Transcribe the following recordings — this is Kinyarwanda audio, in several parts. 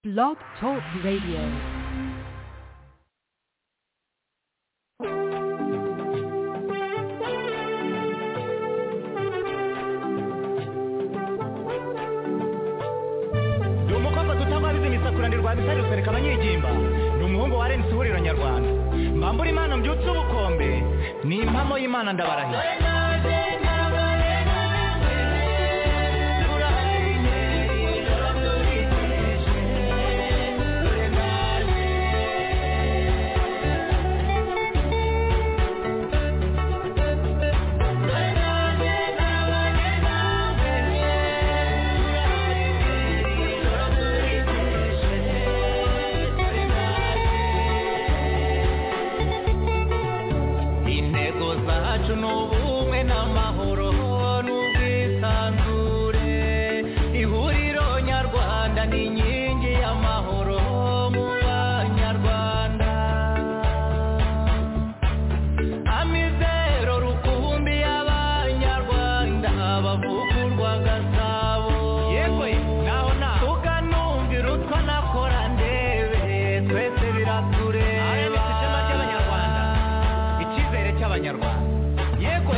Blog Talk Radio. ni umukobwa tutababize imisakura misari rusereka abanyegimba ni umuhungu wa rensi ihuriro nyarwanda mbambura imana mbyutse ubukombe ni impamo y'imana ndabarahiye intego zacu ni ubumwe n'amahoro n'ubwisanzure ihuriro nyarwanda ni inkingi y'amahoro mu banyarwanda amizero rukumbi y'abanyarwanda bavugurwa gasabo yewe naho naho tukanumvira utwo nakora ndebe twese biratureba ishema ry'abanyarwanda icyizere cy'abanyarwanda yego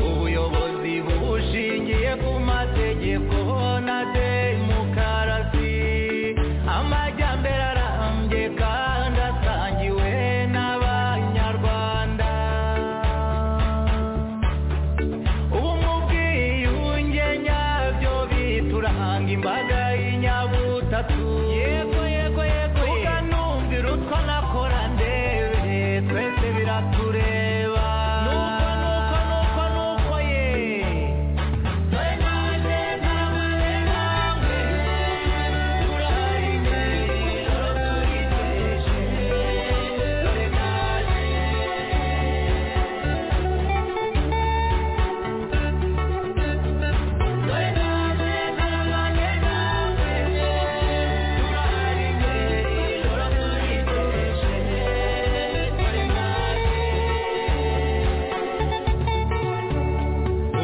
ubuyobozi bushingiye ku mategeko na demokarasi amajyambere arambye kandi asangiwe n'abanyarwanda ubu mu bwiyunge nyabyo bituranga imbaga y'inyabutatu yego yego yego tukanumvira utwo nakora ndebe twese biratureba nuko nuko nuko nuko ye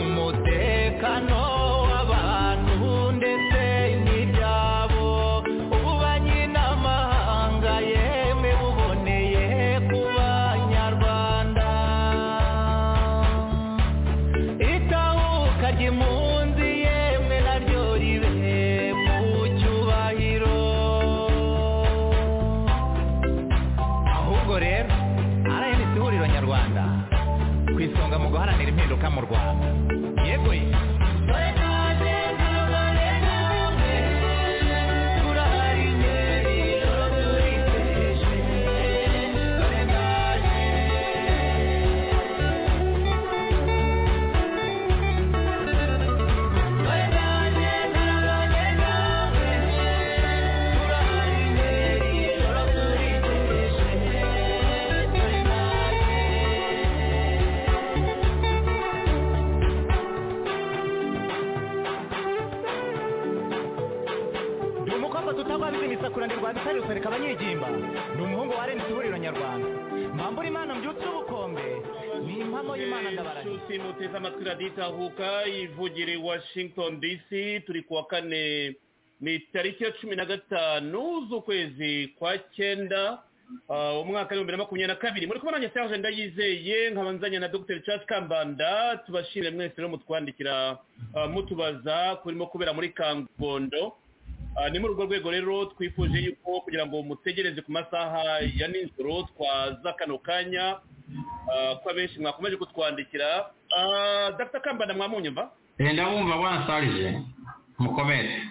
umutekano w'abantu ndetse n'ibyabo ububanyi n'amahanga yemwe buboneye ku banyarwanda itahuka ry'impunzi yemwe naryo ribe mu cyubahiro ahubwo rero rns ihuriro nyarwanda ku isonga mu guharanira impinduka mu rwanda yego ye ni umukobwa tutagwabiza imisakura bisari rusarika abanyegimba ni umuhungu wa rensi ihuriro nyarwanda mbambura imana mbyutse ubukombe ni impamo y'imana ndabarahiye inshuti muteze amatwi radiyo itahuka ivugira i washington dc turi ku wa kane ni tariki ya cumi na gatanu z'ukwezi kwa cyenda ah, umwaka w'ibihumbi bibiri na makumyabiri na kabiri muri kubona nanjye serge ndayizeye nkaba nzanye na dr charles kambanda tubashimire mwese rero mutwandikira ah, mutubaza kurimo kubera muri kangondo Ah, ni muri urwo rwego rero twifuje yuko kugira ngo mutegereze ku masaha ya nijoro twaza kano kanya ah, ko abenshi mwakomeje kutwandikira Ah, dr kambanda mwamunyumva genda wumva bwana sarije mukomere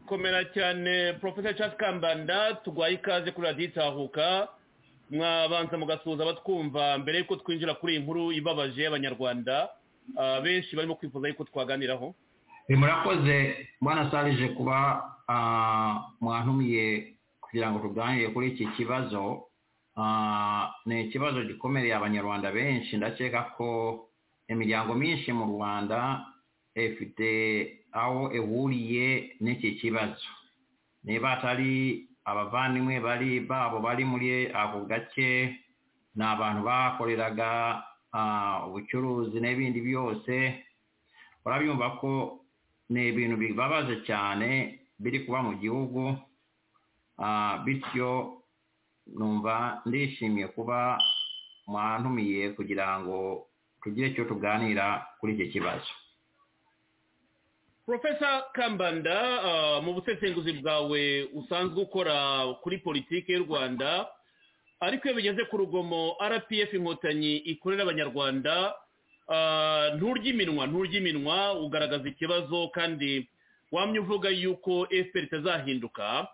komera cyane professor charles kambanda tugwaye ikaze kuri radiyo itahuka mwabanza mugasuhuza abatwumva mbere yuko twinjira kuri iyi nkuru ibabaje y'abanyarwanda Ah, benshi barimo kwifuza yuko twaganiraho murakoze bwana sarije kuba ah, mwantumiye kugira ngo tuganire kuri iki kibazo Ah, ni ikibazo gikomereye abanyarwanda benshi ndakeka ko imiryango myinshi mu rwanda ifite aho ihuriye n'iki kibazo niba atari abavandimwe bari babo bari muri ako gace ni abantu bakoreraga ah, ubucuruzi n'ibindi byose urabyumva ko ni ibintu bibabaje cyane biri kuba mu gihugu Ah, bityo numva ndishimiye kuba mwantumiye kugira ngo tugire icyo tuganira kuri iki kibazo profesa kambanda ah, mu busesenguzi bwawe usanzwe ukora kuri politiki y'u rwanda ariko iyo bigeze ku rugomo rpf inkotanyi ikorera abanyarwanda ah, nturya iminwa nturya iminwa ugaragaza ikibazo kandi wamye uvuga yuko fpr itazahinduka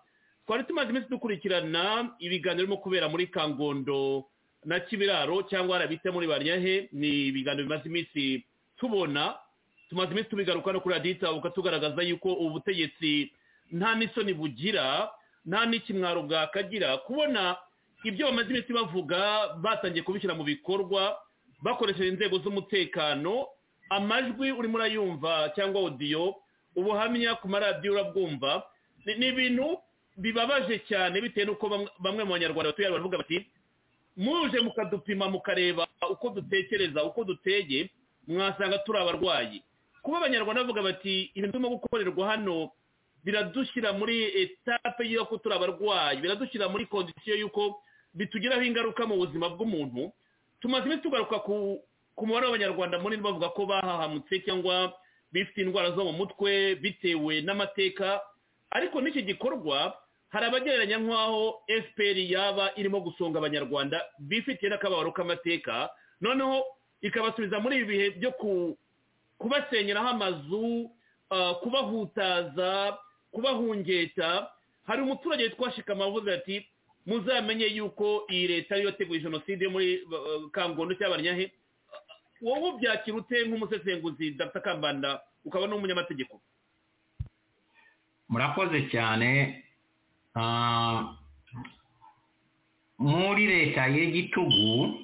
twari tumaze iminsi dukurikirana ibiganiro birimo kubera muri kangondo na kibiraro cyangwa harabita muri baryahe ni ibiganiro bimaze iminsi tubona tumaze iminsi tubigaruka no kuri radiyo tugaragaza yuko ubu butegetsi nta n'isoni bugira nta n'ikimwaro bwakagira kubona ibyo bamaze iminsi bavuga batangiye kubishyira mu bikorwa bakoresheje inzego z'umutekano amajwi urimo urayumva cyangwa odiyo ubuhamya ku maradiyo urabwumva ni ni ibintu bibabaje cyane bitewe n'uko bamwe- bamwe mu banyarwanda batuye hano baravuga bati muje mukadupima mukareba uko dutekereza uko duteye mwasanga turi abarwayi kuba abanyarwanda bavuga bati ibintu turimo gukorerwa hano biradushyira muri etape y'uko turi abarwayi biradushyira muri kondisiyo y'uko bitugiraho ingaruka mu buzima bw'umuntu tumaze iminsi tugaruka ku ku mubare w'abanyarwanda munini bavuga ko bahahamutse cyangwa bifite indwara zo mu mutwe bitewe n'amateka ariko n'iki gikorwa hari abagereranya nk'aho fpr yaba irimo gusonga abanyarwanda bifitiye n'akababaro k'amateka noneho ikabasubiza muri ibi bihe byo ku- kubasenyeraho amazu ah, kubahutaza kubahungeta hari umuturage witwa shikama avuze ati muzamenye yuko iyi leta ariyo yateguye jenoside yo muri ah, kangondo cy'abanyahe wowe ubyakira ute nk'umusesenguzi dr kambanda ukaba n'umunyamategeko murakoze cyane Ah, muri leta y'igitugu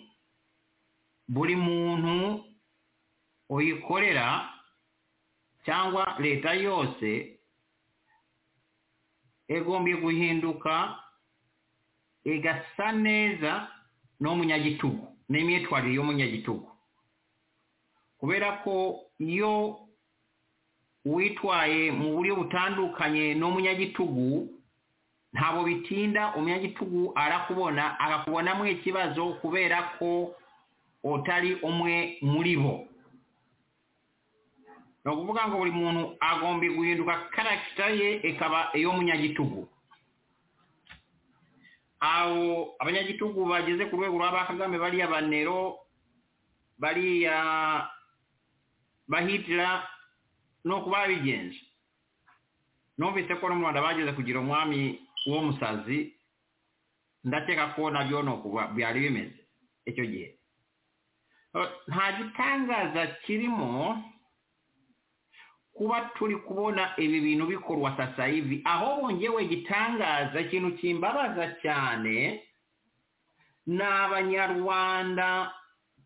buri muntu uyikorera cyangwa leta yose igomba guhinduka igasa neza n'umunyagitugu n'imyitwarire y'umunyagitugu kubera ko iyo witwaye mu buryo butandukanye n'umunyagitugu ntabwo bitinda umunyagitugu arakubona akakubonamo ikibazo kubera ko utari umwe muri bo ni ukuvuga ngo buri muntu agomba guhinduka karagita ye ikaba iy'umunyagitugu abo abanyagitugu bageze ku rwego rwa ba kagame bariya banero bariya bahitira no kuba babigenje numvise ko no mu rwanda bageze kugira umwami w'umusazi ndakeka ko nabyo ni uku ba- byari bimeze icyo gihe Eh, nta gitangaza kirimo kuba turi kubona ibi bintu bikorwa sasa hivi ahubwo ngewe gitangaza ikintu kimbabaza cyane ni abanyarwanda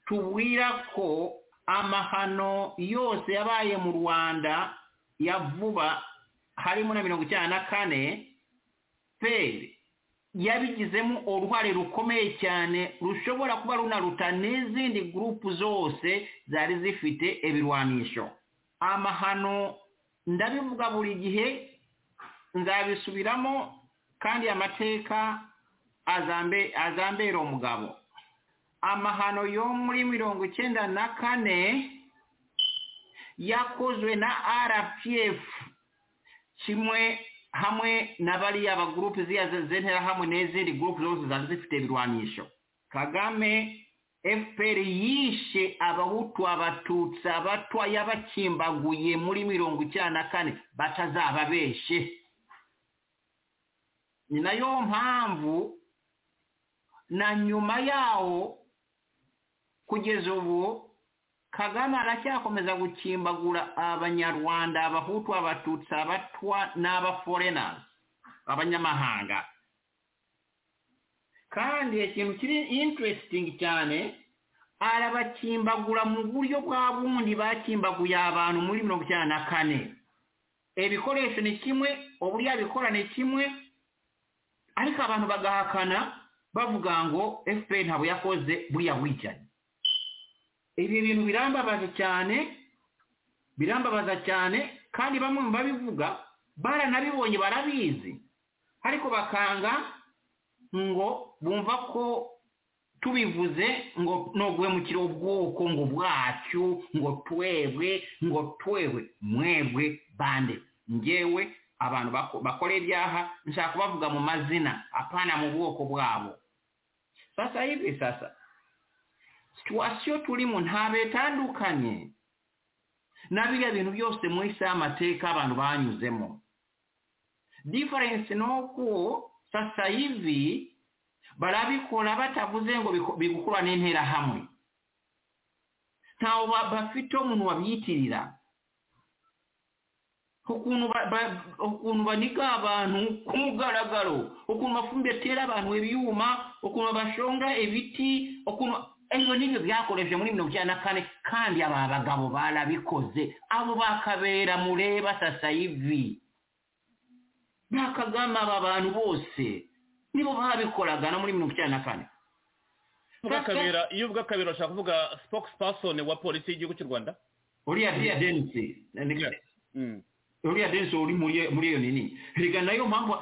tubwira ko amahano yose yabaye mu rwanda ya vuba harimo na mirongo icyenda na kane feri yabigizemo uruhare rukomeye cyane rushobora kuba runaruta n'izindi gurupu zose zari zifite ibirwanisho amahano ndabivuga buri gihe nzabisubiramo kandi amateka azambe azambera umugabo amahano yo muri mirongo icyenda na kane yakozwe na rpf kimwe hamwe na bariya bagurupe ziriya z'interahamwe n'izindi gurupe zose zari zifite ibirwanisho kagame fpr yishe abahutu abatutsi abatwa yabakimbaguye muri mirongo icyenda na kane batazababeshe ni nayo mpamvu na nyuma yawo kugeza ubu kagame aracyakomeza gukimbagura abanyarwanda abahutu abatutsi abatwa n'abaforenazi abanyamahanga kandi ikintu kiri interesting cyane arabakimbagura mu buryo bwa bundi bakimbaguye abantu muri mirongo icyenda na kane ibikoresho ni kimwe uburyo abikora ni kimwe ariko abantu bagahakana bavuga ngo fpr ntabwo yakoze buriya wicaye ibi bintu birambabaza cyane birambabaza cyane kandi bamwe mu babivuga baranabibonye barabizi ariko bakanga ngo bumva ko tubivuze ngo ntugwemukire ubwoko ngo bwacu ngo twebwe ngo twebwe mwebwe bande ngewe abantu bakora ibyaha nshaka kubavuga mu mazina apana mu bwoko bwabo sasa hivi sasa situwasiyo turimo ntabwo itandukanye na biriya bintu byose muri saa amateka abantu banyuzemo diferensi ni uko sasa hivi barabikora batavuze ngo bigukura n'interahamwe ntawe bafite umuntu babyitirira ukuntu baniga abantu ku mugaragaro ukuntu bafumbira batera abantu ibyuma ukuntu bashonga ibiti ukuntu ibyo ni byo byakoresheje muri mirongo icyenda na kane kandi aba bagabo barabikoze abo bakabera mureba sasa ivi bakagama aba bantu bose nibo babikoraga no muri mirongo icyenda na kane iyo uvuga akabera ushaka kuvuga sipokisipasoni wa polisi y'igihugu cy'u rwanda uriya denisi uriya denisi uri muri iyo nini rega nayo mpamvu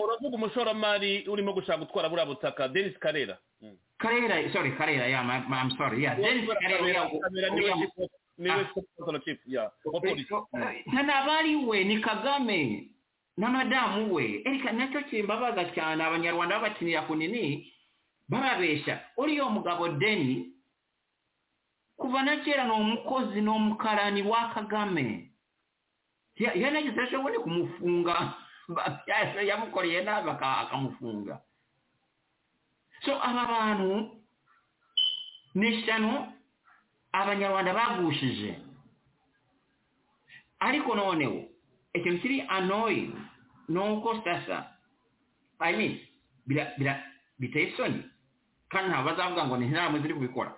uravuga umushoramari urimo gushaka gutwara buriya butaka denisi karera karera sorry karera ya mam sorry ya denisi karera niwe sipokisipasoni chief ya wa polisi ntanabari we ni kagame na madamu we erika nacyo kimbabaza cyane abanyarwanda babakinira ku nini barabeshya uriya mugabo deni kuva na kera ni umukozi ni umukarani wa kagame yanagize ashobore kumufunga yamukoreye nabi akamufunga so aba bantu ni ishyano abanyarwanda bagushije ariko noneho ikintu kiri anoyi ni uko sasa ayini biteye isoni kandi ntabwo bazavuga ngo ni inama ziri kubikora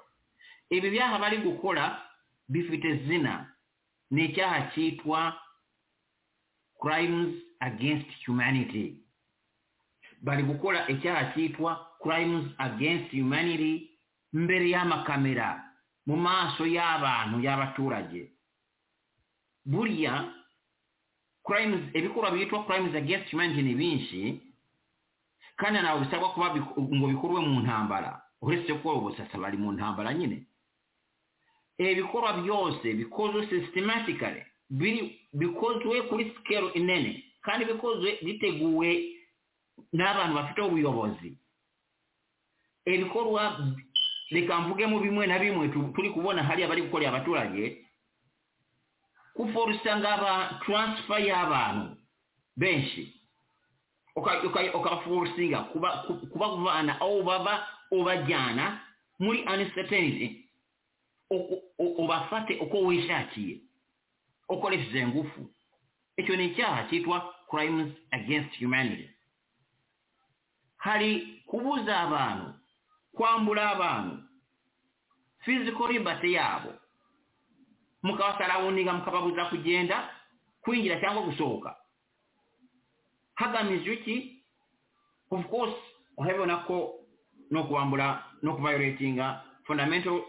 ibi byaha bari gukora bifite zina ni icyaha cyitwa crimes against humanity bari gukora icyaha cyitwa crimes against humanity mbere y'amakamera mu maso y'abantu y'abaturage buriya crimes ibikorwa byitwa crimes against humanity ni binshi kandi ntabwo bisabwa kuba ngo bikorwe mu ntambara uretse ko ubu sasa bari mu ntambara nyine ibikorwa byose bikozwe systematically bikozwe kuri sikero inene kandi bikozwe biteguwe n'abantu bafite ubuyobozi ibikorwa reka mvugemo bimwe na bimwe turi kubona hariya bari gukorera abaturage kuforusa ngo aba taransifa y'abantu benshi ukabaforusinga kubavana aho baba ubajyana muri anisiteniti ubafate uko wishakiye ukoresheje ngufu icyo ni icyaha cyitwa crimes against humanity hari kubuza abantu kwambura abantu physical liberty yabo mukabasarawuniga mukababuza kugenda kwinjira cyangwa gusohoka hagamijwe iki of course urabibona ko no kubambura no kuvayoretinga fundamental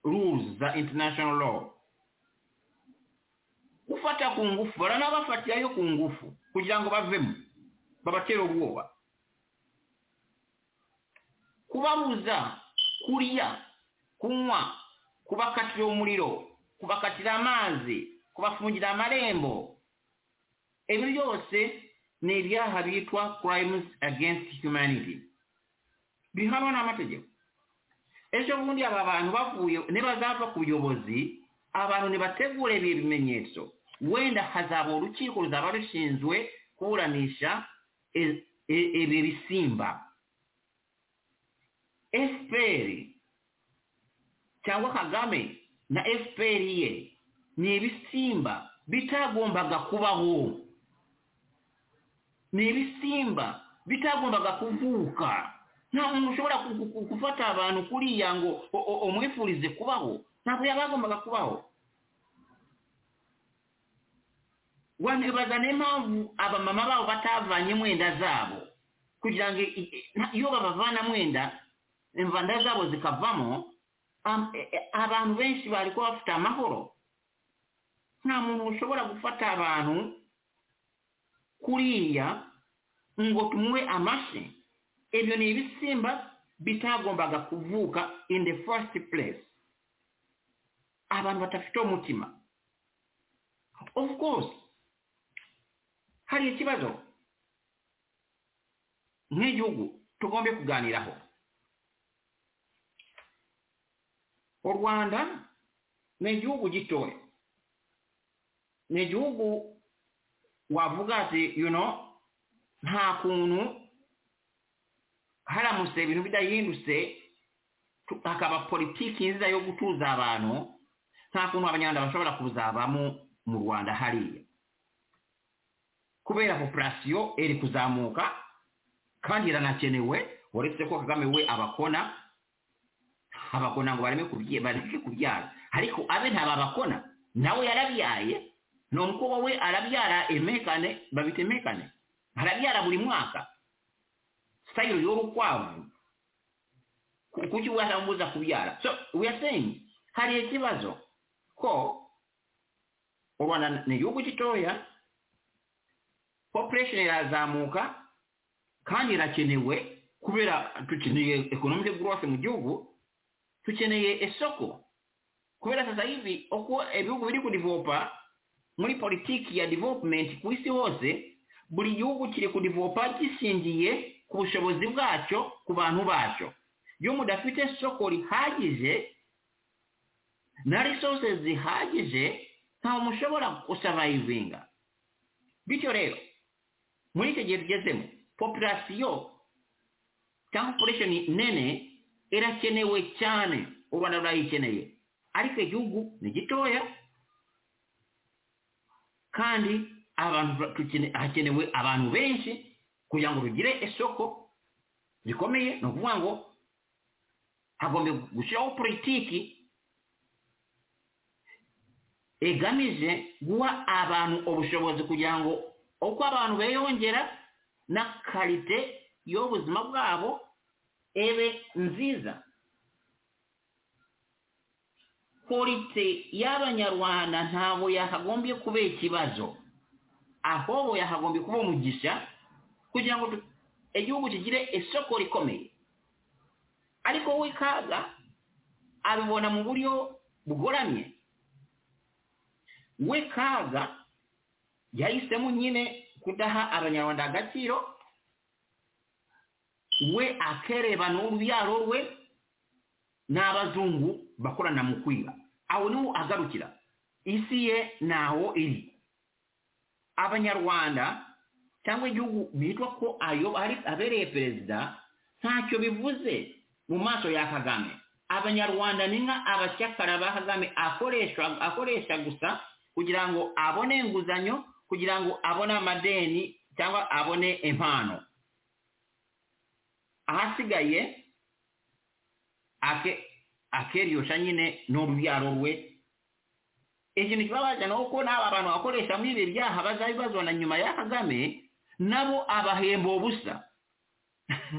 rules za international law gufata ku ngufu baranabafatirayo ku ngufu kugira ngo bavemo babatera ubwoba kubabuza kurya kunywa kubakatira umuriro kubakatira amazi kubafungira amarembo ibyo byose ni ibyaha bitwa crimes against humanity bihanwa n'amategeko ejo bundi aba bantu bavuye nibazava ku buyobozi abantu ntibategure ibi bimenyetso wenda hazaba urukiko ruzaba rushinzwe kuburanisha ibi bisimba fpr cyangwa kagame na fpr ye ni ibisimba bitagombaga kubaho ni ibisimba bitagombaga kuvuka ntabwo ushobora ku- ku- gufata abantu kuriya ngo o- o- umwifurize kubaho ntabwo yaba yagombaga kubaho wanibaza niyo mpamvu abamama babo batavanye mwenda zabo kugira ngo i- i- nta- iyo babavana mwenda imvanda zabo zikavamo am- e- e- abantu benshi bari kuba bafite amahoro nta muntu ushobora gufata abantu kuriya ngo tumuwe amashi ebyo ni ibisimba bitagombaga kuvuka in the first place abantu badafite umutima of course hari ikibazo nk'igihugu tugombe kuganiraho u rwanda ni igihugu gitoya ni igihugu wavuga ati you know nta kuntu haramutse ibintu bidahindutse tu- hakaba politiki nziza yo gutuza abantu nta kuntu abanyarwanda bashobora kuzabamo mu rwanda hariya kubera populasiyo iri kuzamuka kandi iranakenewe uretse ko kagame we abakona abakona ngo bareme kubye- bareke kubyara ariko abe ntababakona nawe yarabyaye ni umukobwa we arabyara emekane babita emekane arabyara buri mwaka sitayiro y'urukwavu Ku- kuki watamubuza kubyara so we are saying hari ikibazo ko u rwanda ni igihugu gitoya population irazamuka kandi irakenewe kubera dukeneye economic growth mu gihugu tukeneye isoko kubera sasa hivi uko ibihugu biri kudivopa muri politiki ya development ku isi hose buri gihugu kiri kudivopa gishingiye ku bushobozi bwacyo ku bantu bacyo iyo mudafite isoko rihagije na resources zihagije ntawe mushobora gusavayivinga bityo rero muri icyo gihe tugezemo populasiyo cyangwa population nene irakenewe cyane u rwanda rurayikeneye ariko igihugu ni gitoya kandi abantu ba- tukene- hakenewe abantu benshi kugira ngo rugire isoko rikomeye ni ukuvuga ngo hagombe gushyiraho politiki igamije guha abantu ubushobozi kugira ngo uko abantu beyongera na karite y'ubuzima bwabo ebe nziza polite y'abanyarwanda ntabwo yakagombye kuba ikibazo ahubwo yakagombye kuba umugisha kugira ngo tu- igihugu kigire isoko rikomeye ariko we kaga abibona mu buryo bugoramye we kaga yahisemo nyine kudaha abanyarwanda agaciro we akereba n'urubyaro rwe n'abazungu bakorana mu kwiba aho niho agarukira isi ye ntaho iri abanyarwanda cyangwa igihugu bitwa ko ayo ari abereye perezida ntacyo bivuze mu maso ya kagame abanyarwanda ni nka abacyakara ba kagame akoresha akoresha gusa kugira ngo abone inguzanyo kugira ngo abone amadeni cyangwa abone impano ahasigaye ake akeriyosha nyine n'urubyaro rwe ikintu kibabaje ni uko n'aba bantu bakoresha muri ibi byaha bazabibazwa na nyuma ya kagame nabo abahemba ubusa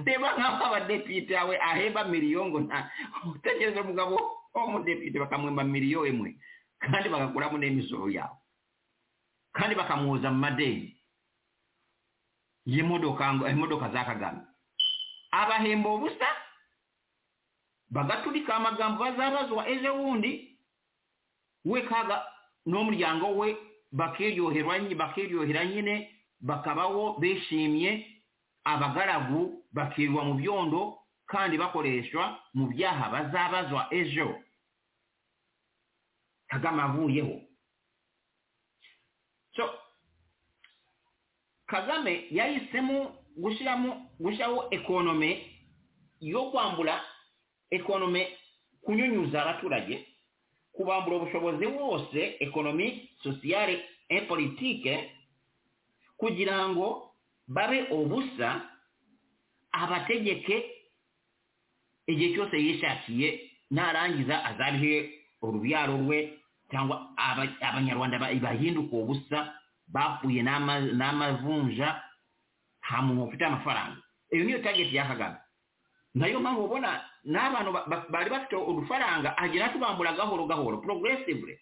reba nk'aho abadepite yawe ahemba miliyo ngo nta utekereza umugabo w'umudepite bakamuhemba miliyo imwe kandi bagakuramo n'imisoro yawe kandi bakamwoza mu madeni y'imodoka ngo imodoka za kagame abahemba ubusa bagaturika amagambo bazabazwa ejo bundi we kaga n'umuryango we bakiryoherwa nyi- bakiryohera nyine bakabaho bishimye abagaragu bakirwa mu byondo kandi bakoreshwa mu byaha bazabazwa ejo kagame avuyeho so kagame yahisemo gushyiramo gushyiraho ekonome yo kwambura ekonome kunyunyuza abaturage kubambura ubushobozi bwose ekonomi sosiyale e politike kugira ngo babe ubusa abategeke igihe cyose yishakiye narangiza azarihe urubyaro rwe cyangwa aba- abanyarwanda ba- bahinduka ubusa bapfuye n'ama- n'amavunja nta muntu ufite amafaranga iyo niyo tageti ya kagame nayo mpamvu ubona n'abantu ba- ba- bari bafite udufaranga agenda atubambura gahoro gahoro progressively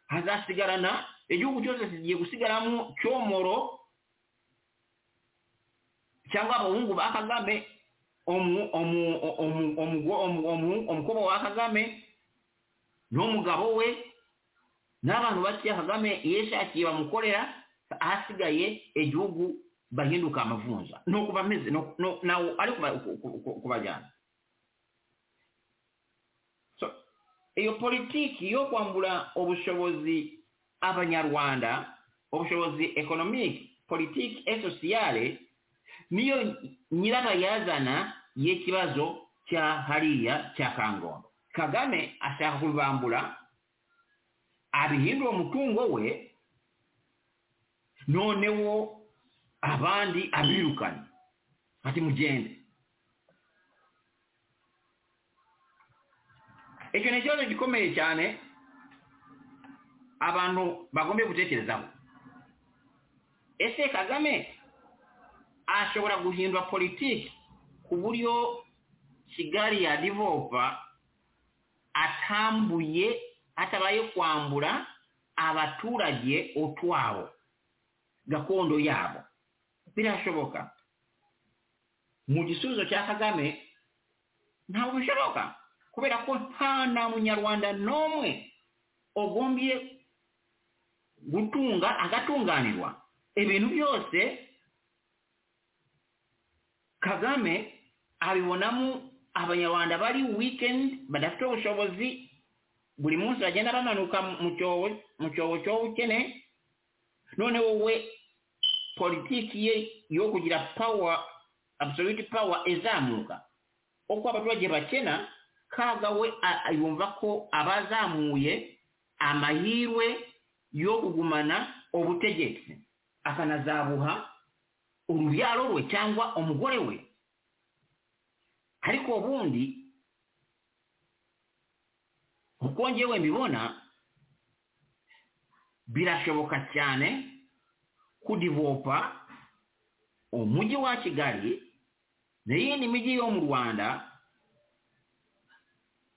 hazasigarana igihugu cyose kigiye gusigaramo cyomoro cyangwa abahungu ba kagame omu- omu- omu- omu- omu- omu- umukobwa wa kagame n'umugabo we n'abantu bakeya kagame yishakiye bamukorera ahasigaye igihugu bahinduka amavunja ni uku bameze ni uku- ni- nawe ari kuba- ku- ku- ku- kubajyana So, iyo politiki yo kwambura ubushobozi abanyarwanda ubushobozi economic politiki esosiyale niyo nyiragayazana y'ikibazo cya hariya cya kangondo kagame ashaka kubibambura abihindura umutungo we noneho abandi abirukana ati mugende icyo ni ikibazo gikomeye cyane abantu bagombe gutekerezaho ese kagame ashobora guhindura politiki ku buryo kigali yadivopa atambuye atabaye kwambura abaturage utwabo gakondo yabo birashoboka mu gisubizo cya kagame ntabwo bishoboka kubera ko nta na munyarwanda n'umwe ugombye gutunga agatunganirwa ibintu byose kagame abibonamo abanyarwanda bari weekend badafite ubushobozi buri munsi bagenda bamanuka mu cyobo mu cyobo cy'ubukene none wowe politiki ye yo kugira power absolute power izamuka uko abaturage bakena kaga we a- a- yumva ko abazamuye amahirwe yo kugumana ubutegetsi akanazabuha urubyaro rwe cyangwa umugore we ariko ubundi uko njyewe mbibona birashoboka cyane kudivopa umujyi wa kigali n'iyindi mijyi yo mu rwanda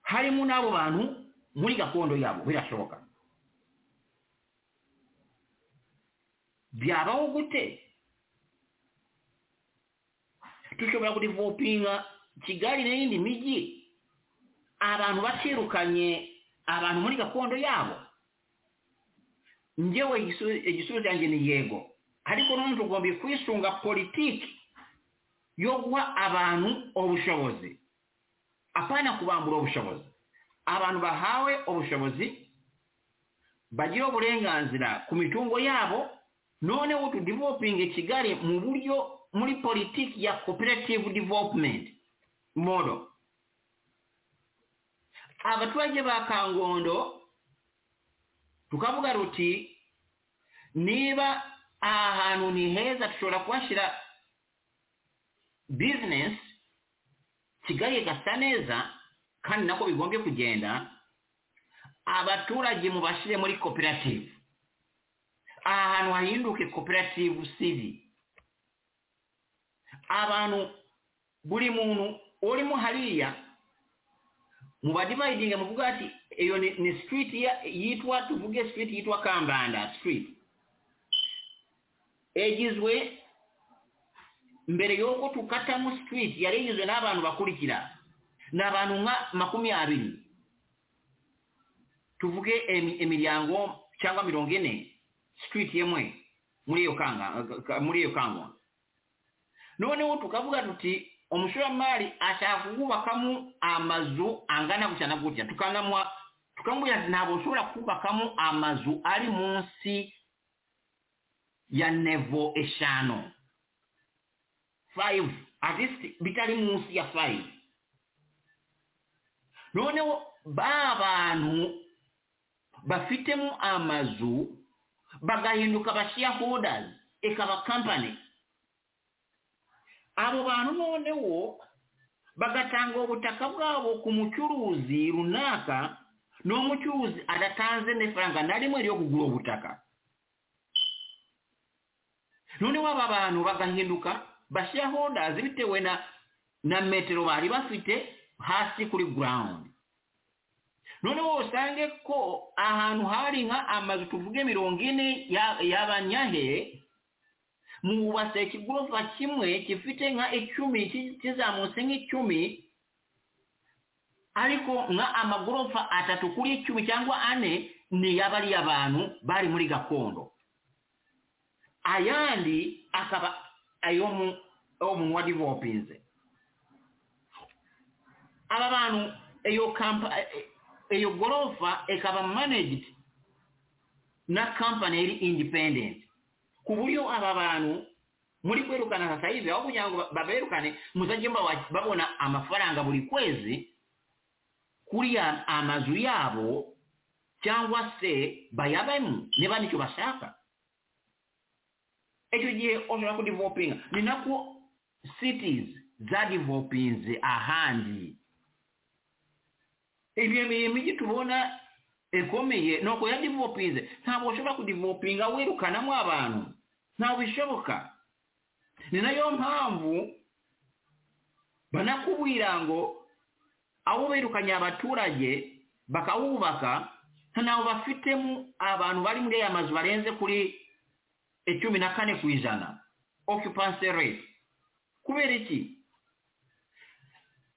harimo n'abo bantu muri gakondo yabo birashoboka byabaho gute dushobora kurivopinga kigali n'iyindi mijyi abantu batirukanye abantu muri gakondo yabo njyewe igisu- igisubizo cyanjye ni yego ariko none tugombye kwisunga politiki yo guha abantu ubushobozi apana kubambura ubushobozi abantu bahawe ubushobozi bagira uburenganzira ku mitungo yabo noneho tudivopinge kigali mu buryo muri politiki ya cooperative development model abaturage ba kangondo tukavuga ruti niba aha hantu ni heza dushobora kuhashyira business kigali igasa neza kandi nako bigombye kugenda abaturage mubashyire muri koperative aha hantu hahinduke koperative sivi abantu buri muntu urimo hariya mubadivayidinga muvuga ati iyo ni, ni street ya- yitwa tuvuge street yitwa kambanda street egizwe mbere y'uko tukatamo street yari igizwe n'abantu bakurikira ni abantu nka makumi abiri tuvuge emi- imiryango cyangwa mirongo ine street imwe muri iyo kanga ka- muri iyo kangwa noneho tukavuga tuti umushoramari ashaka kubakamo amazu angana gutya na gutya tukanamwa tukamubwira ati ntabwo ushobora kubakamo amazu ari munsi ya nevo eshanu five at least bitari munsi ya five noneho ba bantu bafitemo amazu bagahinduka ba shareholders ikaba company abo bantu noneho bagatanga ubutaka bwabo ku mucuruzi runaka n'uwo mucuruzi adatanze n'ifaranga na rimwe ryo kugura ubutaka noneho aba bantu bagahinduka bashyira hondazi bitewe na na metero bari bafite hasi kuri gurawundi noneho usange ko ahantu hari nka amazu tuvuge mirongo ine y'abanyahe mubatse ikigorofa kimwe gifite nka icumi kizamutse nk'icumi ariko nka amagorofa atatu kuri icumi cyangwa ane ni y'abariya bantu bari muri gakondo ayandi akaba ayo mu wadivopinze aba bantu iyo kampa iyo gorofa ikaba managed na kampani iri independent ku buryo aba bantu muri kwerukana sasa hivi aho kugira ngo baberukane muzajye babona amafaranga buri kwezi kuri amazu yabo cyangwa se bayabemo niba nicyo bashaka icyo gihe ushobora kudivopinga ni nako cities zadivopinze ahandi ibyo miji tubona ikomeye ni uko yadivopinze ntabwo ushobora kudivopinga wirukanamo abantu ntabwo bishoboka ni nayo mpamvu banakubwira ngo aho birukanye abaturage bakawubaka ntabwo bafitemo abantu bari muri aya mazu barenze kuri icumi na kane ku ijana okipanse rate kubera iki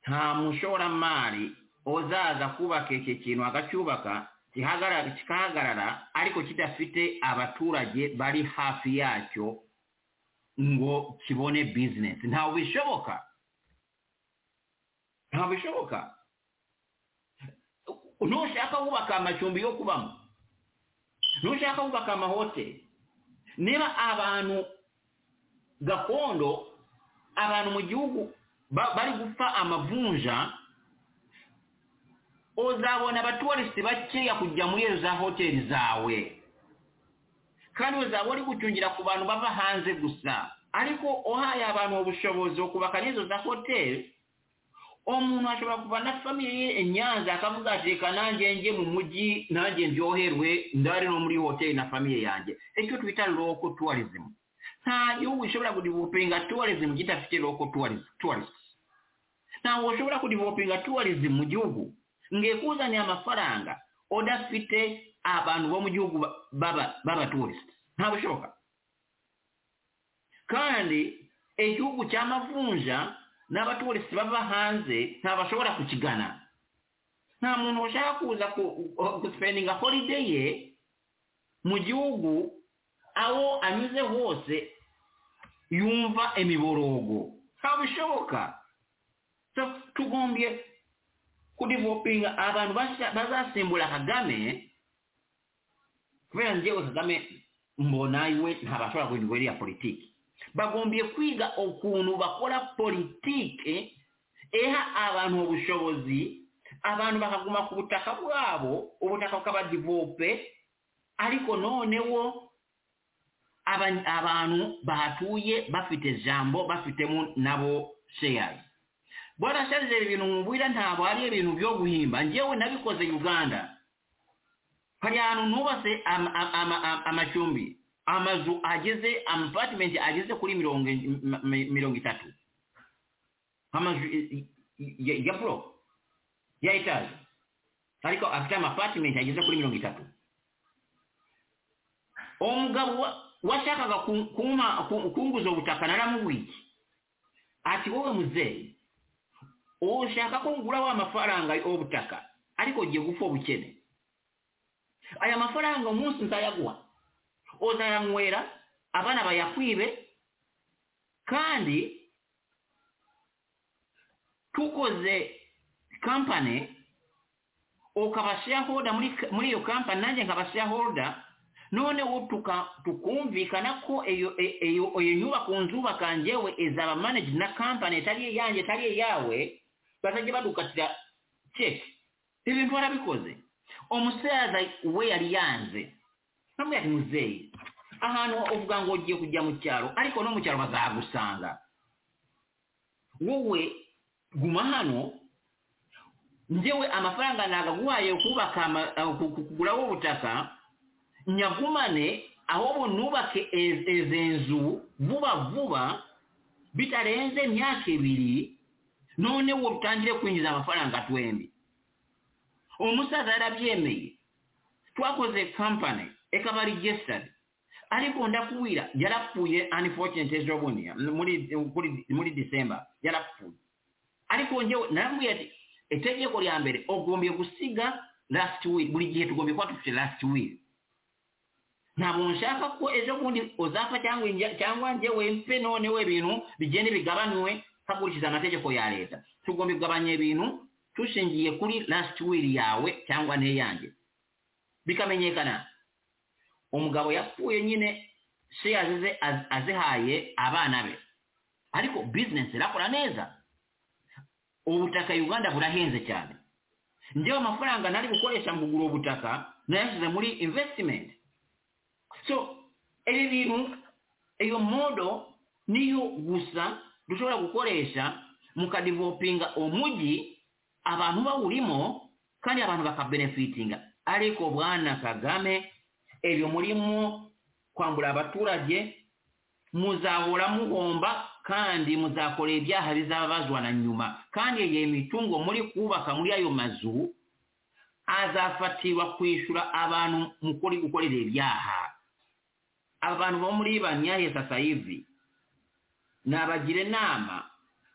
nta mushoramari uzaza kubaka iki kintu agacyubaka kikahagarara ariko kidafite abaturage bari hafi yacyo ngo kibone bizinesi ntabwo bishoboka ntabwo bishoboka ntushaka kubaka amacumbi yo kubamo ntushaka kubaka amahoteli niba abantu gakondo abantu mu gihugu bari gupfa amavunja uzabona abatuwarisiti bakeya kujya muri izo za hoteli zawe kandi uzaba uri gucungira ku bantu bava hanze gusa ariko uhaye abantu ubushobozi kubaka n'izo za hoteli umuntu ashobora kuva na famiye inyanza akavuga ati reka nanjye njye mu mujyi nanjye ndyoherwe ndari no muri hoteli na famiye yanjye icyo twita loko tuwarizmu nta gihugu gishobora kudivopinga tuwarizmu kidafite loko tuwarisiti ntabwo ushobora kudivopinga tuwarizmu mu gihugu ngekuzaniye amafaranga udafite abantu bo mu gihugu b'abaturisiti ntabwo bishoboka kandi igihugu cy'amavunja n'abaturisiti bava hanze ntabashobora kukigana nta muntu ushaka kuza gusipendinga holide ye mu gihugu aho anyuze hose yumva imiborogo ntabwo bishoboka tugombye kudivopinga abantu bazasimbula kagame kubera njyewe kagame mbona iwe ntabashobora guhindura iriya politiki bagombiye kwiga ukuntu bakora politiki eha abantu ubushobozi abantu bakaguma ku butaka bwabo ubutaka bukabadivope ariko noneho abantu bahatuye bafite jambo bafitemo nabo sheyari barasharije ibintu mubwira ntabwo ari ibintu byo guhimba ngewe nabikoze uganda hari ahantu nubatse amacumbi amazu ageze amapatimenti ageze kuri mirongo itatu amazu ya buro ya etaje ariko afite amapatimenti ageze kuri mirongo itatu uwo mugabo washakaga kunguza ubutaka naramubwiye ati wowe muzeyi ushaka ko ngura wa mafaranga y'ubutaka ariko ugiye gupfa ubukene aya mafaranga umunsi nzayaguha uzayanywera abana bayakwibe kandi tukoze kampani ukaba shareholder muri iyo kampani nanjye nkaba shareholder noneho tukumvikana ko iyo nyubako nzubaka njyewe izaba managed na kampani itari iyanjye itari iyawe bazajya badukatira keke ibintu barabikoze umusaza we yari yanze ntabwo yari muzeyi ahantu uvuga ngo ugiye kujya mu cyaro ariko no mu cyaro bazagusanga wowe guma hano njyewe amafaranga nagaguhaye kubaka ama- eh, ku- ku- kuguraho ubutaka nyagumane ahubwo nubake ez- eze nzu vuba vuba bitarenze imyaka ibiri noneho utangire kwinjiza amafaranga twembi umusaza yarabyemeye twakoze kampani ekaba regisitari ariko ndakubwira yarapfuye unfortunate ejo bundi muri kuri- muri disemba yarapfuye ariko njyewe naramubwira ati itegeko lya mbere ugombye gusiga last will buri gihe tugombye kuba dufite last will ntabwo nshaka ko ejo bundi uzapfa cyangwa inja- cyangwa njyewe mpe noneho ibintu bigende bigabanywe hakurikije amategeko ya leta tugomba kugabanya ibintu dushingiye kuri last will yawe cyangwa n'iyanjye bikamenyekana umugabo yapfuye nyine shares ze az- azihaye abana be ariko business irakora neza ubutaka uganda burahenze cyane njyewe amafaranga nari gukoresha mu kugura ubutaka nayashyize muri investment so ibi bintu iyo modo niyo gusa dushobora gukoresha mu kadivopinga umujyi abantu bawurimo kandi abantu bakabenefitinga ariko bwana kagame ibyo murimo kwambura abaturage muzahora mugomba kandi muzakora ibyaha bizababazwa na nyuma kandi iyo mitungo muri kubaka muri ayo mazu azafatirwa kwishyura abantu mukuri gukorera ibyaha abantu bo muri banyahe sasa hivi nabagira inama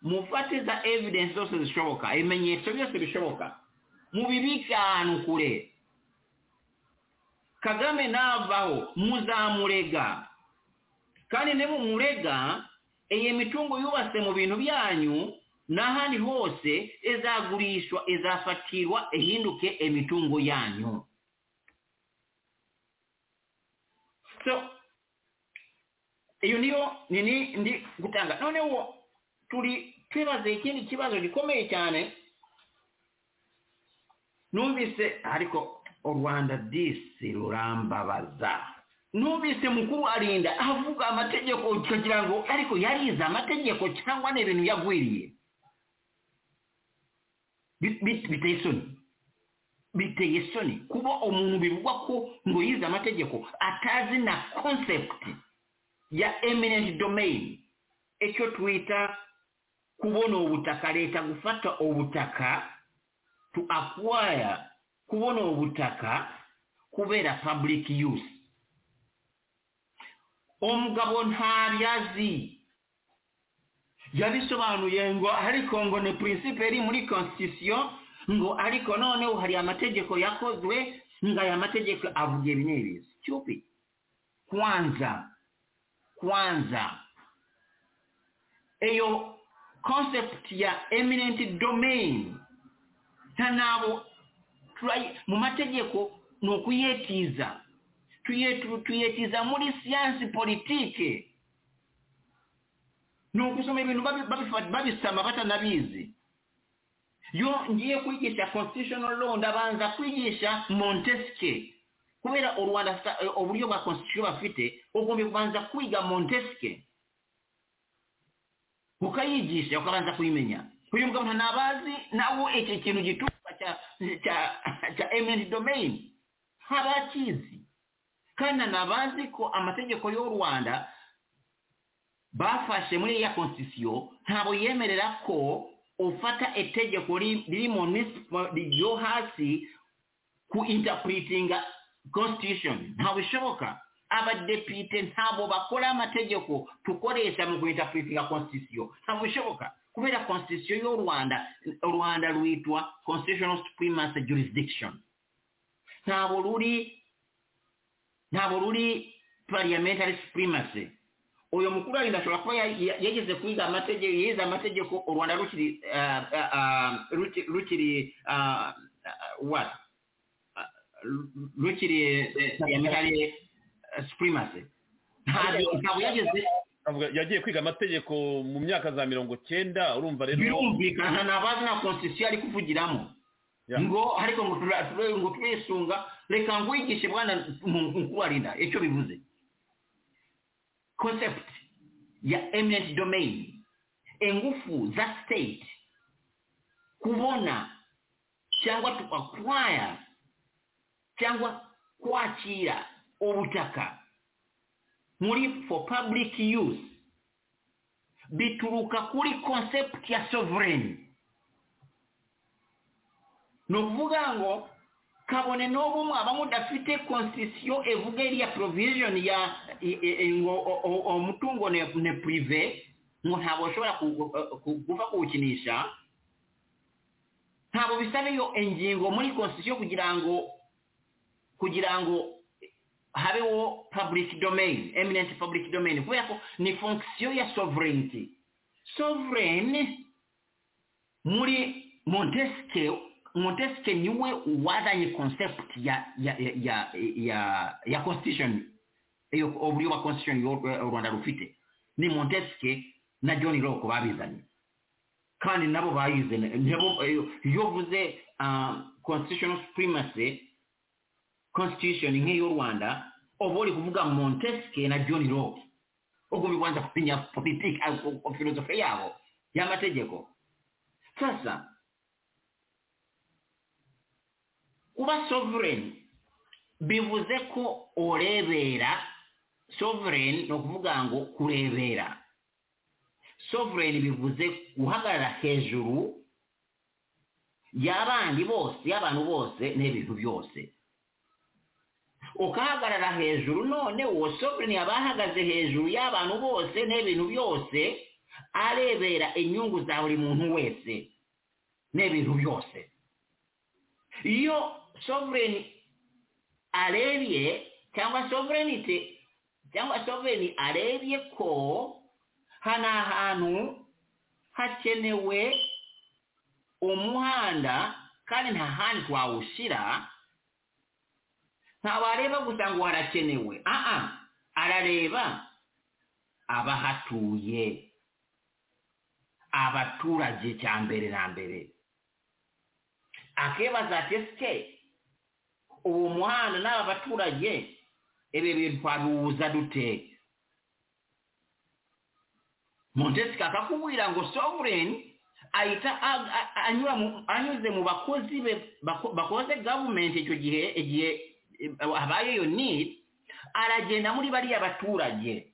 mufate za evidence zose zishoboka ibimenyetso byose bishoboka mubibike ahantu kure kagame navaho muzamurega kandi nimumurega iyi mitungo yubatse mu bintu byanyu n'ahandi hose izagurishwa izafatirwa ihinduke imitungo yanyu so iyo niyo nini ndi gutanga noneho turi twibaze ikindi kibazo gikomeye cyane numvise ariko u rwanda disi rurambabaza numvise mukuru arinda avuga amategeko ukagira ngo ariko yarize amategeko cyangwa ni ibintu yagwiriye Bi- bi- biteye isoni biteye isoni kuba umuntu bivugwa ko ngo yize amategeko atazi na concept ya eminent domain icyo twita kubona ubutaka leta gufata ubutaka to acquire kubona ubutaka kubera public use umugabo ntabyazi yabisobanuye ngo ariko ngo ni principe iri muri constitution ngo ariko noneho hari amategeko yakozwe ngo aya mategeko avuga ibi n'ibi stupid kwanza kwanza iyo concept ya eminent domain nta nabo turayi- mu mategeko ni ukuyetiza tuyetu- tuyetiza muri siyansi politike ni ukusoma ibintu babi- babifa- babisama batanabizi yo ngiye kwigisha constitutional law ndabanza kwigisha montesque kubera u rwanda sa- eh, uburyo bwa constitution bafite ugomba kubanza kwiga montesque ukayigisha ukabanza kuyimenya uyu mugabo ntanabazi nawe iki kintu gitukwa cya cya cya eminent domain ntabakizi kandi nabazi ko amategeko y'u rwanda bafashe muri ya konstitusiyo ntabwo yemerera ko ufata itegeko ri- riri mu minsi- ryo hasi ku interpretinga constitution ntabwo bishoboka abadepite ntabwo bakora amategeko tukoresha mu ku interpretinga constitusiyo ntabwo bishoboka kubera constitution y'u rwanda u rwanda rwitwa constitutional supremacy jurisdiction ntabwo ruri ntabwo ruri parliamentary supremacy uyu mukuru arinda ashobora kuba ya- ya- yageze kwiga amategeko yize amategeko u rwanda rukiri ah, ah, ah, ruki- rukiri ah, ah, what Ah, ru- rukiri eh, parliamentary eh, supremacy ntabyo ntabwo yageze avuga yagiye kwiga amategeko mu myaka za mirongo cyenda urumva rero birumvikana ntabazi na constitution ari kuvugiramo Yeah. ngo ariko ngo tura- tura- ngo turisunga reka ngwigishe bwana mukuru arinda icyo bivuze concept ya eminent domain ingufu za state kubona cyangwa to acquire cyangwa kwakira ubutaka muri for public use bituruka kuri concept ya sovereign ni ukuvuga ngo kabone n'ubu mwaba mudafite constitution evuga iriya provision ya i- i- i- ngo o- o- umutungo ne ne prive ngo ntabwo ushobora kugu- ku- gupfa kuwukinisha ntabwo bisaba iyo ingingo muri constitution kugira ngo kugira ngo habeho public domain eminent public domain kubera ko ni fonction ya sovereignty sovereign muri montesquieu montesquieu niwe wazanye concept ya ya ya ya, ya, ya constitution iyo uburyo bwa constitution yo- u rwanda rufite ni montesquieu na john locke babizanye kandi nabo bayize nabo iyo uvuze ah, constitutional supremacy constitution nk'iyo rwanda uba uri kuvuga montesquieu na john locke ugomba kubanza kumenya politiki filozofe yabo y'amategeko sasa kuba sovereign bivuze ko urebera sovereign ni ukuvuga ngo kurebera sovereign bivuze guhagarara hejuru y'abandi bose y'abantu bose n'ibintu byose ukahagarara hejuru none uwo sovereign yaba ahagaze hejuru y'abantu bose n'ibintu byose arebera inyungu za buri muntu wese n'ibintu byose iyo sovereign arebye cyangwa sovereignty cyangwa sovereign arebye ko hano ahantu hakenewe umuhanda kandi nta handi twawushyira ntabwo areba gusa ngo harakenewe aha arareba abahatuye abaturage cya mbere na mbere akibaza ati ese uwo muhanda n'aba baturage ibi bintu twabiwuza dute montesika akakubwira ngo sovereign ahita a- a- anyura mu- anyuze mu bakozi be bako- bakoze gavumenti icyo gihe igihe eh, habaye iyo need aragenda muri bariya baturage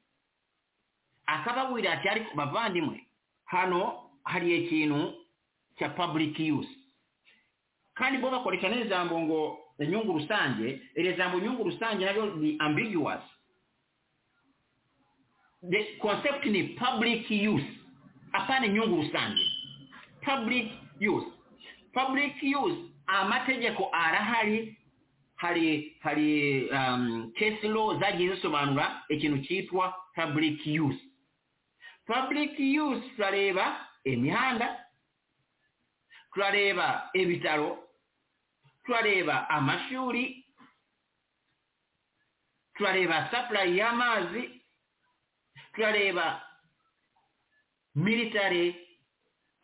akababwira ati ariko bavandimwe hano hari ikintu cya public use kandi bo bakoresha n'ijambo ngo inyungu rusange iri jambo inyungu rusange naryo ni ambiguous the concept ni public use apana inyungu rusange public use public use amategeko arahari hari hari um, case law zagiye zisobanura ikintu cyitwa public use public use turareba imihanda turareba ibitaro turareba amashuri turareba supply y'amazi turareba military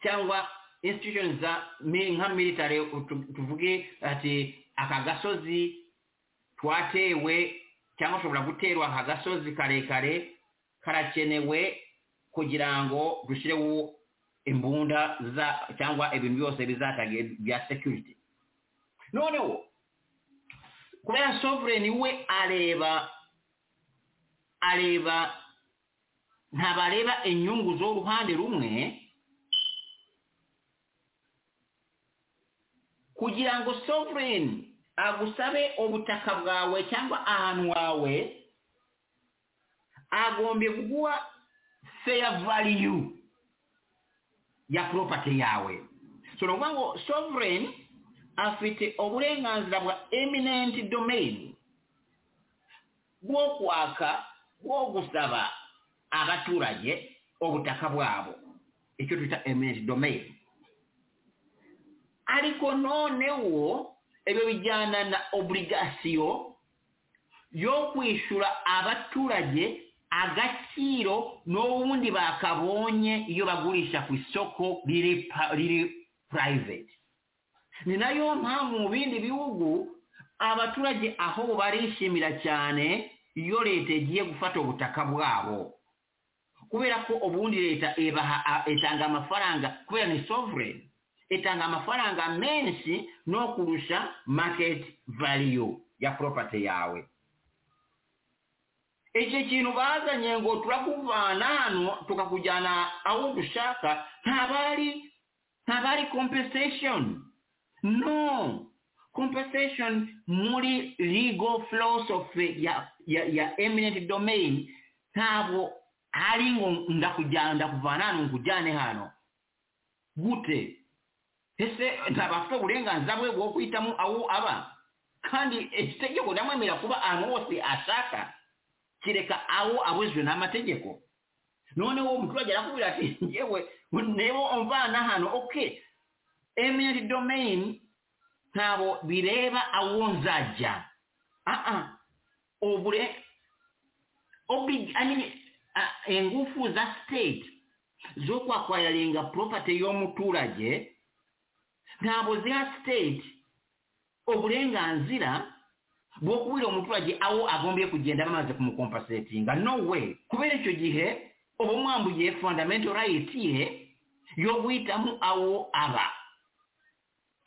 cyangwa institutions za mi- nka military tu- tuvuge ati aka gasozi twatewe cyangwa ushobora guterwa aka gasozi karekare karakenewe kugira ngo dushyireho imbunda za cyangwa ibintu byose bizatagiye bya security noneho kubera sovereign we areba areba ntabwo areba inyungu z'uruhande rumwe kugira ngo sovereign agusabe ubutaka bwawe cyangwa ahantu wawe agombye kuguha fair value ya property yawe so ni ukuvuga ngo sovereign afite uburenganzira bwa eminent domain bwo kwaka bwo gusaba abaturage ubutaka bwabo icyo twita eminent domain ariko noneho ibyo bijyana na obligasiyo yo kwishyura abaturage agaciro n'ubundi bakabonye iyo bagurisha ku isoko riri pa- riri private ni nayo mpamvu mu bindi bihugu abaturage aho barishimira cyane iyo leta igiye gufata ubutaka bwabo kubera ko ubundi leta ibaha a- itanga amafaranga kubera ni sovereign etanga amafaranga menshi n'okurusha market value ya property yawe ekyo kintu bazanye ngo turakuvaana hano tukakujyana aho dushaka ntabari ntabari compensation no compensation muri legal philosophy ya, ya, ya eminent domain ntabwo hari ngo ndakujyana ndakuvana hano nkujyane hano gute ese ntabwo afite uburenganzira bwe bwo guhitamo aho aba kandi itegeko ndamwemerera kuba ahantu hose ashaka kireka aho abujijwe n'amategeko noneho umuturage arakubwira ati ngewe niba umvana hano oke eminent domain ntabwo bireba aho nzajya aha ubure ingufu za state zo kwakwariringa property y'umuturage ntabwo ziha state uburenganzira bwo kubwira umuturage aho agombye kugenda bamaze kumukompasetinga no we kubera icyo gihe uba mwambuye fundamental right ye yo guhitamo aho aba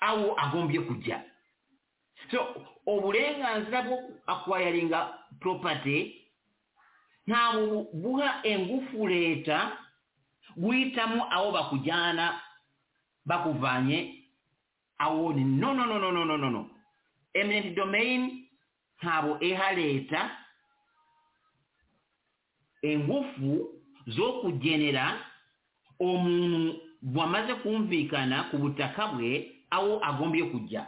aho agombye kujya so uburenganzira bwo akwayaringa property ntabwo buha ingufu leta guhitamo aho bakujyana bakuvanye aho ni no no no no no no no eminent domain ntabwo iha leta ingufu zo kugenera umuntu wamaze kumvikana ku butaka bwe aho agombye kujya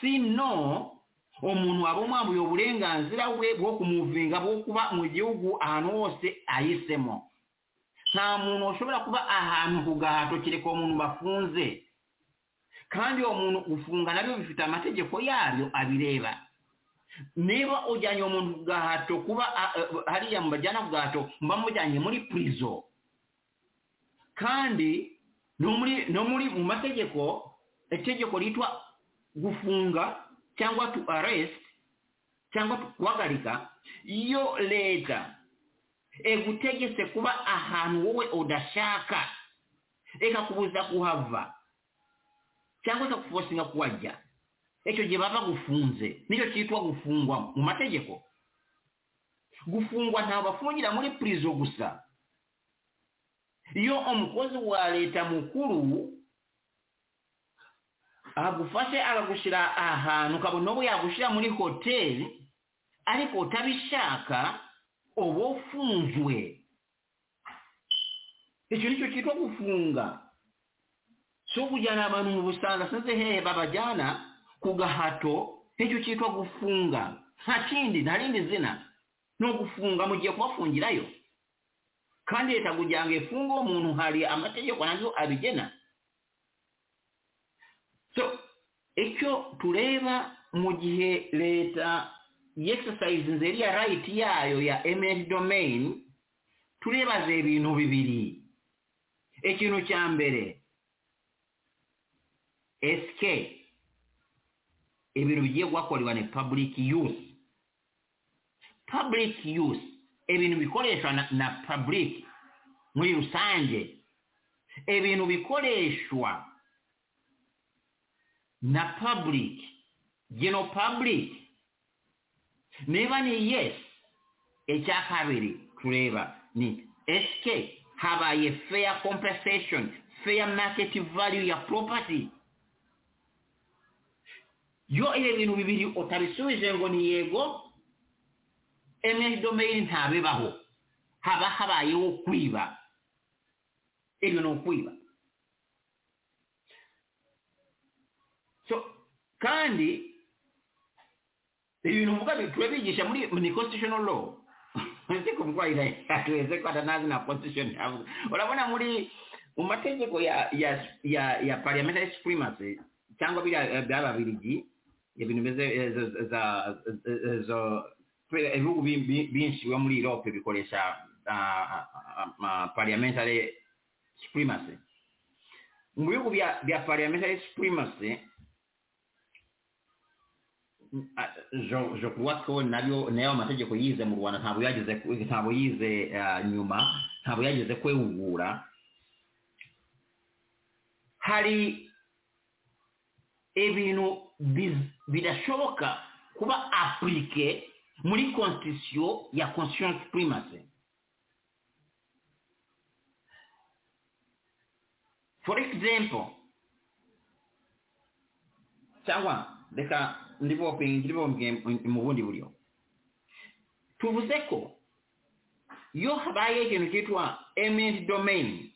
si no umuntu waba umwambuye uburenganzira bwe bwo kumuvinga bwo kuba mu gihugu ahantu hose ahisemo nta muntu ushobora kuba ahantu ku gahato kereka uwo muntu bafunze kandi uwo muntu gufunga nabyo bifite amategeko yabyo abireba niba ujyanye uwo muntu ku gahato kuba hariya mubajyana ku gahato muba mujyanye muri purizo kandi no muri mu mategeko itegeko ryitwa gufunga cyangwa tu arest cyangwa guhagarika iyo leta egutegetse kuba ahantu wowe udashaka ikakubuza kuhava cyangwa ikakufosinga kuwajya icyo gihe baba gufunze nicyo cyitwa gufungwa mu mategeko gufungwa ntabwo bafungira muri purizo gusa iyo umukozi wa leta mukuru agufashe akagushyira ahantu ukabona ubu yagushyira muri hoteli ariko utabishaka uba ufunzwe icyo nicyo cyitwa gufunga so kujyana abantu mu busanga sinzi hehe babajyana ku gahato nicyo cyitwa gufunga nta kindi nta rindi zina ni ugufunga mugiye kubafungirayo kandi leta kugira ngo ifunge uwo muntu hari amategeko nazo abigena so icyo tureba mu gihe leta yexercise nzeriya rayiti yayo ya eminent domain turebaze ibintu bibiri ikintu cya mbere esike ibintu bigiye guhakorerwa ni public use public use ibintu bikoreshwa na, na public muri rusange ibintu bikoreshwa na public geno public niba ni yes icya kabiri tureba ni esike habaye fair compensation fair market value ya property yo ibi bintu bibiri utabisubije ngo ni yego eminent domain ntabibaho haba habayeho kwiba ibyo ni ukwiba so kandi ibintu mvuga bitwe bigisha muri ni constitutional law siko mvwayira atuweze kwata nazi na constitution yavuga urabona muri mu mategeko ya ya ya, ya parliamentary supremacy cyangwa biriya by'ababiligi ibintu bimeze ibihugu byinshi biba muri europe bikoresha parliamentary supremacy mu bihugu bya parliamentary supremacy je crois ko nabyo nayo amategeko yize mu rwanda ntabwo yagize ntabwo yize nyuma ntabwo yagize kwegura hari ibintu biz- bidashoboka kuba apurike muri constitution ya conscience primacy for example cyangwa reka ndibopingire mu bundi buryo tuvuze ko iyo habaye ikintu cyitwa eminent domain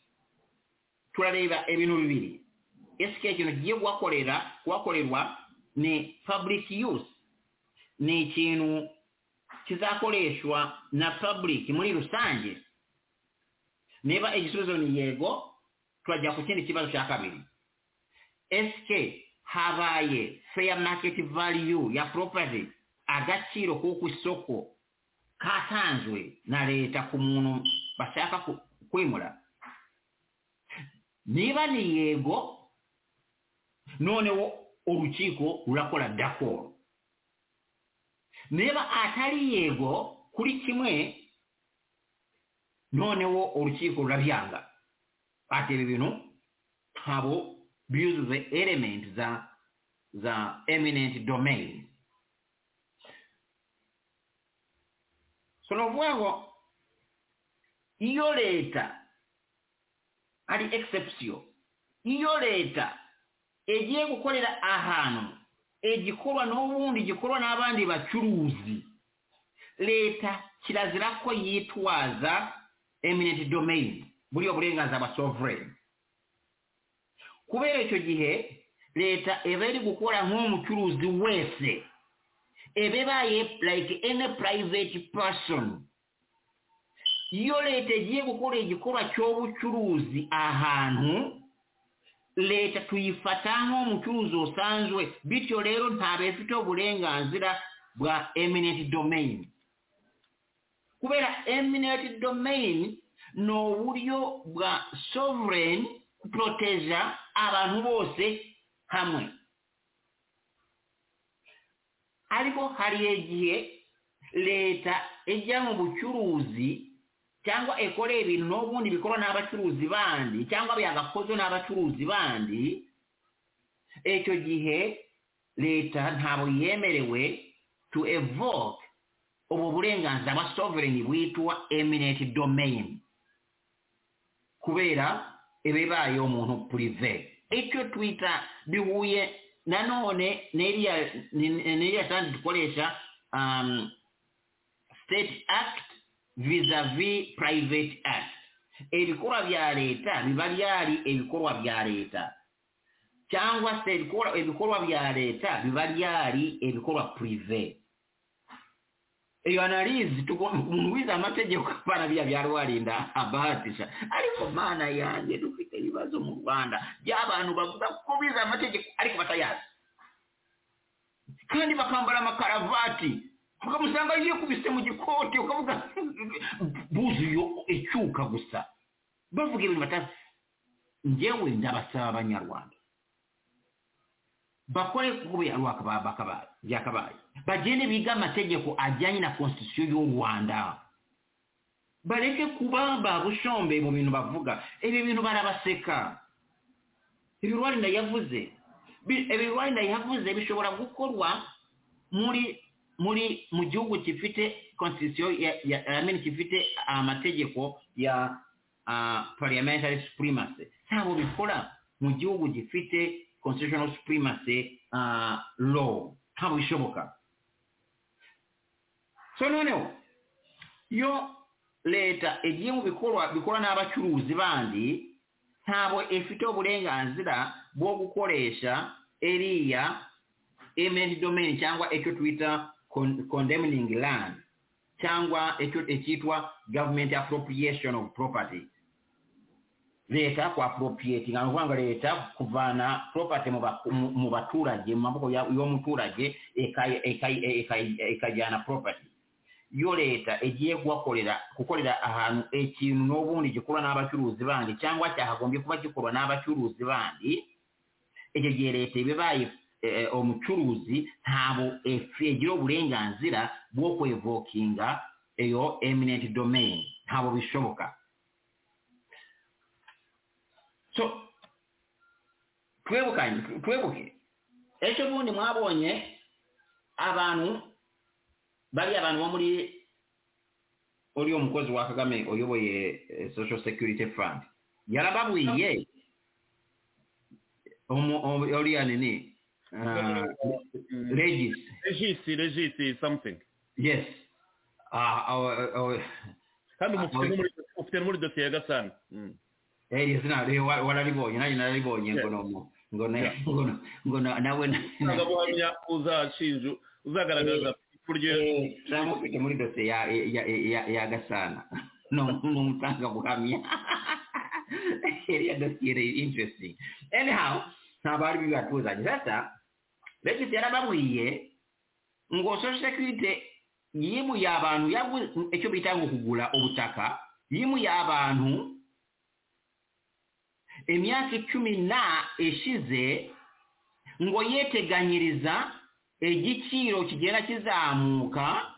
turareba ibintu bibiri esike ikintu kigiye kuhakorera kuhakorerwa ni public use ni ikintu kizakoreshwa na public muri rusange niba igisubizo ni yego turajya ku kindi kibazo cya kabiri esike habaye fair market value ya property agaciro ko ku isoko katanzwe na leta ku muntu bashaka ku- kwimura niba ni yego noneho urukiko rurakora dakoro niba atari yego kuri kimwe noneho urukiko rurabyanga ati ibi bintu ntabo byuzuze elementi za za eminent domain so ni ukuvuga ngo iyo leta ari exception iyo leta egiye gukorera ahantu egikorwa n'ubundi gikorwa n'abandi bacuruzi leta kirazira ko yitwaza eminent domain buriya burenganzira bwa sovereign kubera icyo gihe leta iba iri gukora nk'umucuruzi wese iba ibaye like any private person iyo leta igiye gukora igikorwa cy'ubucuruzi ahantu leta tuyifata nk'umucuruzi usanzwe bityo rero ntabwo ifiteho uburenganzira bwa eminent domain kubera eminent domain ni uburyo bwa sovereign proteja abantu bose hamwe ariko hari igihe leta ijya mu bucuruzi cyangwa ikoreye ibintu n'ubundi bikorwa n'abacuruzi bandi cyangwa byagakozwe n'abacuruzi bandi icyo gihe leta ntabwo yemerewe to evoke ubu burenganzira bwa sovereign bwitwa eminent domain kubera iba ibaye umuntu purive icyo twita bihuye nanone n'iriya ni- n'iriya kandi dukoresha um, state act vis-a-vis private act ebikorwa bya leta biba byari ebikorwa bya leta cyangwa se ebikora- ebikorwa bya leta biba byari ebikorwa prive iyo analizi tugomba umuntu wize amategeko abana biya byarubarinda abahatisha ariko mana yanjye dufite ibibazo mu rwanda by'abantu bavuga ko bize amategeko ariko batayazi kandi bakambara amakaravati ukamusanga yikubise mu gikoti ukavuga buzuye icyuka gusa bavuga ibintu batazi ngewe ndabasaba abanyarwanda bakore kuko byakabaye byakabaye bagende biga amategeko ajyanye na constitution y'u rwanda bareke kuba babushombe mu bintu bavuga ibi bintu barabaseka ibi rwanda yavuze Bi- ibi rwanda yavuze bishobora gukorwa muri muri mu gihugu gifite constitution ya ya- I mean gifite amategeko ya uh, parliamentary supremacy ntabwo bikora mu gihugu gifite constitutional supremacy uh, law ntabwo bishoboka so noneho iyo leta igiye mu bikorwa bikora n'abacuruzi bandi ntabwo ifite uburenganzira bwo gukoresha eriya eminent domain cyangwa icyo twita con- condemning land cyangwa icyo icyitwa government appropriation of property leta ku appropriating ni ukuvuga ngo leta kuvana property mu ba- mu- mu baturage mu maboko ya- y'umuturage ikayi- ikayi- ikayi- ikajyana property iyo leta igiye kuhakorera gukorera ahantu ikintu n'ubundi gikorwa n'abacuruzi bandi cyangwa cyakagombye kuba gikorwa n'abacuruzi bandi icyo gihe leta iba ibaye eh, umucuruzi ntabwo egira uburenganzira bwo kwevokinga iyo eminent domain ntabwo bishoboka so twebukanye twebuke ejo bundi mwabonye abantu bari abantu bo muri uriya mukozi wa kagame uyoboye eh, social security fund yarababwiye umu- umu- uriya nini ah, regis regisi regisi something yes Ah, ah, ah, ah, kandi ubu ufite Ah, no muri- ufite no muri dosiye ya gasana Mm. eh, iyo zina re- wa- wararibonye nanjye nararibonye ngo ni umu- ngo na- Yeah. ngo na- ngo na- nawe na- itangabuhamya uzashinju uzagaragaza ipfu rye Eh, cyangwa ufite muri dosiye ya ya ya- ya gasana ni umutangabuhamya iriya dosiye ni interesting anyhow ntabwo ari bibi batuzanye sasa regisi yarababwiye ngo social security yimuye abantu yaguze icyo bita ngo kugura ubutaka yimuye abantu imyaka icumi na ishize ngo yeteganyiriza igiciro kigenda kizamuka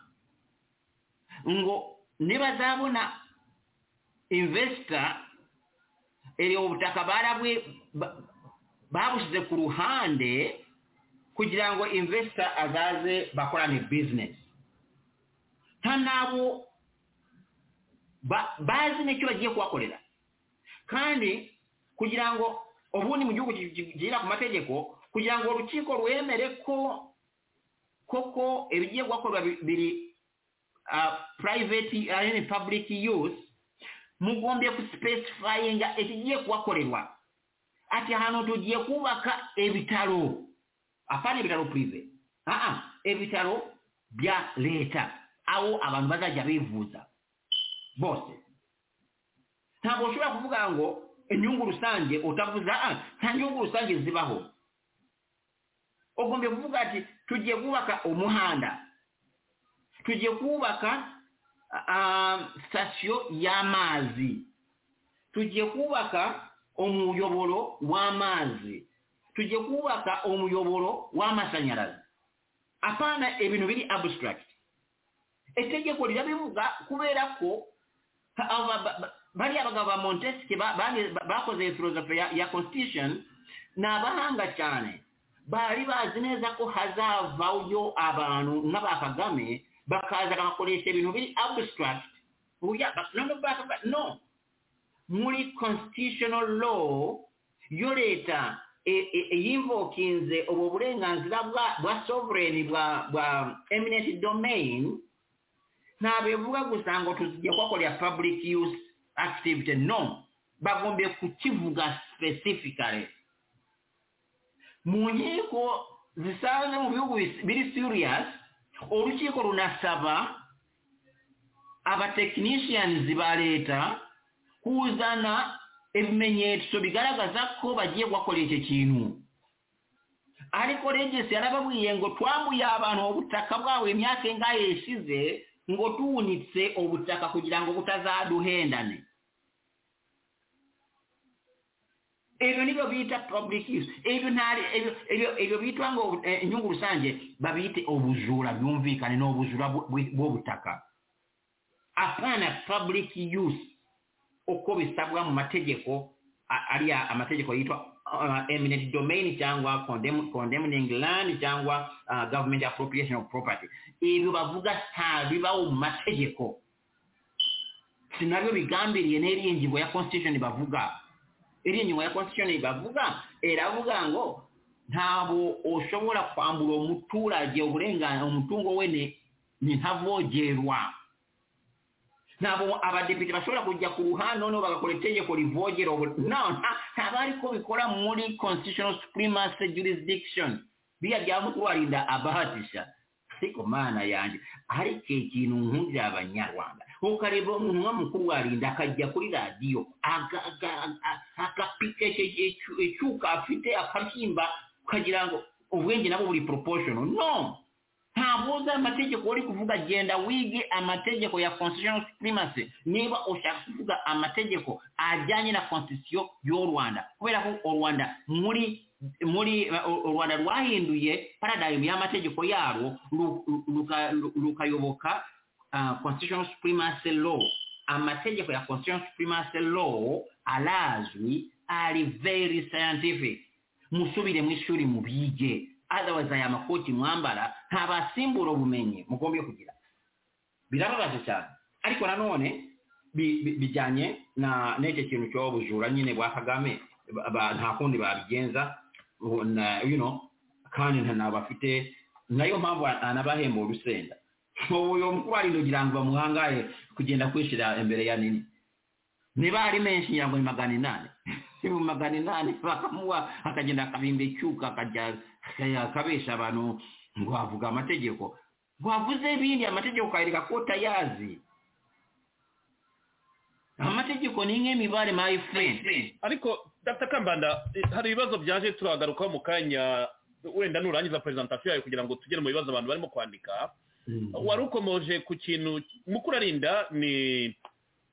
ngo nibazabona invesita iri ubutaka barabwe ba- babushyize ku ruhande kugira ngo invesita azaze bakorane bizinesi nta n'abo ba- bazi n'icyo bagiye kubakorera kandi kugira ngo ubundi mu gihugu kigira ku mategeko kugira ngo urukiko rwemere ko koko ibigiye gukorwa biri purayiveti ari public use mugombye gusipesifayinga ikigiye kubakorerwa ati ahantu tugiye kubaka ibitaro apana ibitaro purive aha ibitaro bya leta aho abantu bazajya bivuza bose ntabwo ushobora kuvuga ngo inyungu rusange utavuze "Ah, nta nyungu rusange zibaho ugombye kuvuga ati tugiye kubaka umuhanda tugiye kubaka ah, sitasiyo y'amazi tugiye kubaka umuyoboro w'amazi tugiye kubaka umuyoboro w'amashanyarazi apana ibintu biri abstract itegeko rirabivuga kubera ko aba- ba- ba- bariya bagabo ba montesike bakoze filozofi ya ya constitution ni abahanga cyane bari bazi neza ko hazavayo abantu nk'aba kagame bakaza bagakoresha ibintu biri abstract Oya, ba- no, no, ba- ba- no muri constitutional law yo leta e- e- e- yinvokinze ubu burenganzira bwa bwa sovereign bwa bwa eminent domain ntabwo bivuga gusa ngo tugiye kuhakorera public use activity no bagombe kukivuga specifically mu nkiko zisanzwe mu bihugu bis- biri serious urukiko runasaba abatekinishiyanizi ba leta kuzana ibimenyetso bigaragaza ko bagiye kuhakorera icyo kintu ariko regisi yarababwiye ngo twambuye abantu ubutaka bwabo imyaka ingahe ishize ngo tuwunitse ubutaka kugira ngo butazaduhendane ibyo nibyo bita public use ibyo ntari ibyo- ibyo- ibyo bitwa ngo eh, inyungu rusange babite ubujura byumvikane ni ubujura bw- bw- bw'ubutaka apana public use uko bisabwa mu mategeko a- ari ya- amategeko yitwa uh, eminent domain cyangwa condemn- condemning land cyangwa uh, government appropriation of property ibyo bavuga ntabibaho mu mategeko si nabyo bigambiriye n'iriya ngingo ya constitution bavuga iriya ngingo ya constitution bavuga iravuga ngo ntabwo ushobora kwambura umuturage uburenganzira umutungo we ni- ni ntavogerwa ntabwo abadepite bashobora kujya ku ruhande noneho bagakora itegeko rivogera ubu- no nta- ntabwo ari ko bikora muri constitutional supremacy jurisdiction biriya byaba ko warinda abahatisha ariko mana yanjye ariko ikintu nkundira abanyarwanda ukareba umunwa mukuru warinda akajya kuri radiyo aga- aga- aga- agapika icyo- icyo- icyuka afite akabyimba ukagira ngo ubwenge nabwo buri proportional no ntabuza amategeko uri kuvuga genda wige amategeko ya constitutional supremacy niba ushaka kuvuga amategeko ajyanye na constitution y'u rwanda kubera ko u rwanda muri muri u rwanda rwahinduye paradigm y'amategeko yarwo ru- ruka- ru- rukayoboka ah, constitutional supremacy law amategeko ya constitutional supremacy law arazwi ari very scientific musubire mu ishuri mubige otherwise aya makoti mwambara nta basimbura ubumenyi mugombye kugira birababaje cyane ariko nanone bi- bi- bijyanye na n'icyo kintu cy'uwo bujura nyine bwa kagame ba- ba- nta kundi babigenza ubu na- you know, kandi nta nabafite nayo mpamvu anabahemba urusenda uyu mukubari kugira ngo bamuhangaye kugenda kwishyira imbere ya nini niba ari menshi ngira ngo ni magana inani ni mu magana inani bakamuha akagenda akabimba icyuka akajya akajya akabesha abantu ngo avuga amategeko wavuze bindi amategeko ukayereka ko utayazi amategeko ni nk'imibare my friend ariko dr kambanda eh, hari ibibazo byaje turagarukaho mu kanya wenda nurangiza perezantasiyo yawe kugira ngo tugere mu bibazo abantu barimo kwandika wari ukomoje ku kintu mukuru arinda ni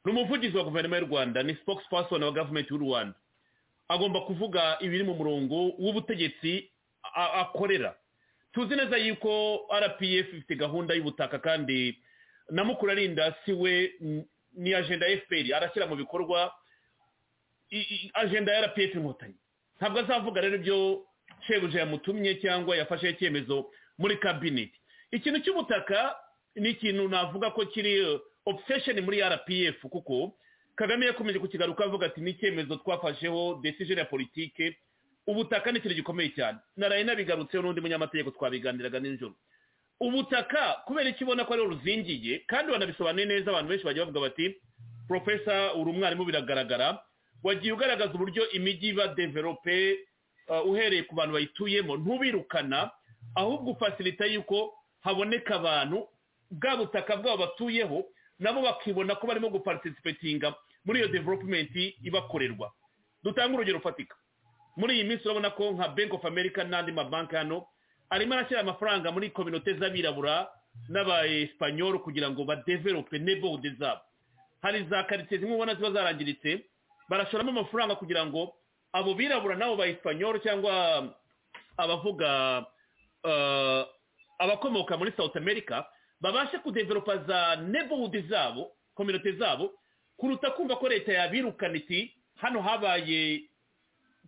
ni umuvugizi wa guverinoma y'u rwanda ni spokesperson wa gavumenti y'u rwanda agomba kuvuga ibiri mu murongo w'ubutegetsi a- akorera tuzi neza yuko rpf ifite gahunda y'ubutaka kandi na mukuru arinda si we mm, ni ajenda ya fpr arashyira mu bikorwa i- i- ajenda ya rpf inkotanyi ntabwo azavuga rero ibyo shebuja yamutumye cyangwa yafashe icyemezo muri kabineti ikintu cy'ubutaka ni ikintu navuga ko kiri eh, obsession muri rpf kuko kagame yakomeje kukigaruka avuga ati ni icyemezo twafasheho decision ya politike ubutaka ni ikintu gikomeye cyane naraye nabigarutseho n'undi munyamategeko twabiganiraga nijoro ubutaka kubera icyo ubona ko ariho ruzingiye kandi banabisobanuye neza abantu benshi bajya bavuga bati profesa uri umwarimu biragaragara wagiye ugaragaza uburyo imijyi iba develope uh, uhereye ku bantu bayituyemo ntubirukana ahubwo ufasilita yuko haboneka abantu bwa butaka bwabo batuyeho nabo bakibona ko barimo guparticipatinga muri iyo development ibakorerwa dutanga urugero rufatika muri iyi minsi urabona ko nka bank of america n'andi mabanki hano arimo arashyira amafaranga muri kominote z'abirabura n'abayesipanyoro kugira ngo badevelope neighborhood zabo hari za karitsiye zimwe ubona ziba zarangiritse barashoramo amafaranga kugira ngo abo birabura n'abo bayesipanyoro cyangwa abavuga eh, abakomoka muri south america babashe kudevelopa za neighborhood zabo kominote zabo kuruta kumva ko leta yabirukana iti hano habaye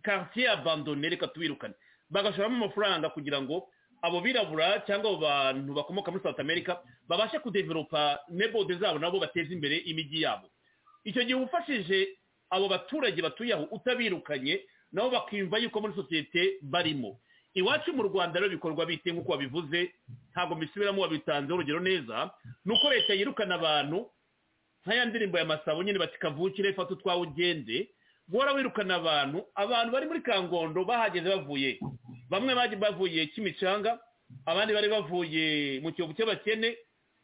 quartier abandone reka tubirukane bagashoramo amafaranga kugira ngo abo birabura cyangwa abo bantu bakomoka muri south america babashe kudevelopa nebode zabo nabo bateze imbere imijyi yabo icyo gihe uba ufashije abo baturage batuye aho utabirukanye nabo bakiyumva yuko muri sosiyete barimo iwacu mu rwanda rero bikorwa bite nk'uko wabivuze ntabwo mbisubiramo wabitanzeho urugero neza ni uko leta yirukana abantu nka ya ndirimbo ya masabo nyine bati kavukire fata utwawe ugende guhora wirukana abantu abantu bari muri kangondo bahageze bavuye he? bamwe bari bavuye kimicanga abandi bari bavuye mu kiyovu cy'abakene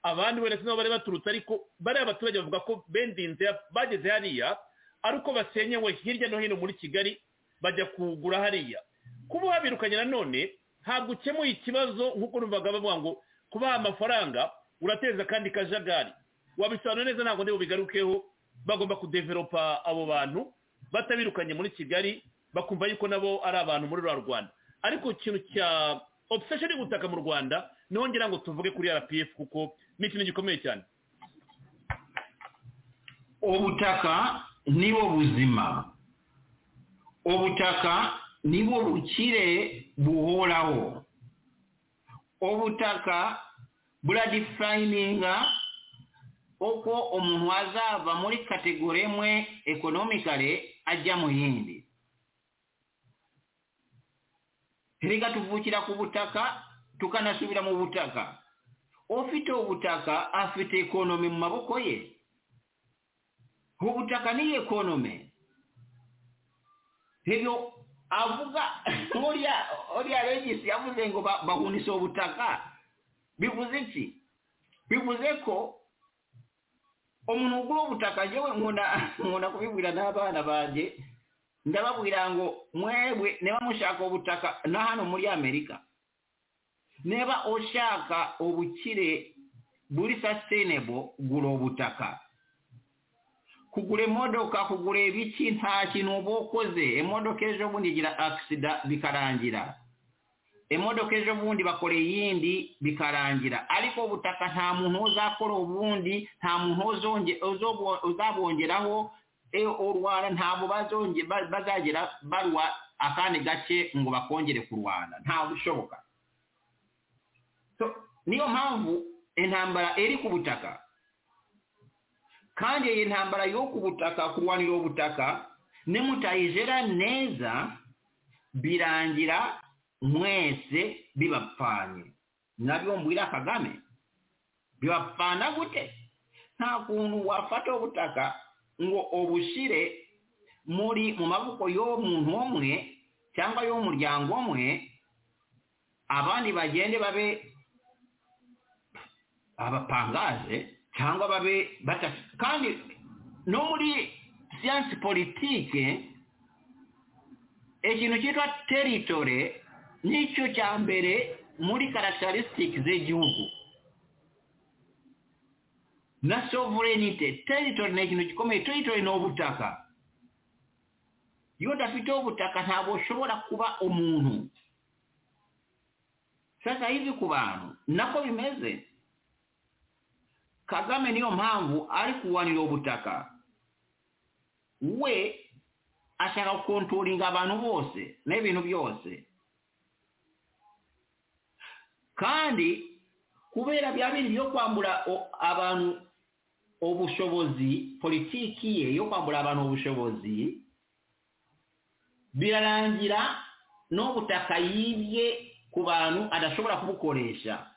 abandi wenda sinabo bari baturutse ariko bariya abaturage bavuga ko bendinze bageze hariya ari uko basenyewe hirya no hino muri kigali bajya kugura hariya kuba uhabirukanye nanone ntabwo ukemuye ikibazo nk'uko numvaga bavuga ngo kubaha amafaranga urateza akandi kajagari wabisobanura neza ntabwo ndi bubigarukeho bagomba kudevelopa abo bantu batabirukanye muri kigali bakumva yuko nabo ari abantu muri rwa rwanda ariko ikintu cya obsession y'ubutaka mu rwanda niho ngira ngo tuvuge kuri rpf kuko ni ikintu gikomeye cyane ubutaka nibo buzima ubutaka nibo bukire buhoraho ubutaka buradifayininga uko umuntu azava muri kategori imwe ekonomikare ajya mu yindi reka tuvukira ku butaka tukanasubira mu butaka ufite ubutaka afite ekonomi mu maboko ye ubutaka ni ekonome hivyo avuga orya orya regis yavuze ngo ba- bahunise ubutaka bivuze iki bivuze ko umuntu ugura ubutaka jewe nkunda nkunda kubibwira n'abana banje ndababwira ngo mwebwe niba mushaka ubutaka na hano muri amerika niba ushaka ubukire buri sustainable gura ubutaka kugura imodoka kugura ibiki nta kintu uba ukoze imodoka ejo bundi igira akisida bikarangira imodoka ejo bundi bakora iyindi bikarangira ariko ubutaka nta muntu uzakora ubundi nta muntu uzonge- uzobo- uzabongeraho e, u rwanda ntabwo bazonge- ba- bazagera barwa akandi gake ngo bakongere kurwana ntabwo bishoboka So, niyo mpamvu intambara iri ku butaka kandi iyi ntambara yo ku butaka kurwanira ubutaka nimutayijera neza birangira mwese bibapfanye nabyo mbwira kagame bibapfana gute nta kuntu wafata ubutaka ngo obushire muri mu maboko y'umuntu umwe cyangwa y'umuryango umwe abandi bagende babe abapangaje cyangwa babe bata kandi no muri siyansi politike ikintu cyitwa teritore nicyo cya mbere muri karasitarisitike z'igihugu na sovereignite teritore ni ikintu gikomeye teritore ni ubutaka iyo udafite ubutaka ntabwo ushobora kuba umuntu sasa hivi ku bantu nako bimeze kagame niyo mpamvu ari kuwanira ubutaka we ashaka gukontoringa abantu bose n'ibintu byose kandi kubera bya bindi byo kwambura abantu ubushobozi politiki ye yo kwambura abantu ubushobozi birarangira n'ubutaka yibye ku bantu adashobora kubukoresha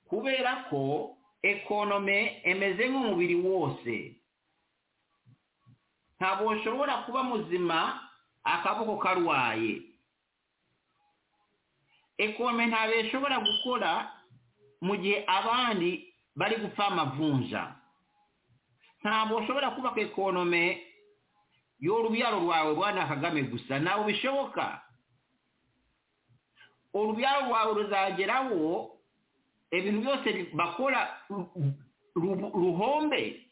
kubera ko ekonome emeze nk'umubiri wose ntabwo ushobora kuba muzima akaboko karwaye ekonome ntabwo ishobora gukora mu gihe abandi bari gupfa amavunja ntabwo ushobora kubaka ekonome y'urubyaro rwawe rwana kagame gusa ntabwo bishoboka urubyaro rwawe ruzageraho ibintu byose bakora ruhombe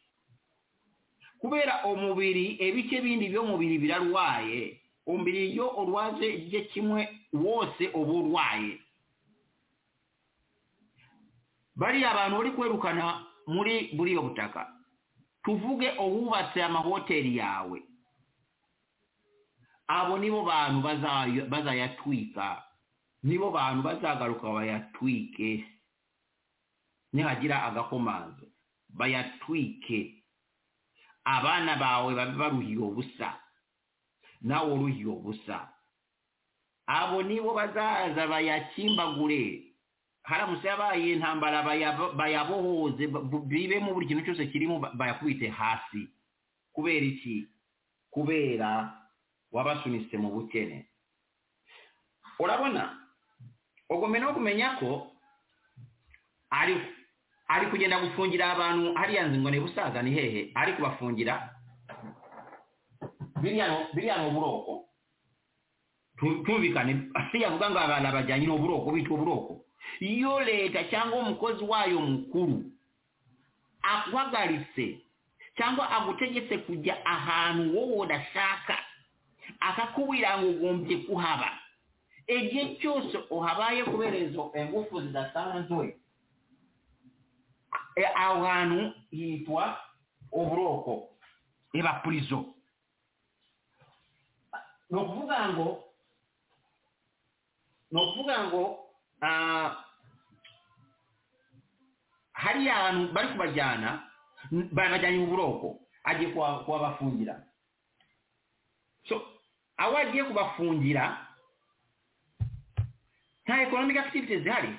kubera umubiri ibice bindi by'umubiri birarwaye umubiri iyo urwaje igice kimwe wose uba urwaye bariya abantu bari kwerukana muri buriya butaka tuvuge uwubatse amahoteli yawe abo nibo bantu bazayatwika nibo bantu bazagaruka bayatwike nihagira agakomanzo bayatwike abana bawe babe baruhiye ubusa nawe uruhiye ubusa abo nibo bazaza bayakimbagure haramutse yabaye intambara bayabohoze bibemo buri kintu cyose kirimo bayakubite hasi kubera iki kubera wabasunitse mu bukene urabona ugomba no kumenya ko ari ari kugenda gufungira abantu hariya nzi ngo ni busaza ni hehe ari kubafungira biriya ni uburoko tumvikane hariya avuga ngo abantu bajyanye n'uburoko bitwa uburoko iyo leta cyangwa umukozi wayo mukuru aguhagaritse cyangwa agutegetse kujya ahantu wowe udashaka akakubwira ngo ugombye kuhaba igihe cyose uhabaye kubera izo ingufu zidasanzwe aho hantu hitwa uburoko reba purizo ni ukuvuga ngo ni ukuvuga ngo hariya hantu bari kubajyana barabajyanye mu buroko agiye kubafungira aho agiye kubafungira nta ekonomike akitivite zihari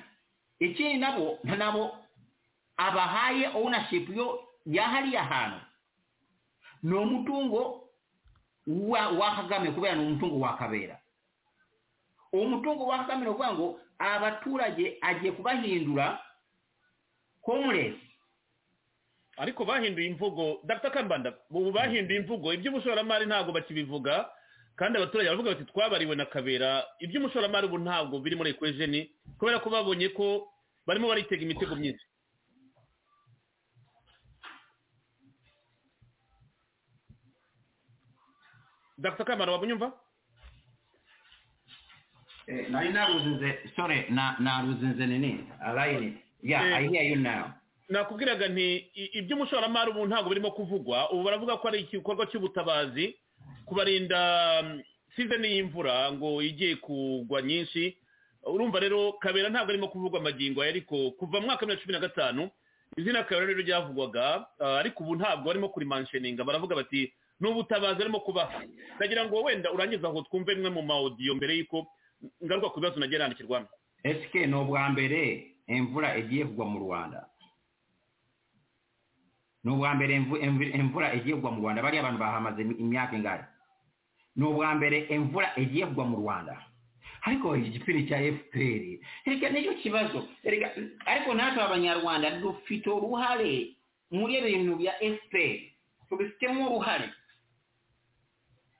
ikindi nabo nabo abahaye ownership yo yahariya hantu ni umutungo wa, wa kagame kubera ni umutungo wa kabera umutungo wa kagame ni ukuvuga ngo abaturage agiye kubahindura homeless ariko bahinduye imvugo dr kambanda ubu bahinduye imvugo iby'umushoramari ntabwo bakibivuga kandi abaturage baravuga bati twabariwe na kabera iby'umushoramari ubu ntabwo biri muri ekwejeni kubera ko babonye ko barimo baritega imitego myinshi dr kamara wabunyumva nari naruzinze sorry na naruzinze nini alayini yeah i hear you now nakubwiraga nti iby'umushoramari ubu ntabwo birimo kuvugwa ubu baravuga ko ari igikorwa cy'ubutabazi kubarinda sizeni y'imvura ngo igiye kugwa nyinshi urumva rero kabera ntabwo arimo kuvugwa amagingo aya ariko kuva mu mwaka wa bibiri na cumi na gatanu izina kabera rero ryavugwaga ah, ariko ubu ntabwo barimo kurimansheninga baravuga bati ni ubutabazi arimo kubaha ndagira ngo wenda urangize aho twumve imwe mu mawodiyo mbere y'uko ngaruka ku bibazo nagiye yandikirwamo esike ni ubwa mbere imvura igiye kugwa mu rwanda ni ubwa mbere imvu- imvu- imvura igiye kugwa mu rwanda bariya bantu bahamaze imi- imyaka ingari ni ubwa mbere imvura igiye kugwa mu rwanda ariko igipindi cya fpr reka nicyo kibazo Erega, ariko natwe abanyarwanda dufite uruhare muri ibintu bya fpr tubifitemo uruhare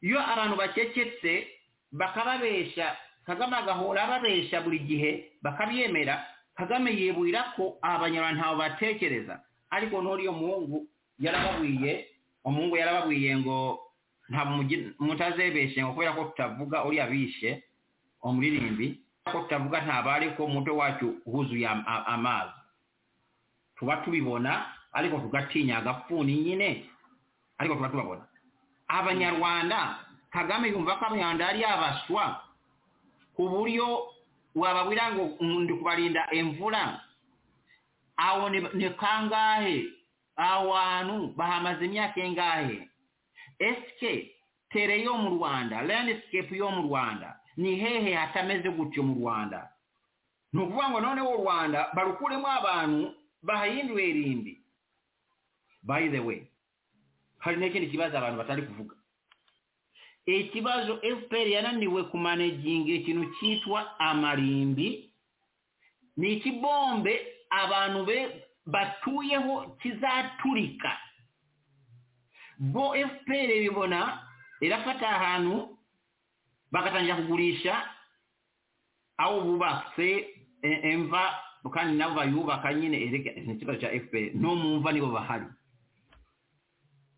iyo abantu bakecetse bakababesha kagame agahora ababesha buri gihe bakabyemera kagame yiburira ko abanyarwanda ntawe batekereza ariko n'uriya muhungu yarababwiye umuhungu yarababwiye ngo ntabwo mugi- mutazebeshe ngo kubera ko tutavuga uriya bishe umuririmbi ko tutavuga ntaba ariko umutwe wacu wuzuye am- a- amazi tuba tubibona ariko tugatinya agapfuni nyine ariko tuba tubabona abanyarwanda kagame yumva ko abanyarwanda yari yabaswa ku buryo wababwira ngo "Mm, ndi kubarinda imvura aho ni ni kangahe aho hantu bahamaze imyaka ingahe esike tere yo mu rwanda landiscape yo mu rwanda ni hehe hatameze gutyo mu rwanda ni ukuvuga ngo noneho u rwanda barukuremo abantu bahahindure rimbi by the way hari n'ikindi kibazo abantu batari kuvuga ikibazo fpr yananiwe kumaneginga ikintu cyitwa amarimbi ni ikibombe abantu be batuyeho kizaturika bo fpr bibona irafata ahantu bagatangira kugurisha aho bubatse e- emva kandi nabo bayubaka nyine erega ni ikibazo cya fpr no mu mva nibo bahari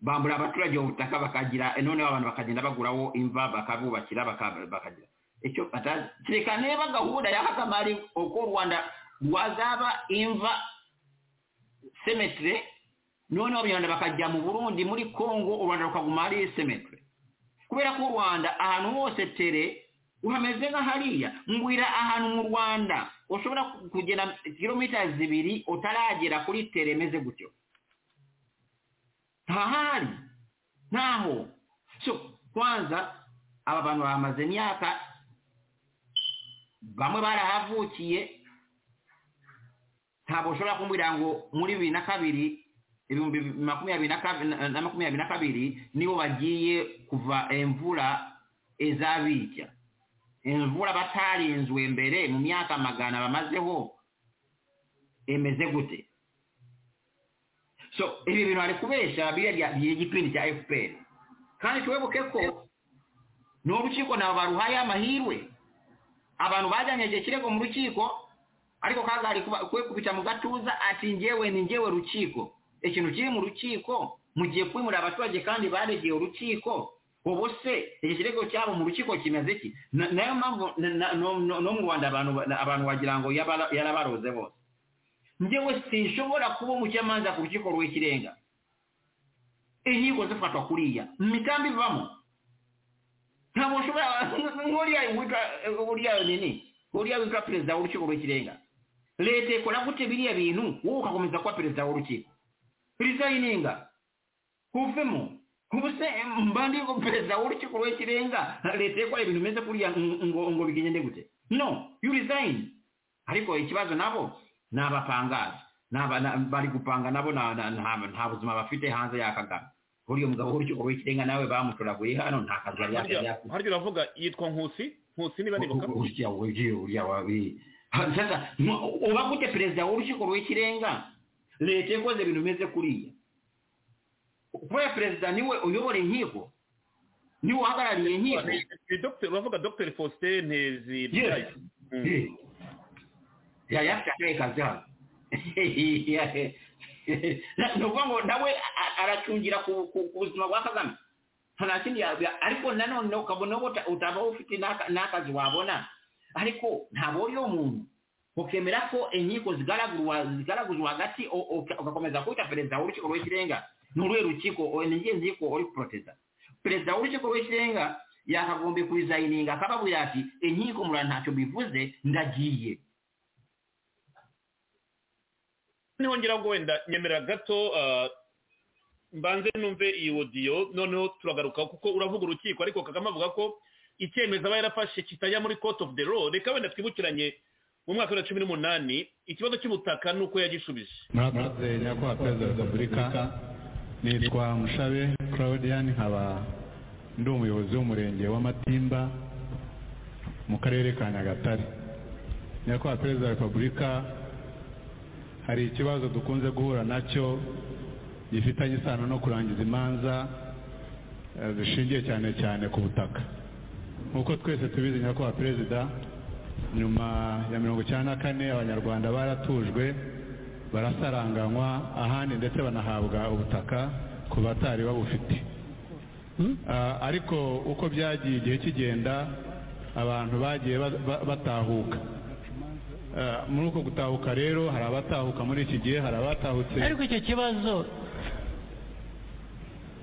bambura abaturage ubutaka bakagira noneho abantu bakagenda baguraho imva bakabubakira baka- bakagira icyo batazi kereka niba gahunda ya kagame ari uko u rwanda rwazaba imva semetire noneho abanyarwanda bakajya mu burundi muri kongo u rwanda rukaguma hari semetire kubera ko u rwanda ahantu hose tere uhameze nka hariya mbwira ahantu mu rwanda ushobora kugenda kilomita zibiri utaragera kuri tere imeze gutyo ntahari ntaho so kwanza aba bantu bamaze imyaka bamwe barahavukiye ntabwo ushobora kumbwira ngo muri bibiri na kabiri ibihumbi bibiri makumyabiri na kabi- na- na makumyabiri na kabiri nibo bagiye kuva imvura izabica imvura batarinzwe mbere mu myaka magana bamazeho imeze gute so ibi bintu ari kubesha biriya bya igipindi cya fpr kandi tuwebuke ko n'urukiko nabo baruhaye amahirwe abantu bajyanyeje ikirego mu rukiko ariko kaga ari kuba- kwikubita mu gatuza ati njyewe ni njyewe rukiko ikintu kiri mu rukiko mugiye kwimura abaturage kandi baregeye urukiko ubu se iki kirego cyabo mu rukiko kimeze iki Na- nayo mpamvu na- na- no no- no mu rwanda abantu abantu wagira ngo yabara- yarabaroze bose njyewe sinshobora kuba umucamanza ku rukiko rw'ikirenga inkiko zifatwa kuriya mu mitambi ivamo ntabwo ushobora nk'uriya witwa uriya nini uriya witwa perezida w'urukiko rw'ikirenga leta ikora gute biriya bintu wowe ugakomeza kuba perezida w'urukiko rizayininga uvemo ubu se mbandi ngo perezida w'urukiko rw'ikirenga leta ikora ibintu bimeze kuriya ngo- ngo ngo bigende gute no you resign ariko ikibazo nabo ni abapangazi Ni aba- na- bari gupanga nabo na- na- nta nta buzima bafite hanze ya kagame uriya mugabo w'urukiko rw'ikirenga nawe bamutoraguye hano nta kazi yari harya yari yakoze harya uravuga yitwa nkusi nkusi niba nibuka uriya uriya uriya wabi sasa mu- uba gute perezida w'urukiko rw'ikirenga leta ikoze ibintu bimeze kuriya kubera perezida niwe uyobora inkiko niwe uhagarariye inkiko Ni Dr. uravuga dr faustin ntezi Yes. Mm. ya yafite akahe kazi hano ni ukuvuga ngo nawe a- a- aracungira ku ku- ku buzima bwa kagame nta kindi yabya ariko nanone ukabona ko uta- utaba ufite n'aka- n'akazi wabona ariko ntabwo uri umuntu ukemera ko inkiko zigaragurwa zigaraguzwa hagati o- o- ugakomeza kwita perezida w'urukiko rw'ikirenga ni uruhe rukiko o- ni ngenzi ko uri kuporoteza perezida w'urukiko rw'ikirenga yakagombye kurizayininga akababwira ati inkiko murara ntacyo bivuze ndagiye niho ngira ngo wenda nyemera gato ah, mbanze numve iyi odiyo noneho turagaruka kuko uravuga urukiko ariko kagame avuga ko icyemezo aba yarafashe kitajya muri court of the law reka wenda twibukiranye mu mwaka wa bibiri na cumi n'umunani ikibazo cy'ubutaka ni uko yagishubije murakoze nyakubahwa perezida wa repubulika nitwa mushabe claudian nkaba ndi umuyobozi w'umurenge w'amatimba mu karere ka nyagatare nyakubahwa perezida wa repubulika hari ikibazo dukunze guhura nacyo gifitanye isano no kurangiza imanza eh, zishingiye cyane cyane ku butaka nk'uko twese tubizi nyakubahwa perezida nyuma ya mirongo icyenda na kane abanyarwanda baratujwe barasaranganywa ahandi ndetse banahabwa ubutaka ku batari babufite Ah, ariko uko byagiye igihe kigenda abantu bagiye ba- ba- batahuka Ah, muri uko gutahuka rero hari abatahuka muri iki gihe hari abatahutse ariko icyo kibazo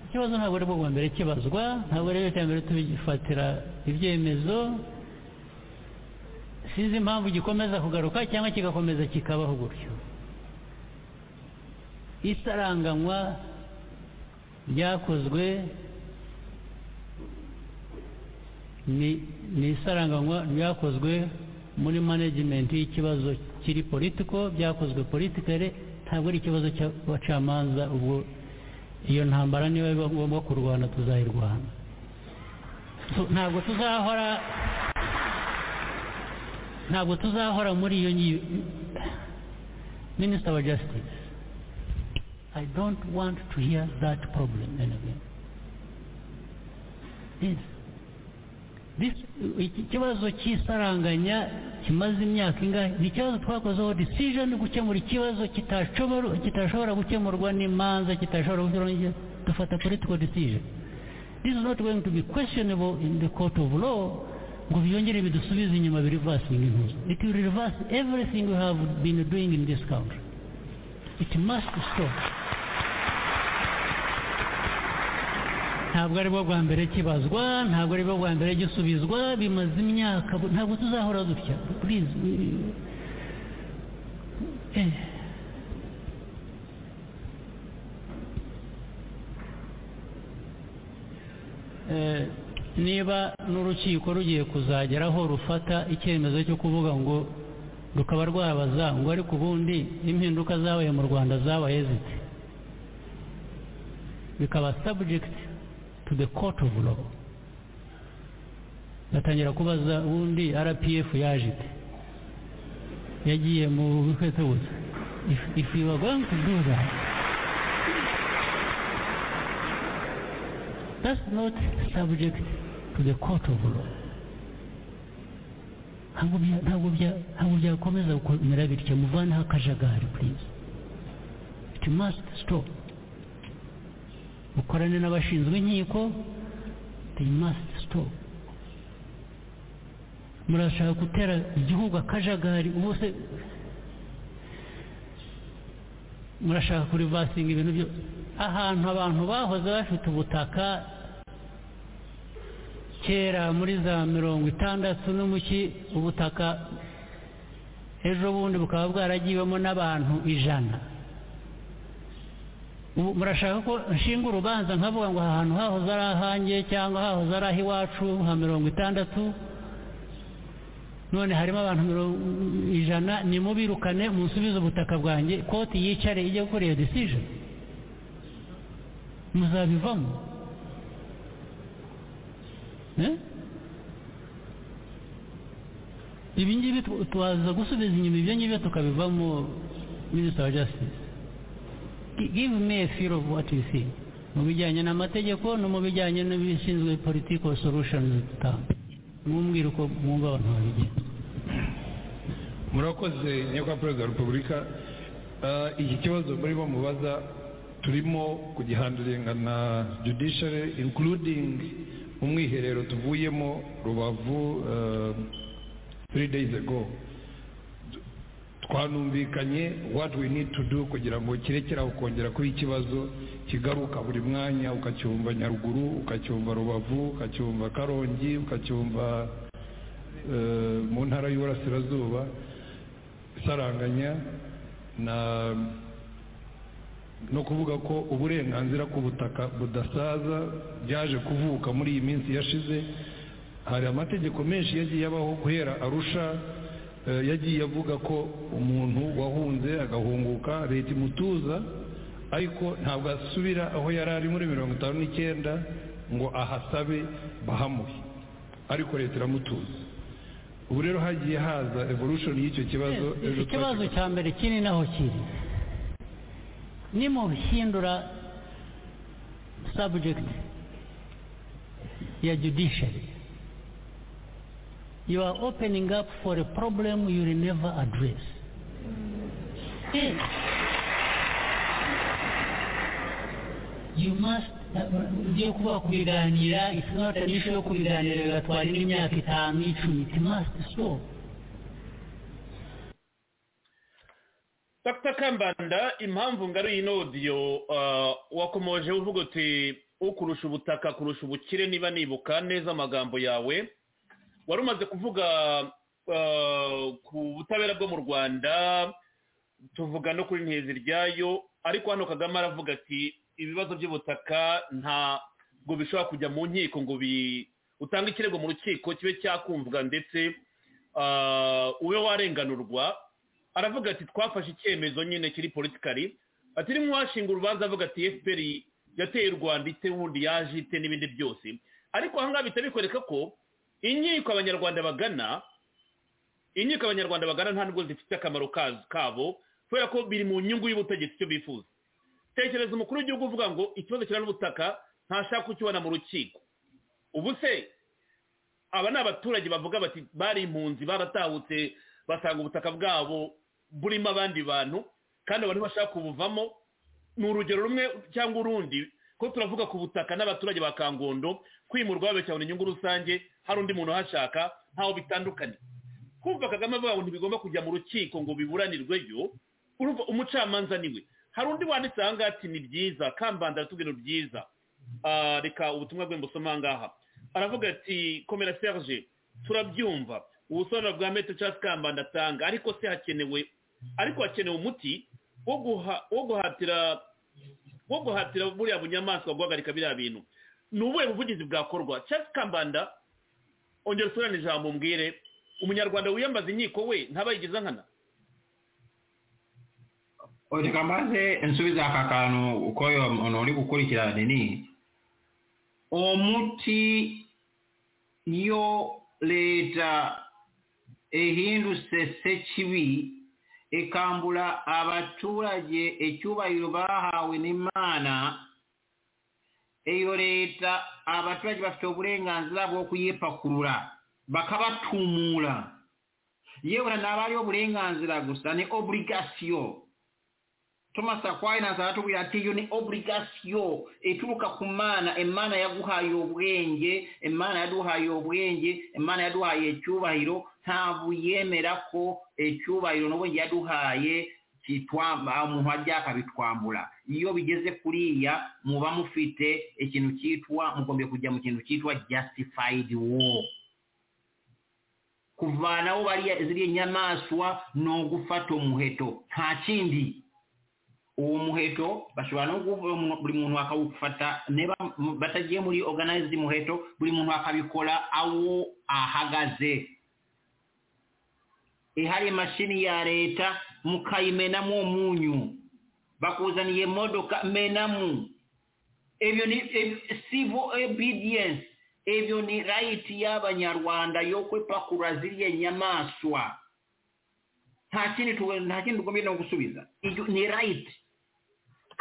ikibazo ntabwo ari bwo bwa mbere kibazwa ntabwo rero icya mbere tubifatira ibyemezo sinzi impamvu gikomeza kugaruka cyangwa kigakomeza kikabaho gutyo isaranganywa ryakozwe ni ni isaranganywa ryakozwe muri management y'ikibazo kiri politiko byakozwe politikare ntabwo ari ikibazo cy'abacamanza ubwo iyo ntambara niba biba ngombwa kurwana tuzayirwana Tu- ntabwo tuzahora ntabwo tuzahora muri iyo nyi- minister wa justice i don't want to hear that problem anymore yes This- iki kibazo cy'isaranganya kimaze imyaka ingahe ni ikibazo twakozeho decision gukemura ikibazo kitashobora kitashobora gukemurwa n'imanza kitashobora gukemurwa n'iki- dufata political decision this is not going to be questionable in the court of law ngo byongere bidusubize inyuma bireversing intuzo it will reverse everything we have been doing in this country it must stop ntabwo ari bwo bwa mbere kibazwa ntabwo ari bwo bwa mbere gisubizwa bimaze imyaka bu- ntabwo tuzahora dutya please we- eh. Eh, niba n'urukiko rugiye kuzagera aho rufata icyemezo cyo kuvuga ngo rukaba rwabaza ngo ariko ubundi impinduka zabaye mu rwanda zabaye zite bikaba subject to the court of law batangira kubaza ubundi rpf yaje ite yagiye mu bukweto busa if, if you are going to do that that's not subject to the court of law ntabwo bya- ntabwo bya- ntabwo byakomeza gukomera bityo muvaneho akajagari please it must stop mukorane n'abashinzwe inkiko they must stop murashaka gutera igihugu akajagari ubuse murashaka kurivasinga ibintu byo ahantu abantu bahoze bafite ubutaka kera muri za mirongo itandatu n'umuki ubutaka ejo bundi bukaba bwaragiwemo n'abantu ijana ubu murashaka ko nshinga urubanza nkavuga ngo aha hantu hahoze ari ahanjye cyangwa hahoze ari ah'iwacu nka mirongo itandatu none harimo abantu mirongo ijana nimubirukane musubize ubutaka bwanjye koti yicare ijye gukora iyo decision muzabivamo Eh? ibi ngibi tu- tubaza gusubiza inyuma ibyo ngibyo tukabivamo minisita wa justice give me a feel of what you see mu bijyanye n'amategeko no mu bijyanye n'ibishinzwe political solutions dutanga mwumbwira uko mwumva abantu babigenza murakoze nyakubahwa perezida wa repubulika Ah, iki kibazo murimo mubaza turimo kugihanduringa na judiciary including umwiherero tuvuyemo rubavu ah, three days ago twanumvikanye what we need to do kugira ngo kirekere aho kongera kuba ikibazo kigaruka buri mwanya ukacyumva nyaruguru ukacyumva rubavu ukacyumva karongi ukacyumva eh, mu ntara y'uburasirazuba saranganya na no kuvuga ko uburenganzira ku butaka budasaza byaje kuvuka muri iyi minsi yashize hari amategeko menshi yagiye abaho guhera arusha eh, yagiye avuga ko umuntu wahunze agahunguka leta imutuza ariko ntabwo asubira aho yari ari muri mirongo itanu n'icyenda ngo ahasabe bahamuhe ariko leta iramutuza ubu rero hagiye haza evolution y'icyo kibazo ejo ikibazo twakigarukaho. cya mbere kiri naho kiri nimuhindura subject ya judiciary you are opening up for a problem you will never address Eh. you must ugiye kuba kubiganira it's not an issue yo kubiganira bigatwara indi myaka itanu icumi it must stop dr kambanda impamvu ngari iyi nodiyo ah, wakomojeho uvuga uti ukurusha ubutaka kurusha ubukire niba nibuka neza amagambo yawe wari umaze kuvuga ah, ku butabera bwo mu rwanda tuvuga no kuri nteziryayo ariko hano kagame aravuga ati ibibazo by'ubutaka ntabwo bishobora kujya mu nkiko ngo bi utange ikirego mu rukiko kibe cyakumvwa ndetse ah, ube warenganurwa aravuga ati twafashe icyemezo nyine kiri politikari ati rimwe washinga urubanza avuga ati fpr yateye u rwanda ite ubundi yaje ite n'ibindi byose ariko ahangaha bihita bikwereka ko inkiko abanyarwanda bagana inkiko abanyarwanda bagana nta nubwo zifite akamaro kazo- kabo kubera ko biri mu nyungu y'ubutegetsi icyo bifuza tekereza umukuru w'igihugu uvuga ngo ikibazo kirana ubutaka ntashaka kukibona mu rukiko ubu se aba ni abaturage bavuga bati bari impunzi baratahutse basanga ubutaka bwabo burimo abandi bantu kandi abantu bashaka kubuvamo ni urugero rumwe cyangwa urundi ko turavuga ku butaka n'abaturage ba kangondo kwimurwa babeshyira inyungu rusange hari undi muntu uhashaka ntaho bitandukanye kumva kagame avuga ngo ntibigomba kujya mu rukiko ngo biburanirwe yo urumva umucamanza niwe hari undi wanditse aha ngaha ati ni byiza kambanda aratubwira ngo byiza Ah, reka ubutumwa bwe mbusoma aha ngaha aravuga ati komera serge turabyumva ubusobanuro bwa metero cyangwa kambanda atanga ariko se hakenewe ariko hakenewe umuti wo guha- wo guhatira wo guhatira buriya bunyamaswa guhagarika biriya bintu ni ubuhe buvugizi bwakorwa cyangwa kambanda ongera usubirane ijambo umbwire umunyarwanda wiyambaza inkiko we ntabayigiza nkana reka mbaze nsubiza aka kantu uko uyu muntu uri gukurikirana ni uwo muti iyo leta ehinduse se kibi ikambula abaturage icyubahiro bahawe n'imana iyo leta abaturage bafite uburenganzira bwo kuyipakurura bakabatumura yewe naba ari uburenganzira gusa ni oburigasiyo thomas aquinas aratubwira ati iyo ni oburigasiyo ituruka ku mana imana yaguhaye ubwenge imana yaduhaye ubwenge imana yaduhaye icyubahiro ntabwo yemera ko icyubahiro n'ubwenge yaduhaye kitwamba- umuntu ajya akabitwambura iyo bigeze kuriya muba mufite ikintu cyitwa mugombye kujya mu kintu cyitwa justified war kuvanaho bariya ziriya nyamaswa ni ugufata umuheto nta kindi uwo muheto bashobora no kuvuga mu- buri muntu akawufata niba mu- batagiye muri organize muheto buri muntu akabikora aho ahagaze ihari imashini ya leta mukayimenamo umunyu bakuzaniye imodoka menamo ebyo ni eb- civil obedience ebyo ni right y'abanyarwanda yo kwepakura ziriya nyamaswa nta kindi tu- nta kindi tugombye no gusubiza Ibyo ni right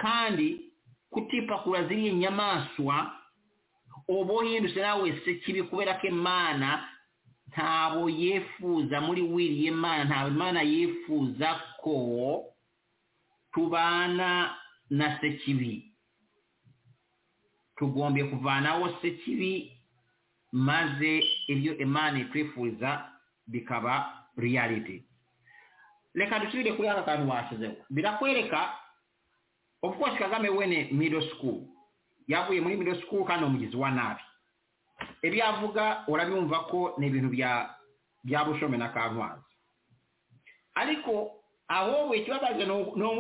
kandi kutipakura ziriya nyamaswa uba uhindutse nawe se kibi kubera ko imana ntabo yifuza muri wiriye imana ntabwo imana yifuza ko tubana na se kibi tugombye kuvanaho se kibi maze ibyo imana itwifuriza bikaba reality reka dusubire kuri hano kantu bashyizeho birakwereka of course kagame we ni middle school yavuye muri middle school kandi ni umugizi wa nabi ibyo avuga urabimva ko ni ibintu bya bya bushome na kantwaza ariko aho we ikibabaje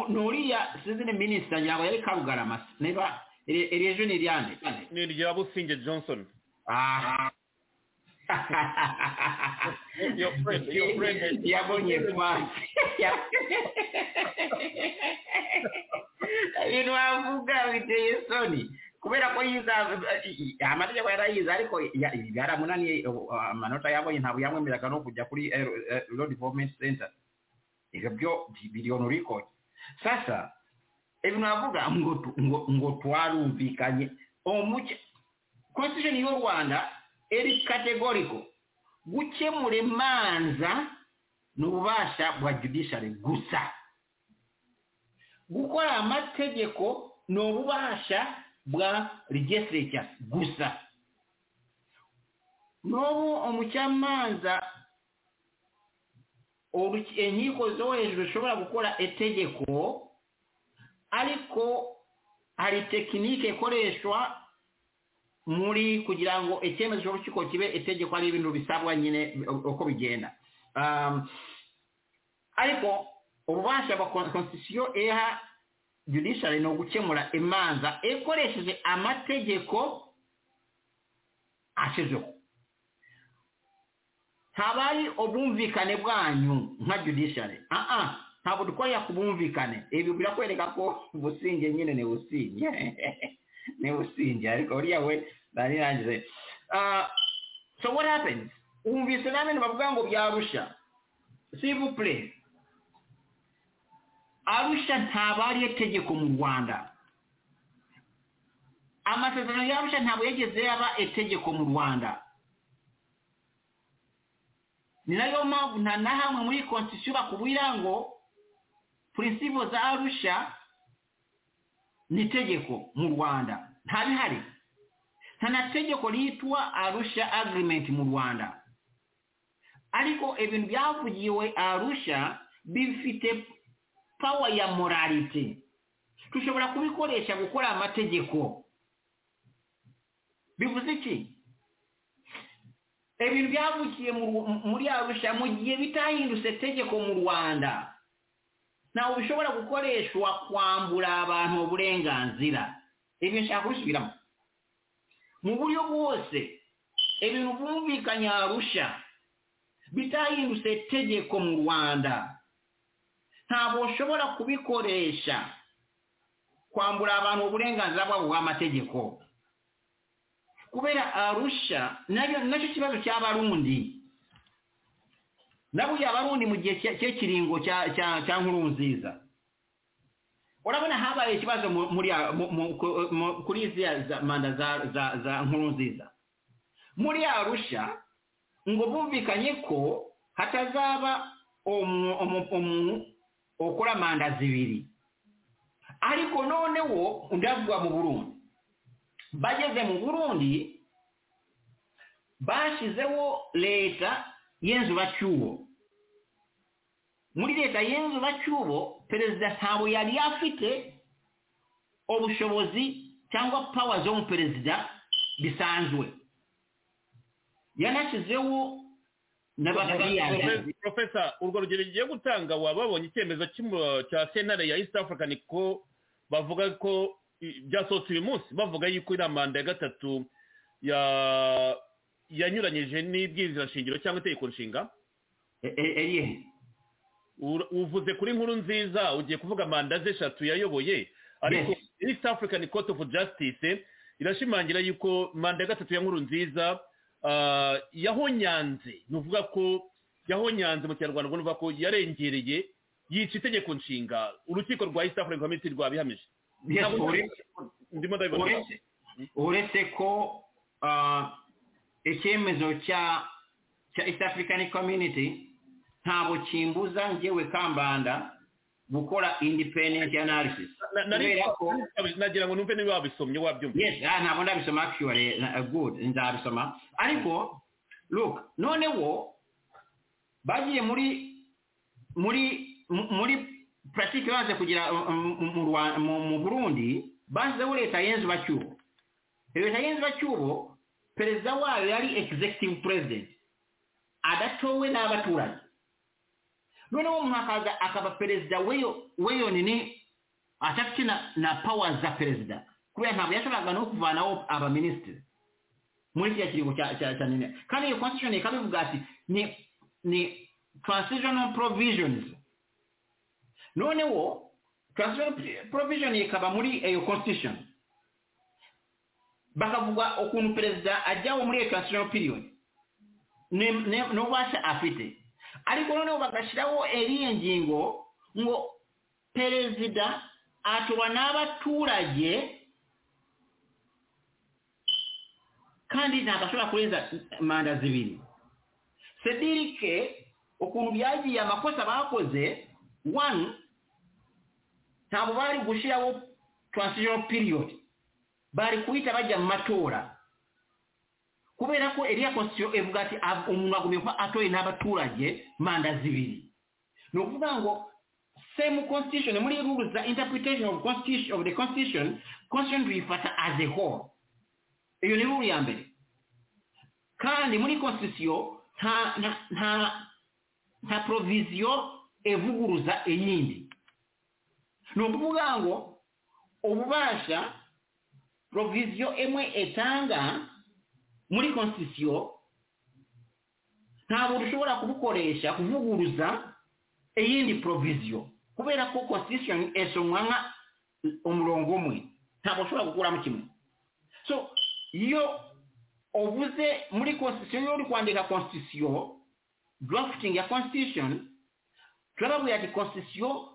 ni uriya sinzi ni minisita ngira ngo yari karugarama niba iri ejo ni iryande ni irya businge johnson aha Your friend, your friend. yabonye pasi ibintu bavuga biteye isoni kubera ko yiza amategeko yarayize ariko ya- yaramunaniye uh, amanota yabonye ntabwo yamwemereraga no kujya kuri eh, eh, law development center ibyo byo biliyoni urikoye sasa ibintu bavuga ngo tu- ngo ngo twarumvikanye umucye constitution y'u rwanda eri kategoriko gukemura imanza ni ububasha bwa judiciary gusa gukora amategeko ni ububasha bwa legislature gusa n'ubu umucamanza uruki- inkiko zo hejuru zishobora gukora itegeko ariko hari tekinike ikoreshwa muri kugira ngo icyemezo cy'urukiko kibe itegeko ari ibintu bisabwa nyine uko bigenda Um, ariko ububasha bwa konstitusiyo iha judiciary ni ugukemura imanza ikoresheje amategeko ashizeho haba ari ubwumvikane bwanyu nka judiciary aha ntabwo dukorera ku bwumvikane ibi birakwereka ko businge nyine ni businge ni businge ariko uriya we nari nangize Ah, so what happens wumvise nawe bavuga ngo byarusha civil play arusha ntabwo ariyo tegeko mu rwanda amasezerano y'arusha ntabwo yigeze yaba itegeko mu rwanda ni nayo mpamvu nta na hamwe muri konstitusiyo bakubwira ngo purinsipo za arusha ni itegeko mu rwanda nta bihari nta na tegeko ryitwa arusha agirimenti mu rwanda ariko ibintu byavugiwe arusha bifite pawa ya morality dushobora kubikoresha gukora amategeko bivuze iki ibintu byavukiye mu- muri arusha mu gihe bitahindutse tegeko mu rwanda ntabwo bishobora gukoreshwa kwambura abantu uburenganzira ibyo nshaka kubisubiramo mu buryo bwose ibintu bumvikanye arusha bitahindutse tegeko mu rwanda ntabwo ushobora kubikoresha kwambura abantu uburenganzira bwabo bw'amategeko kubera arusha nayo nacyo kibazo cy'abarundi naburiya abarundi mu gihe cye- cy'ikiringo cya- cya cya nkuru nziza urabona habaye ikibazo mu- muri a- mu- mu- ku- mu- kuri ziriya za- manda za za- za nkuru nziza muri arusha ngo bumvikanye ko hatazaba umu- umu- umuntu ukora manda zibiri ariko noneho ndavuga mu burundi bageze mu burundi bashyizeho leta y'inzubacyubo muri leta y'inzubacyubo perezida ntabwo yari afite ubushobozi cyangwa pawa zo mu perezida bisanzwe yanashyizeho n'abakiriya profesa urwo rugero ugiye gutanga waba wabonye icyemezo cy'umu- cya sentare ya east african ko bavuga ko i- byasohotse uyu munsi bavuga yuko iriya manda ya gatatu ya- yanyuranyije n'ibwirizashingiro cyangwa itegeko nshinga eriye Ur- uvuze kuri nkuru nziza ugiye kuvuga manda ze eshatu yayoboye ariko east african court of justice irashimangira yuko manda ya gatatu ya nkuru nziza ah, yahonyanze ni ukuvuga ko yahonyanze mu kinyarwanda ubwo ni ukuvuga ko yarengereye yica itegeko nshinga urukiko rwa east african community rwabihamije Yes, Ntabwo- uretse- ndimo ndabibona uretse uretse ko ah, icyemezo cya cya east african community ntabwo kimbuza njyewe kambanda gukora independent analysis Na- nari- kubera ko nagira ngo numve niba wabisomye wabyumva yes ah, ntabwo ndabisoma actually na- ah, good nzabisoma ariko look noneho bagiye muri muri mu- muri puratike baje kugira mu- mu- mu Rwa- mu- mu burundi bashyizeho leta yenzu bacyubo leta yenzu bacyubo perezida wayo yari executive president adatowe n'abaturage noneho umuntu akaza akaba perezida weyo weyo nini atafite na, na powers za perezida kubera ntabwo yashoboraga no kuvanaho abaminisitiri muri kiriya kiringo cya cya cya nini kandi iyo constitution ikaba ivuga ati ni ni transitional provisions noneho transitional provision ikaba muri iyo constitution bakavuga ukuntu perezida ajyaho muri iyo transitional period ni- ni- n'ububasha afite ariko noneho bagashyiraho iriya ngingo ngo perezida atorwa n'abaturage kandi ntabwo ashobora kurenza manda zibiri sedirike ukuntu byagiye amakosa bakoze wani ntabwo bari gushyiraho transitional period bari kuhita bajya mu matora kubera ko iriya constitution ivuga ati "Ab- umuntu agomba kuba atoye n'abaturage manda zibiri ni ukuvuga ngo same constitution muri rules za interpretation of, constitution, of the constitution constitution tuyifata as a whole iyo ni rule ya mbere kandi muri constitution nta nta nta nta provision evuguruza iyindi ni ukuvuga ngo ububasha provision imwe etanga muri constitution ntabwo dushobora kubukoresha kuvuguruza iyindi provision kubera ko constitution esomwa nka umurongo umwe ntabwo ushobora gukuramo kimwe so iyo uvuze muri constitution iyo uri kwandika constitution drafting ya constitution turababwira ati constitution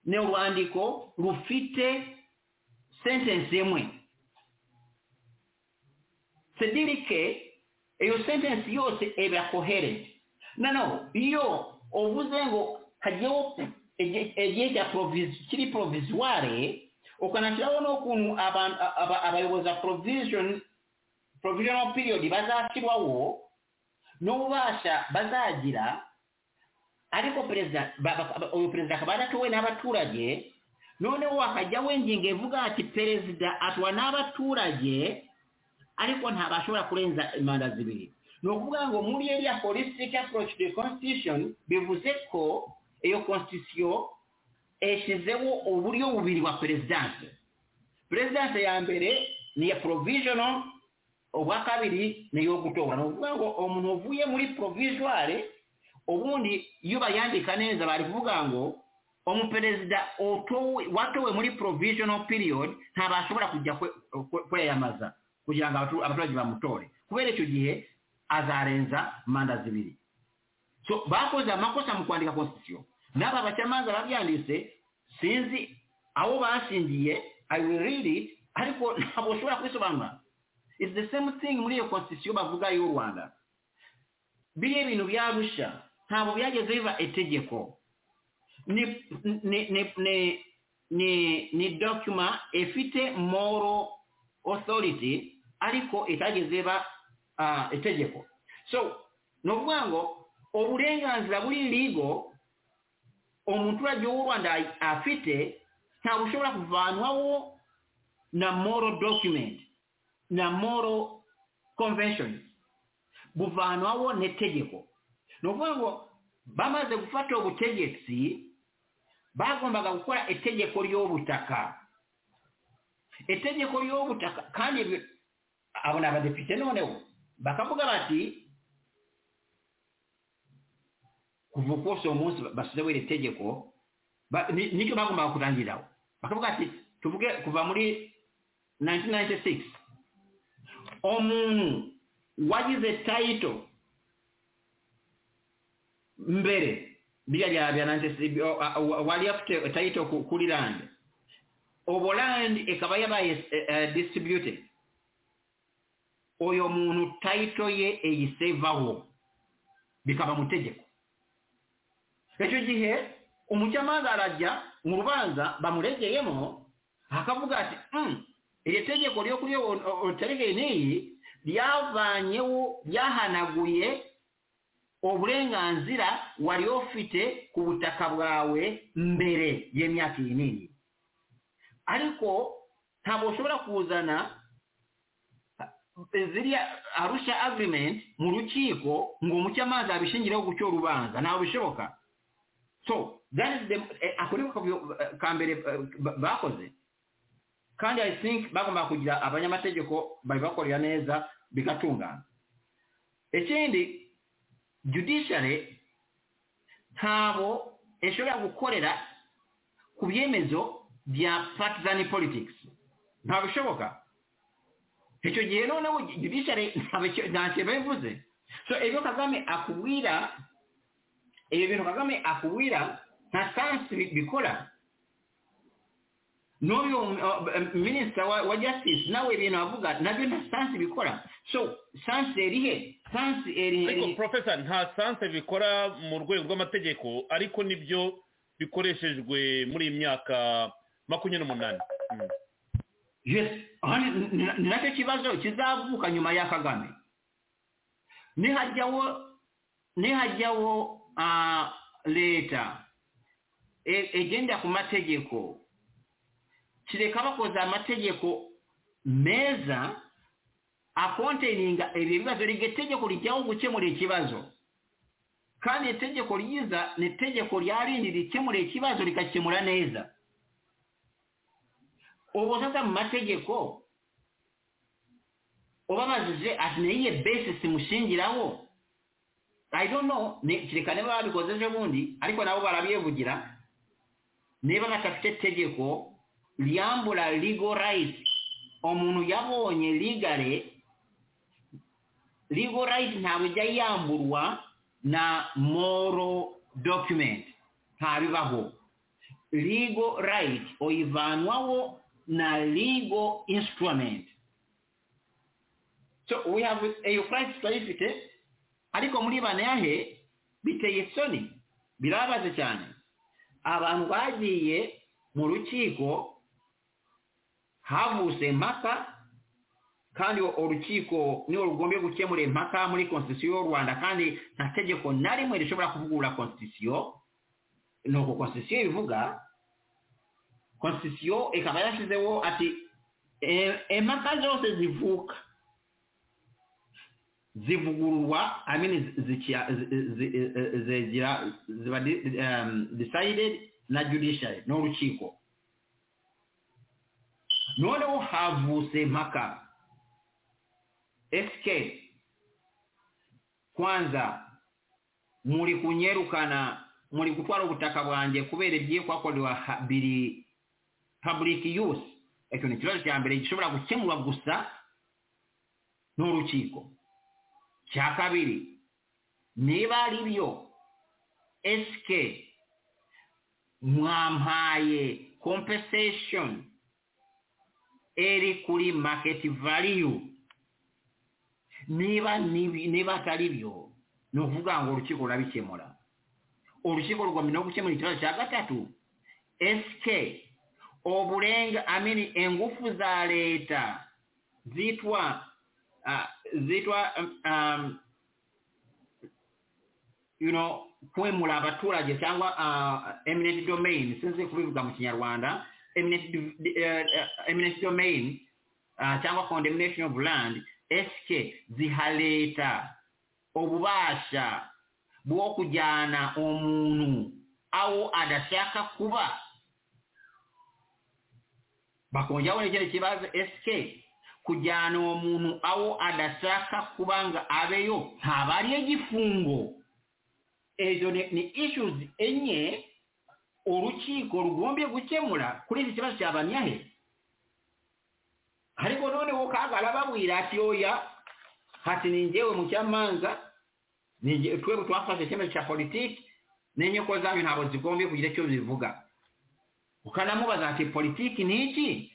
ni urwandiko rufite sentence imwe sedirike iyo sentence yose iba coherent noneho iyo uvuze ngo hagiyeho igihe igihe cya provis- kiri provisoire ukanashyiraho n'ukuntu abantu- aba- abayobozi ba provision provisional period bazashyirwaho n'ububasha bazagira ariko perezida ba- ba- ba- uyu perezida akaba adatowe n'abaturage noneho akajyaho ingingo ivuga ati perezida atwa n'abaturage ariko ntabashobora kurenza imanda zibiri ni ukuvuga ngo muri iriya holistic approach to the constitution bivuze ko iyo constitution yashyizeho uburyo bubiri bwa perezidanse perezidanse ya mbere ni iya provisional ubwa kabiri ni iyo gutora ni ukuvuga ngo umuntu uvuye muri provisoire ubundi iyo bayandika neza bari kuvuga ngo umuperezida utowe- watowe muri provisional period ntabashobora kujya kwe- kwe- kwiyamamaza kugira ngo abatu- abaturage bamutore kubera icyo gihe azarenza manda zibiri so bakoze amakosa mu kwandika constitution n'aba bacamanza babyanditse sinzi aho bashingiye i will read it ariko ntabwo ushobora kubisobanura It's the same thing muri iyo constitution bavuga y'u rwanda biriya bintu byarusha ntabwo byageze biva itegeko ni ni ni ni ni ni dokima ifite moral authority ariko itageze iba ah, itegeko so ni ukuvuga ngo uburenganzira buri ligo umuturage w'u rwanda afite ntabwo ushobora kuvanwaho na moral document na moral conventions buvanwaho n'itegeko ni ukuvuga ngo bamaze gufata ubutegetsi bagombaga gukora itegeko ry'ubutaka itegeko ry'ubutaka kandi bi- abo ni abadepite noneho bakavuga bati kuva kose uwo munsi bashyizeho iri tegeko ba- ni- nicyo bagombaga kurangiriraho bakavuga ati tuvuge kuva muri 1996 omuntu wagize tayito mbere biriya bya bya nanjye wari afite tayito ku- kuri landi ubu landi ikaba yabaye disitiribyute uyu muntu tayito ye eyisevaho bikaba mu tegeko icyo gihe umucamanza arajya mu rubanza bamuregeyemo akavuga ati "Mm, iri tegeko ryo kuri otorege n'iyi ryavanyeho ryahanaguye uburenganzira wari ufite ku butaka bwawe mbere y'imyaka iyi n'iyi ariko ntabwo ushobora kuzana ziriya arusha agirimenti mu rukiko ngo umuke amazi abishingireho gucyo urubanza ntabwo bishoboka so that is the ako ni ko ka mbere bakoze kandi i think bagomba kugira abanyamategeko babibakorera neza bigatungana ikindi judiciary ntabo ishobora gukorera ku byemezo bya partisan politics ntabwo bishoboka icyo gihe noneho judiciary nta kintu bivuze so ibyo kagame akubwira ibyo bintu kagame akubwira nta sansi bikora n'uyu minisita wa justice nawe ibintu avuga nabyo nta sansi bikora so sansi erihe sansi ariko erihe porofesa nta sanse bikora mu rwego rw'amategeko ariko nibyo bikoreshejwe muri iyi myaka makumyabiri n'umunani Mm. yes aha ni ni- ni nacyo kibazo kizavuka nyuma ya kagame nihajyawo nihajyawo ah, leta e- egenda ku mategeko kireka bakoze amategeko meza akonteininga ebyo ebibazo liga etegeko lijyaho gukemura ekibazo kandi etegeko ryiza ni etegeko lyarindi rikemura ekibazo likakemura neza ubu sasa mu mategeko ubabajije ati niyihe besisi mushingiraho i don't know ni- kereka niba babikoze ejo bundi ariko nabo barabyivugira niba badafite tegeko ryambura legal right umuntu yabonye ligare legal right ntabwo ijya yamburwa na moral document ntabibaho legal right oyivanwaho na legal instrument so we have eyo right turayifite ariko muri banayahe biteye isoni birababaje cyane abantu bagiye mu rukiko havutse impaka kandi urukiko niwe rugombye gukemura impaka muri konstitusiyo y'u rwanda kandi nta tegeko na rimwe rishobora kuvugurura konstitusiyo nuko konstitusiyo ivuga konstitusiyo ikaba yashyizeho ati "E- impaka zose zivuka zivugururwa I mean, zikia- zi- zi- zi- zigira ziba di- um, decided na judiciary n'urukiko noneho havutse impaka sk kwanza muri kunyerukana muri gutwara ubutaka bwanjye kubera ibyikwakorewa biri public use icyo ni ikibazo cya mbere gishobora gukemurwa gusa n'urukiko cya kabiri niba ari byo sk mwampaye compensation eri kuri market value niba nibi- niba atari byo ni ukuvuga ngo urukiko rurabikemura urukiko rugomba no gukemura ikibazo cya gatatu sk oburenga amini ingufu za leta zitwa ah, zitwa um, um, you know kwemura abaturage cyangwa ah, eminent domain sinzi kubivuga mu kinyarwanda eminent div- eh, eh, eminent domain ah, cyangwa condemnation of land sk ziha leta obubasha bwo kujyana umuntu aho adashaka kuba bakongeraho n'ikindi kibazo sk kujyana uwo muntu aho adashaka kuba ngo abeyo ntaba ariyo gifungo ejo ni ni issues enye urukiko rugombye gukemura kuri iki kibazo cya banyahe ariko noneho kagara babwira ati oya hati ni njyewe mucamanza ni njye- twebwe twafashe icyemezo cya politiki n'inyoko zanyu ntabwo zigombye kugira icyo zivuga ukanamubaza ati politiki ni iki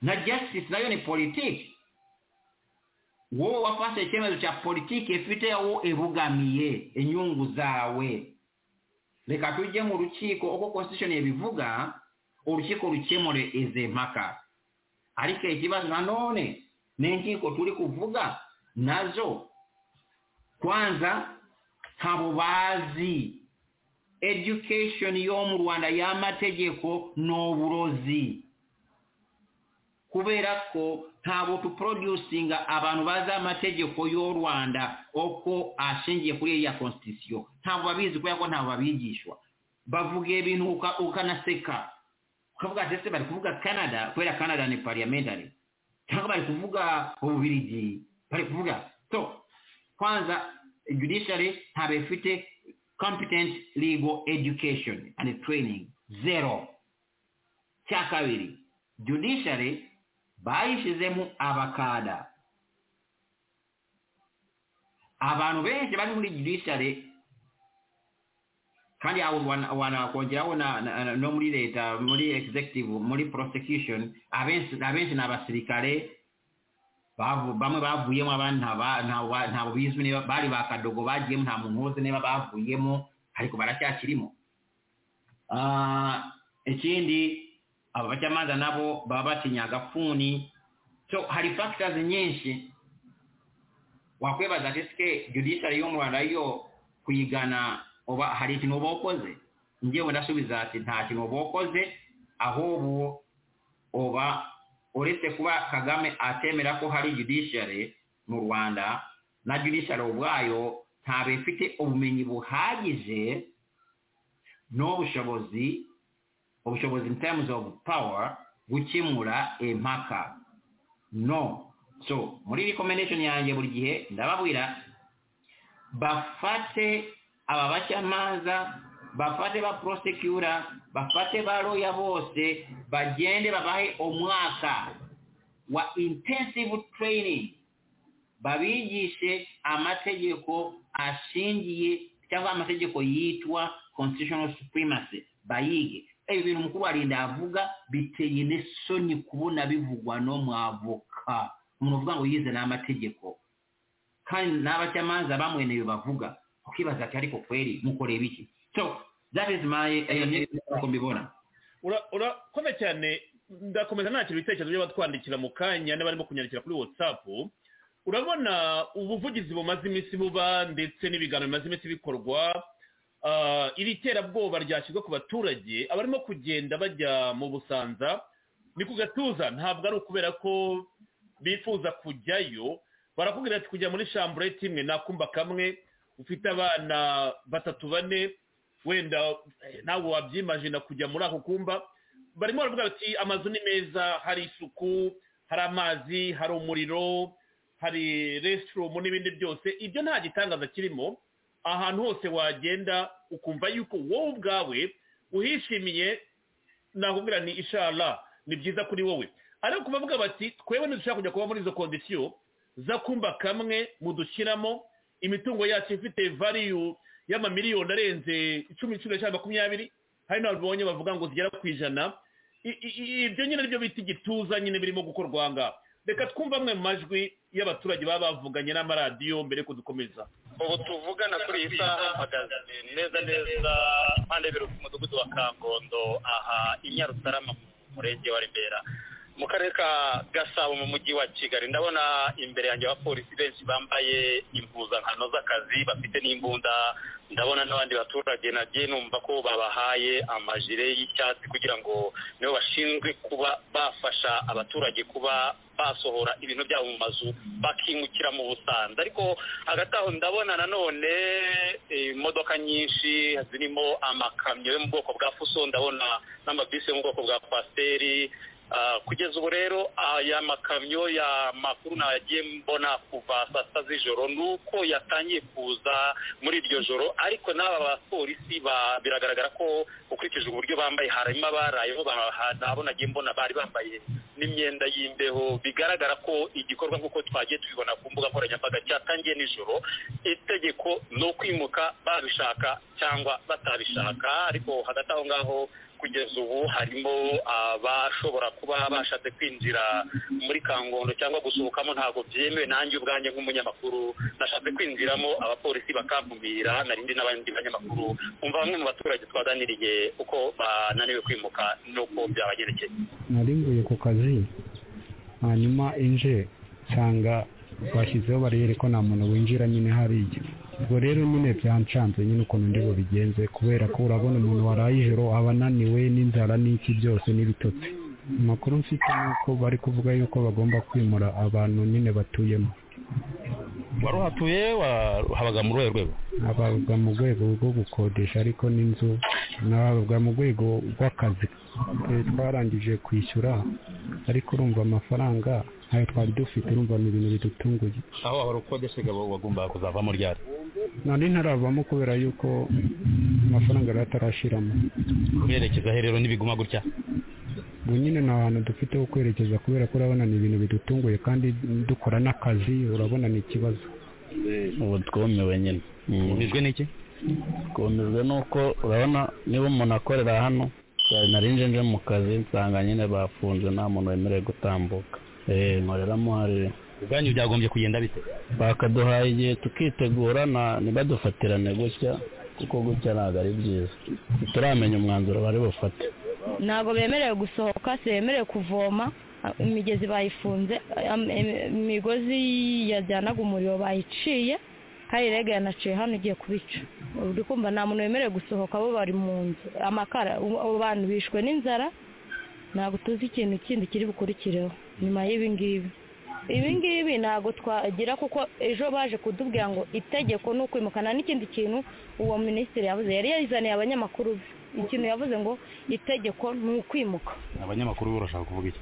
na justice nayo ni politiki wowe wafashe icyemezo cya politiki ifite aho ibugamiye inyungu zawe reka tujye mu rukiko uko constitution ibivuga urukiko rukemure izi mpaka ariko ikibazo nanone n'inkiko turi kuvuga nazo kwanza ntabo bazi education yo mu rwanda y'amategeko ni uburozi kubera ko ntabwo tuporodusinga abantu bazi amategeko y'u rwanda uko ashingiye kuri iriya constitution ntabwo babizi kubera ko ntabwo babigishwa bavuga ibintu uka- ukanaseka ukavuga ndetse bari kuvuga canada kubera canada ni parliamentary cyangwa bari kuvuga ububirigi bari kuvuga so kwanza judiciary ntabwo ifite competent legal education and training zero cya kabiri judiciary bayishyizemo abakada abantu benshi bari muri judiciary kandi aho wana- wanakongeraho na- na- na- no muri leta muri executive muri prosecution abenshi abenshi ni abasirikare bavu- bamwe bavuyemo abandi ntaba- ntawa- ntabwo bizwi niba bari ba kadogo bagiyemo nta muntu uzi niba bavuyemo ariko baracyakirimo Ah, ikindi aba bacamanza nabo baba batinya agafuni so hari factors nyinshi wakwibaza ati se judiciary yo mu rwanda yo kuyigana uba hari ikintu uba wakoze ngewe ndasubiza ati nta kintu uba wakoze ahubwo uba uretse kuba kagame atemera ko hari judiciary mu rwanda na judiciary ubwayo ntabwo ifite ubumenyi buhagije n'ubushobozi ubushobozi in terms of power gukemura impaka no so muri recommendation yanjye buri gihe ndababwira bafate aba bacamanza bafate ba prosekura bafate ba roya bose bagende babahe umwaka wa intensive training babigishe amategeko ashingiye cyangwa amategeko yitwa constitutional supremacy bayige ibi bintu mukuru warinda avuga biteye n'isoni kubona bivugwa no mwavoka umuntu uvuga ngo yize n'amategeko kandi n'abacamanza bamwenewe bavuga ukibaza ati ariko kweri mukoreba iki so that is my eh, uko mbibona Ura- urakoze cyane ndakomeza nakira ibitekerezo byo batwandikira mu kanya n'abarimo kunyandikira kuri whatsapp urabona ubuvugizi bumaze iminsi buba ndetse n'ibiganiro bimaze iminsi bikorwa ah, iri terabwoba ryashyizwe ku baturage abarimo kugenda bajya mu busanza ni ku gatuza ntabwo ari ukubera ko bifuza kujyayo barakubwira ati kujya muri shambureti imwe nakumba kamwe ufite abana batatu bane wenda eh, nawe wabyimajina kujya muri ako kumba barimo baravuga bati amazu ni meza hari isuku hari amazi hari umuriro hari resitorumu n'ibindi byose ibyo nta gitangaza kirimo ahantu hose wagenda ukumva yuko wowe ubwawe uhishimiye nakubwira ni ishara ni byiza kuri wowe ariko bavuga bati twebwe ntidushaka kujya kuba muri izo kondisiyo zakumba kamwe mudushyiramo imitungo yacu ifite valiyu y'amamiliyoni arenze icumi cumi n'eshanu makumyabiri hari n'ababonye bavuga ngo zigera ku ijana I- i- i- ibyo nyine aribyo bita igituza nyine birimo gukorwa ngaha reka twumve amwe mu majwi y'abaturage baba bavuganye n'amaradiyo mbere yo kudukomeza ubu tuvugana kuri iyi saha mpagaze neza neza mpande y'ibiro ku mudugudu wa kangondo aha i nyarusarama mu murenge wa remera mu karere ka gasabo mu mujyi wa kigali ndabona imbere yanjye abapolisi benshi bambaye impuzankano z'akazi bafite n'imbunda ndabona n'abandi baturage nagiye numva ko babahaye amajire y'icyatsi kugira ngo nibo bashinzwe kuba bafasha abaturage kuba basohora ibintu byabo mu mazu bakimukira mu busanza ariko hagati aho ndabona nanone eh, imodoka nyinshi zirimo amakamyo yo mu bwoko bwa fuso ndabona n'amabisi yo mu bwoko bwa kwasiteri Ah, kugeza ubu rero aya makamyo ya makuru nagiye mbona kuva saa sita z'ijoro ni uko yatangiye kuza muri iryo joro ariko n'aba bapolisi ba- biragaragara ko ukurikije uburyo bambaye harimo abarayeho ba- nabo nagiye mbona bari bambaye n'imyenda y'imbeho bigaragara ko igikorwa nk'uko twagiye tubibona ku mbuga nkoranyambaga cyatangiye nijoro itegeko ni ukwimuka babishaka cyangwa batabishaka ariko hagati aho ngaho kugeza ubu harimo abashobora kuba bashatse kwinjira muri kangondo cyangwa gusohokamo ntabwo byemewe nanjye ubwanjye nk'umunyamakuru nashatse kwinjiramo abapolisi bakamvumira narindi n'abandi banyamakuru umva bamwe mu baturage twaganiriye uko bananiwe kwimuka n'uko byabagerekeye nari nguye ku kazi hanyuma inje nsanga bashyizeho bariyeri ko nta muntu winjira nyine hari igihe ubwo rero nyine byanshanze nyine ukuntu ndi bubigenze kubera ko urabona umuntu waraye ijoro aba ananiwe n'inzara n'iki byose n'ibitotsi amakuru mfite ni uko bari kuvuga yuko bagomba kwimura abantu nyine batuyemo wari uhatuye habaga mu ruhe rwego abaga mu rwego rwo gukodesha ariko n'inzu n'abaga mu rwego rw'akazi Eh, twarangije kwishyura ariko urumva amafaranga ntayo twari dufite urumva ni ibintu bidutunguye aho waba ukodeshaga wagombaga kuzavamo ryari nari ntaravamo kubera yuko amafaranga yari atarashiramo werekeza aherero n'ibiguma gutya ubu nyine ni ahantu dufite ho kwerekeza kubera ko urabona ni ibintu bidutunguye kandi dukora n'akazi urabona ni ikibazo ubu twumiwe nyine umijwe n'iki twumijwe nuko urabona niba umuntu akorera hano cyane nari nje nje mu kazi nsanga nyine bafunze nta muntu wemerewe gutambuka eee nkoreramo hari ubwanyu byagombye kugenda bite bakaduhaye igihe tukitegura na- ntibadufatirane gutya kuko gutya ntabwo ari byiza ntituramenya umwanzuro bari bufate ntabwo bemerewe gusohoka si bemerewe kuvoma a- imigezi bayifunze am- em- imigozi yajyanaga umuriro bayiciye kandi rege yanaciye hano igiye kubica uri kumva nta muntu wemerewe gusohoka bo bari mu nzu amakara u- abo bantu bishwe n'inzara ntabwo tuzi ikintu kindi kiri bukurikireho nyuma y'ibi ngibi ibi ngibi ntabwo twagira kuko ejo baje kutubwira ngo itegeko ni ukwimukana n'ikindi kintu uwo minisitiri yavuze yari yazaniye abanyamakuru be ikintu yavuze ngo itegeko ni ukwimuka abanyamakuru bo barashaka kuvuga iki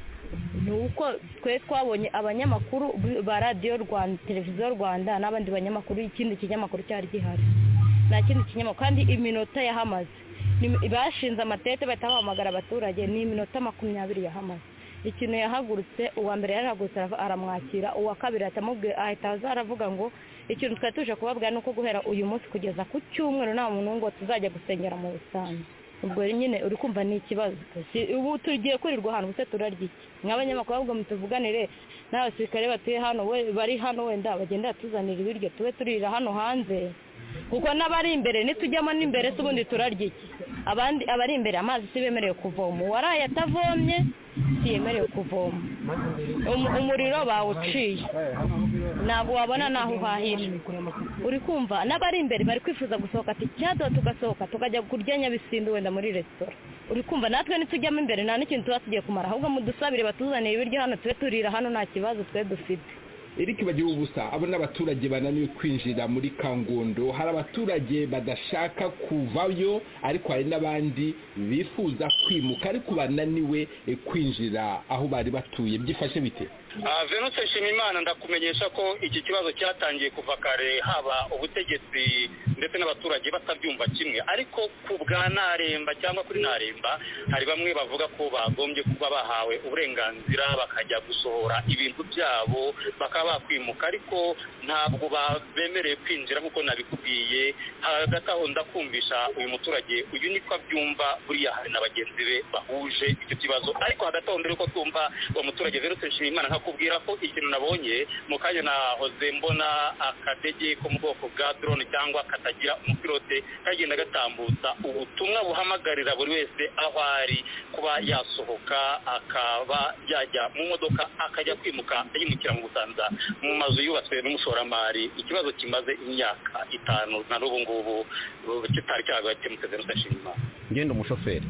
ni uko twe twabonye abanyamakuru ba radiyo rwanda televiziyo rwanda n'abandi banyamakuru ikindi kinyamakuru cyari gihari nta kindi kinyamakuru kandi iminota yahamaze Ni- bashinze amatete bahita bahamagara abaturage ni iminota makumyabiri yahamaze ikintu yahagurutse uwa mbere yarahagurutse arava- aramwakira uwa kabiri ahita amubwira ahita aza aravuga ngo ikintu twari tuje kubabwira ni uko guhera uyu munsi kugeza ku cyumweru nta muntu ngo tuzajya gusengera mu busitani ubwo nyine uri kumva ni ikibazo Si- ubu tugiye kwirirwa ahantu ubuse turarya iki nk'abanyamakuru ahubwo mutuvuganire n'abasirikare batuye hano we- bari hano wenda bagenda batuzanira ibiryo tube turira hano hanze kuko n'abari imbere nitujyamo n'imbere se ubundi turarya iki abandi abari imbere amazi si bemerewe kuvoma uwaraye atavomye si yemerewe kuvoma Umu- umuriro bawuciye ntabwo wabona n'aho uhahira uri kumva n'abari imbere bari kwifuza gusohoka ati cyadora tugasohoka tukajya kurya nyabisindu wenda muri resitora uri kumva natwe nitujyamo imbere nta n'ikintu tuba tugiye kumara ahubwo mudusabire batuzanire ibiryo hano tube turira hano nta kibazo twe dufite erike bagira ubusa abo ni abaturage bananiwe kwinjira muri kangondo hari abaturage badashaka kuvayo ariko hari n'abandi bifuza kwimuka ariko bananiwe eh, kwinjira aho bari batuye byifashe bite Ah, venute nshimiyimana ndakumenyesha ko iki kibazo cyatangiye kuva kare haba ubutegetsi ndetse n'abaturage batabyumva kimwe ariko ku bwa naremba cyangwa kuri naremba hari bamwe bavuga ko bagombye kuba bahawe uburenganzira bakajya gusohora ibintu byabo bakaba bakwimuka ariko ntabwo ba- bemerewe kwinjira nk'uko nabikubwiye hagati aho ndakumvisha uyu muturage uyu niko abyumva buriya hari na bagenzi be bahuje icyo kibazo ariko hagati aho mbere yuko twumva uwo muturage venute nshimiyimana nkakubwira ko ikintu nabonye mu kanya nahoze mbona akadege ko mu bwoko bwa drone cyangwa katagira umupilote kagenda gatambutsa ubutumwa buhamagarira buri wese aho ari kuba yasohoka akaba yajya mu modoka akajya kwimuka yimukira mu busanza mu mazu yubatswe n'umushoramari ikibazo kimaze imyaka itanu na n'ubu ngubu uh, kitari cyagakemutse venute nshimiyimana ngenda umushoferi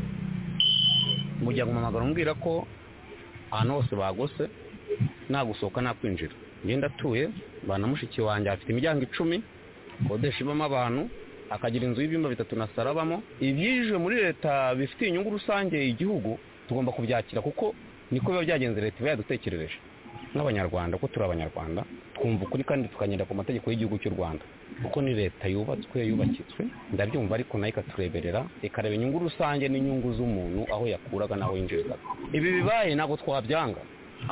mujya guhamagara umbwira ko ahantu hose bagose nta gusohoka nta kwinjira ngenda atuye bana mushiki wanjye afite imiryango icumi kodesha ibamo abantu akagira inzu y'ibyumba bitatu na saro abamo ibyinjiwe muri leta bifitiye inyungu rusange igihugu tugomba kubyakira kuko niko biba byagenze leta iba yadutekerereje nk'abanyarwanda ko turi abanyarwanda twumva ukuri kandi tukagenda ku mategeko y'igihugu cy'u rwanda kuko ni leta yubatswe yubakitswe ndabyumva ariko nayo ikatureberera ikareba inyungu rusange n'inyungu z'umuntu aho yakuraga n'aho yinjirizaga ibi bibaye ntabwo twabyanga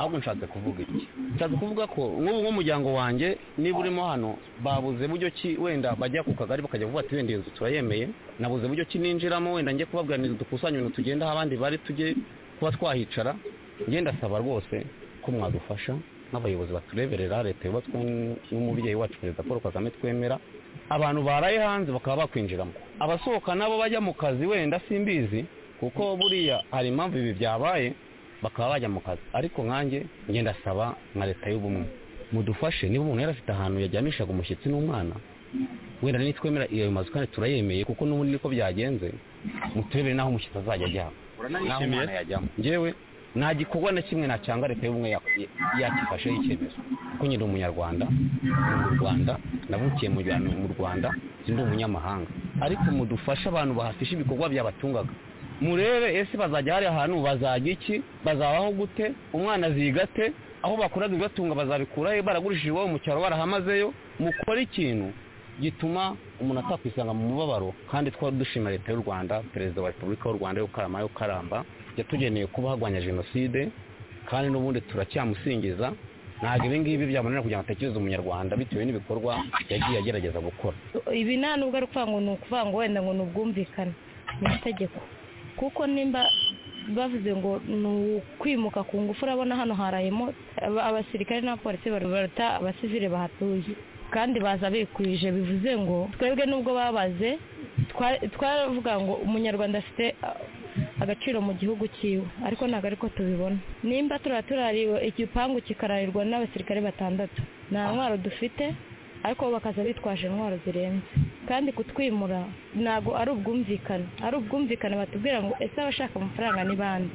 ahubwo nshatse kuvuga iki nshatse kuvuga ko nk'ubu nk'umuryango wanjye niba urimo hano babuze buryo ki wenda bajya ku kagari bakajya kuvuga ati wenda iyi nzu turayemeye nabuze buryo ki ninjiramo wenda njye kubabwira ngo dukusanye ibintu tugenda aho abandi bari tujye kuba twahicara ngenda asaba rwose ko mwadufasha nk'abayobozi batureberera leta yubatswe n- n'umubyeyi wacu perezida paul kagame twemera abantu baraye hanze bakaba bakwinjiramo abasohoka nabo bajya mu kazi wenda simbizi kuko buriya hari impamvu ibi byabaye bakaba bajya mu kazi ariko nkanjye ngenda asaba nka leta y'ubumwe mudufashe niba umuntu yari afite ahantu yajyanishaga umushyitsi n'umwana wenda nitwemera iyo mazu kandi turayemeye kuko n'ubundi niko byagenze muturebere n'aho umushyitsi azajya ajyamo n'aho uranayishimiye umwana yajyamo njyewe nta gikorwa na kimwe nacanga leta y'ubumwe ya- yakifashe y'icyemezo kuko nyine ndi umunyarwanda ndi mu rwanda navukiye mu rwa- mu rwanda ndi umunyamahanga ariko mudufashe abantu bahafisha ibikorwa byabatungaga murebe ese bazajya hari ahantu bazajya iki bazabaho gute umwana azigate aho bakuraga ibibatunga bazabikura he baragurishije iwabo mu cyaro barahamazeyo mukore ikintu gituma umuntu atakwisanga mu mubabaro kandi twari dushima leta y'u rwanda perezida wa repubulika y'u rwanda y'ukarama y'ukaramba yatugeneye kuba harwanya jenoside kandi n'ubundi turacyamusingiza ntabwo ibi ngibi byamunanira kugira ngo atekereze umunyarwanda bitewe n'ibikorwa yagiye agerageza gukora ibi nta nubwo ari ukuvuga ngo ni ukuvuga ngo wenda ngo ni ubwumvikane ni itegeko kuko nimba bavuze ngo ni ukwimuka ku ngufu urabona hano harayemo aba- abasirikare n'abapolisi bari- baruta abasivile bahatuye kandi baza bikwije bivuze ngo twebwe nubwo babaze twa- twaravuga ngo umunyarwanda afite ah, agaciro mu gihugu cyiwe ariko ntabwo ariko tubibona nimba turaba turariwe igipangu kikararwa n'abasirikare batandatu nta ntwaro dufite ariko bo bakaza bitwaje intwaro zirenze kandi kutwimura ntabwo ari ubwumvikane ari ubwumvikane batubwira ngo ese abashaka amafaranga ni bande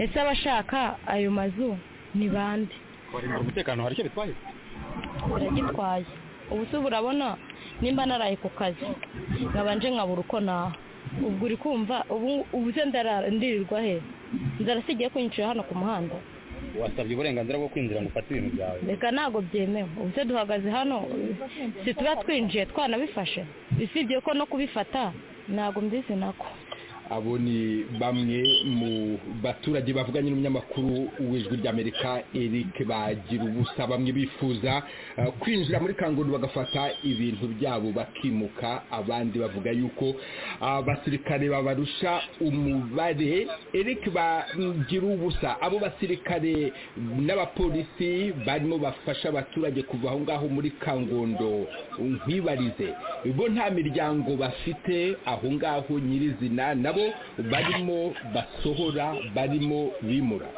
ese abashaka ayo mazu ni bande kwarimbura umutekano hari icyo bitwaye biragitwaye ubu se urabona nimba naraye ku kazi nkabanje nkabura uko naha ubwo uri kumva ubu ubu se ndarara ndirirwa he inzara se igiye kunyicira hano ku muhanda wasabye uburenganzira bwo kwinjira ngo ufate ibintu byawe reka ntabwo byemewe ubu se duhagaze hano si tuba twinjiye twanabifashe usibye ko no kubifata ntabwo mbizi nako abo ni bamwe mu baturage bavuganye n'umunyamakuru w'ijwi ry'amerika eric bagira ubusa bamwe bifuza eh, kwinjira muri kangundo bagafata ibintu byabo bakimuka abandi bavuga yuko abasirikare babarusha umubare eric bagira ubusa abo basirikare n'abapolisi barimo bafasha abaturage kuva aho ngaho muri kangondo nkwibarize bo nta miryango bafite aho ngaho nyirizina nabo barimo basohora barimo bimura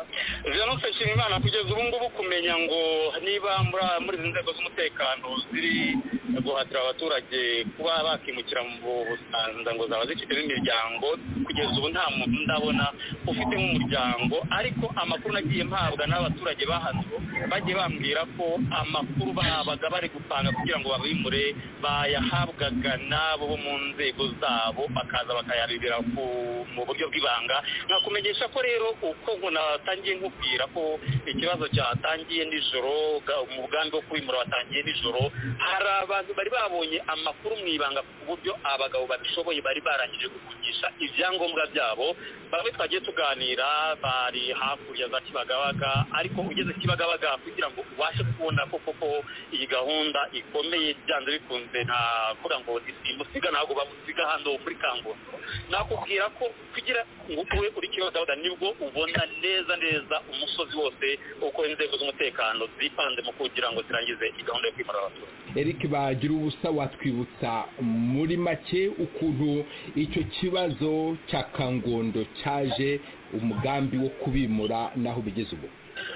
Violence Nshimiyimana kugeza ubu ngubu kumenya ngo niba muri- muri izi nzego z'umutekano ziri guhatira abaturage kuba bakimukira mu Busanza ngo zaba zifitemo imiryango kugeza ubu nta muntu ndabona ufite nk'umuryango ariko amakuru nagiye mpabwa n'abaturage bahano bagiye bambwira ko amakuru babaga bari gupanga kugira ngo babimure bayahabwaga n'abo bo mu nzego zabo bakaza bakayabibira ku- mu buryo bw'ibanga nkakumenyesha ko rero uko ngo natangiye nkubwira ko ikibazo cyatangiye nijoro ga- mu bwami bwo kubimura watangiye nijoro hari abantu bari babonye amakuru mu ibanga ku buryo abagabo babishoboye bari barangije gukugisha ibyangombwa byabo bamwe twagiye tuganira bari hakurya za kibagabaga ariko ugeze kibagabaga kugira ngo ubashe kubona ko koko iyi gahunda ikomeye byanze bikunze ntavuga ngo ntimusiga ntabwo bamusiga hano muri kangondo nakubwira ko kugira ngo ube uri kibagabaga nibwo ubona neza neza umusozi wose uko inzego z'umutekano zipanze mu kugira ngo zirangize iyi gahunda yo kwimura abaturage eric bagira ubusa watwibutsa muri make ukuntu icyo kibazo cya kangondo cyaje umugambi wo kubimura n'aho bigeze ubu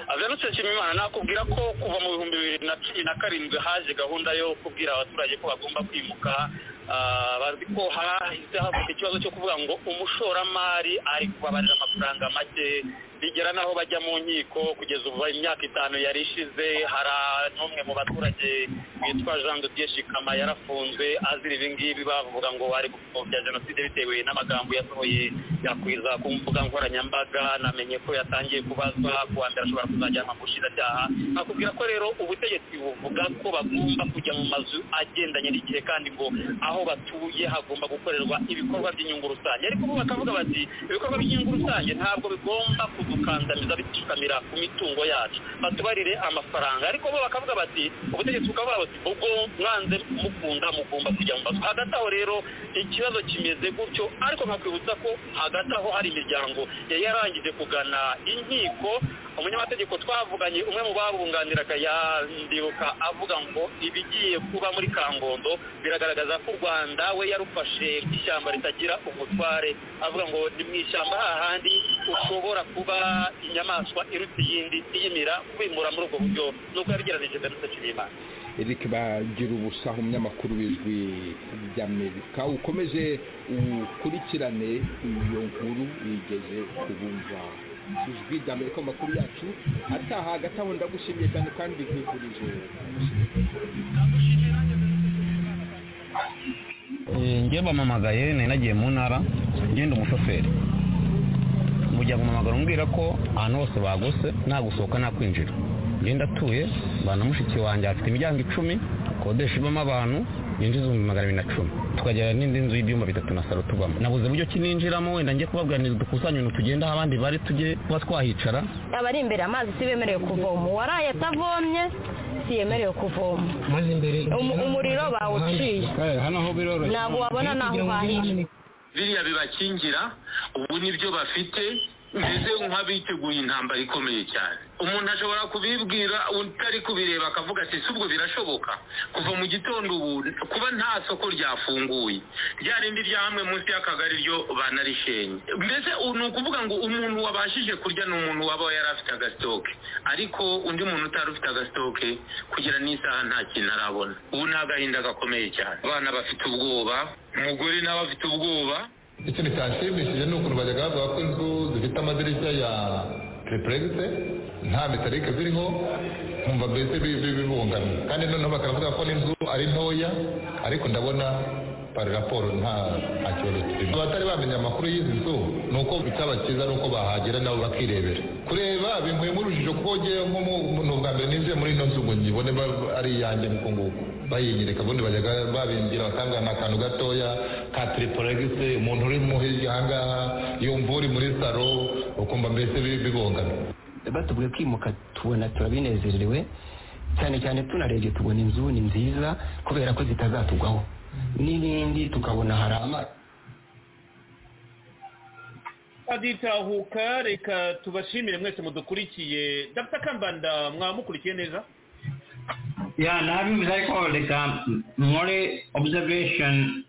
agarutse nshimimana nakubwira ko kuva mu bihumbi bibiri na cumi na karindwi haje gahunda yo kubwira abaturage ko bagomba kwimuka Ah, bazi ko hahise havuka ikibazo cyo kuvuga ngo umushoramari ari kubabarira amafaranga make bigera n'aho bajya mu nkiko kugeza ubu imyaka itanu yari ishize hari n'umwe mu baturage witwa jean de dieu shikama yarafunzwe azira ibi ngibi bavuga ngo ari gupfobya jenoside bitewe n'amagambo yasohoye yakwiza ku mbuga nkoranyambaga namenye ko yatangiye kubazwa kuwa mbere ashobora kuzajyanwa mu bushinjacyaha nakubwira ko rero ubutegetsi buvuga ko bagomba kujya mu mazu agendanye n'igihe kandi ngo aho batuye hagomba gukorerwa ibikorwa by'inyungu rusange ariko bo bakavuga bati ibikorwa by'inyungu rusange ntabwo bigomba kudukandamiza bitushikamira ku mitungo yacu batubarire amafaranga ariko bo bakavuga bati ubutegetsi bukavuga buti ubwo mwanze mukunda mugomba kujya mu mazu hagati aho rero ikibazo kimeze gutyo ariko nkakwibutsa ko hagati aho hari imiryango yari yarangije kugana inkiko umunyamategeko twavuganye umwe mu babunganiraga yandibuka avuga ngo ibigiye kuba muri kangondo biragaragaza ko u rwanda we yarufashe nk'ishyamba ritagira umutware avuga ngo ni mu ishyamba hahandi ushobora kuba inyamaswa iruta iyindi iyimira kwimura muri ubwo buryo nubwo yabigereranije jenoside y'imana eric bagira ubusa umunyamakuru w'ijwi ry'amerika ukomeje ukurikirane iyo nkuru wigeze kubumva ijwi ry'amerika mu makuru yacu ataha hagati aho ndagushimiye cyane kandi nkwifurije njye bamamagaye nari nagiye mu ntara ngenda umushoferi mujya guhamagara umbwira ko ahantu hose bagose nta gusohoka nta kwinjira ngenda atuye mbana mushiki wanjye afite imiryango icumi kodesha ibamo abantu yinjiza ibihumbi magana abiri na cumi tukagera n'indi nzu y'ibyumba bitatu na salo tubamo nabuze uburyo ki ninjiramo wenda njye kubabwira dukusanye ibintu tugenda aho abandi bari tujye kuba twahicara abari imbere amazi si bemerewe kuvoma uwaraye atavomye si yemerewe kuvoma Umu- umuriro bawuciye hano ho biroroshye ntabwo wabona naho uhahira biriya bibakingira ubu nibyo bafite mbese nk'abiteguye intambara ikomeye cyane umuntu ashobora kubibwira utari kubireba akavuga ati si ubwo birashoboka kuva mu gitondo ubu kuba nta soko ryafunguye rya rindi rya hamwe munsi y'akagari ryo banarishenye mbese u- ni ukuvuga ngo umuntu wabashije kurya ni umuntu waba yari afite agasitoke ariko undi muntu utari ufite agasitoke kugira n'isaha nta kintu arabona ubu ni agahinda gakomeye cyane abana bafite ubwoba umugore nawe afite ubwoba ikindi kanshimishije ni ukuntu bajyaga bavuga ko inzu zifite amadirishya ya tiripuregise nta mitarike ziriho nkumva mbese bi- bi- bibungana kandi noneho bakanavuga ko n'inzu ari ntoya ariko ndabona pari raporo nta nta kibazo kirimo abatari bamenya amakuru y'izi nzu ni uko icyaba cyiza ni uko bahagera nabo bakirebera kureba bimuye muri urujijo kuko ngewe nk'umuntu bwa mbere ninjiye muri ino nzu ngo nyibone ba- ari iyanjye nuko nguko bayinyereka ubundi bajyaga babimbwira bakambwira ni akantu gatoya ka tiripuregise umuntu uri mu hirya ahangaha yumva uri muri saro ukumva mbese bi- bibongana batubwiye kwimuka tubona turabinezerewe cyane cyane tunarebye tubona inzu ni nziza kubera ko zitazatugwaho n'ibindi tukabona hari amazi aditahuka reka tubashimire mwese mudukurikiye dapita kambanda mwamukurikiye neza ya nabivuze ariko reka nkore observation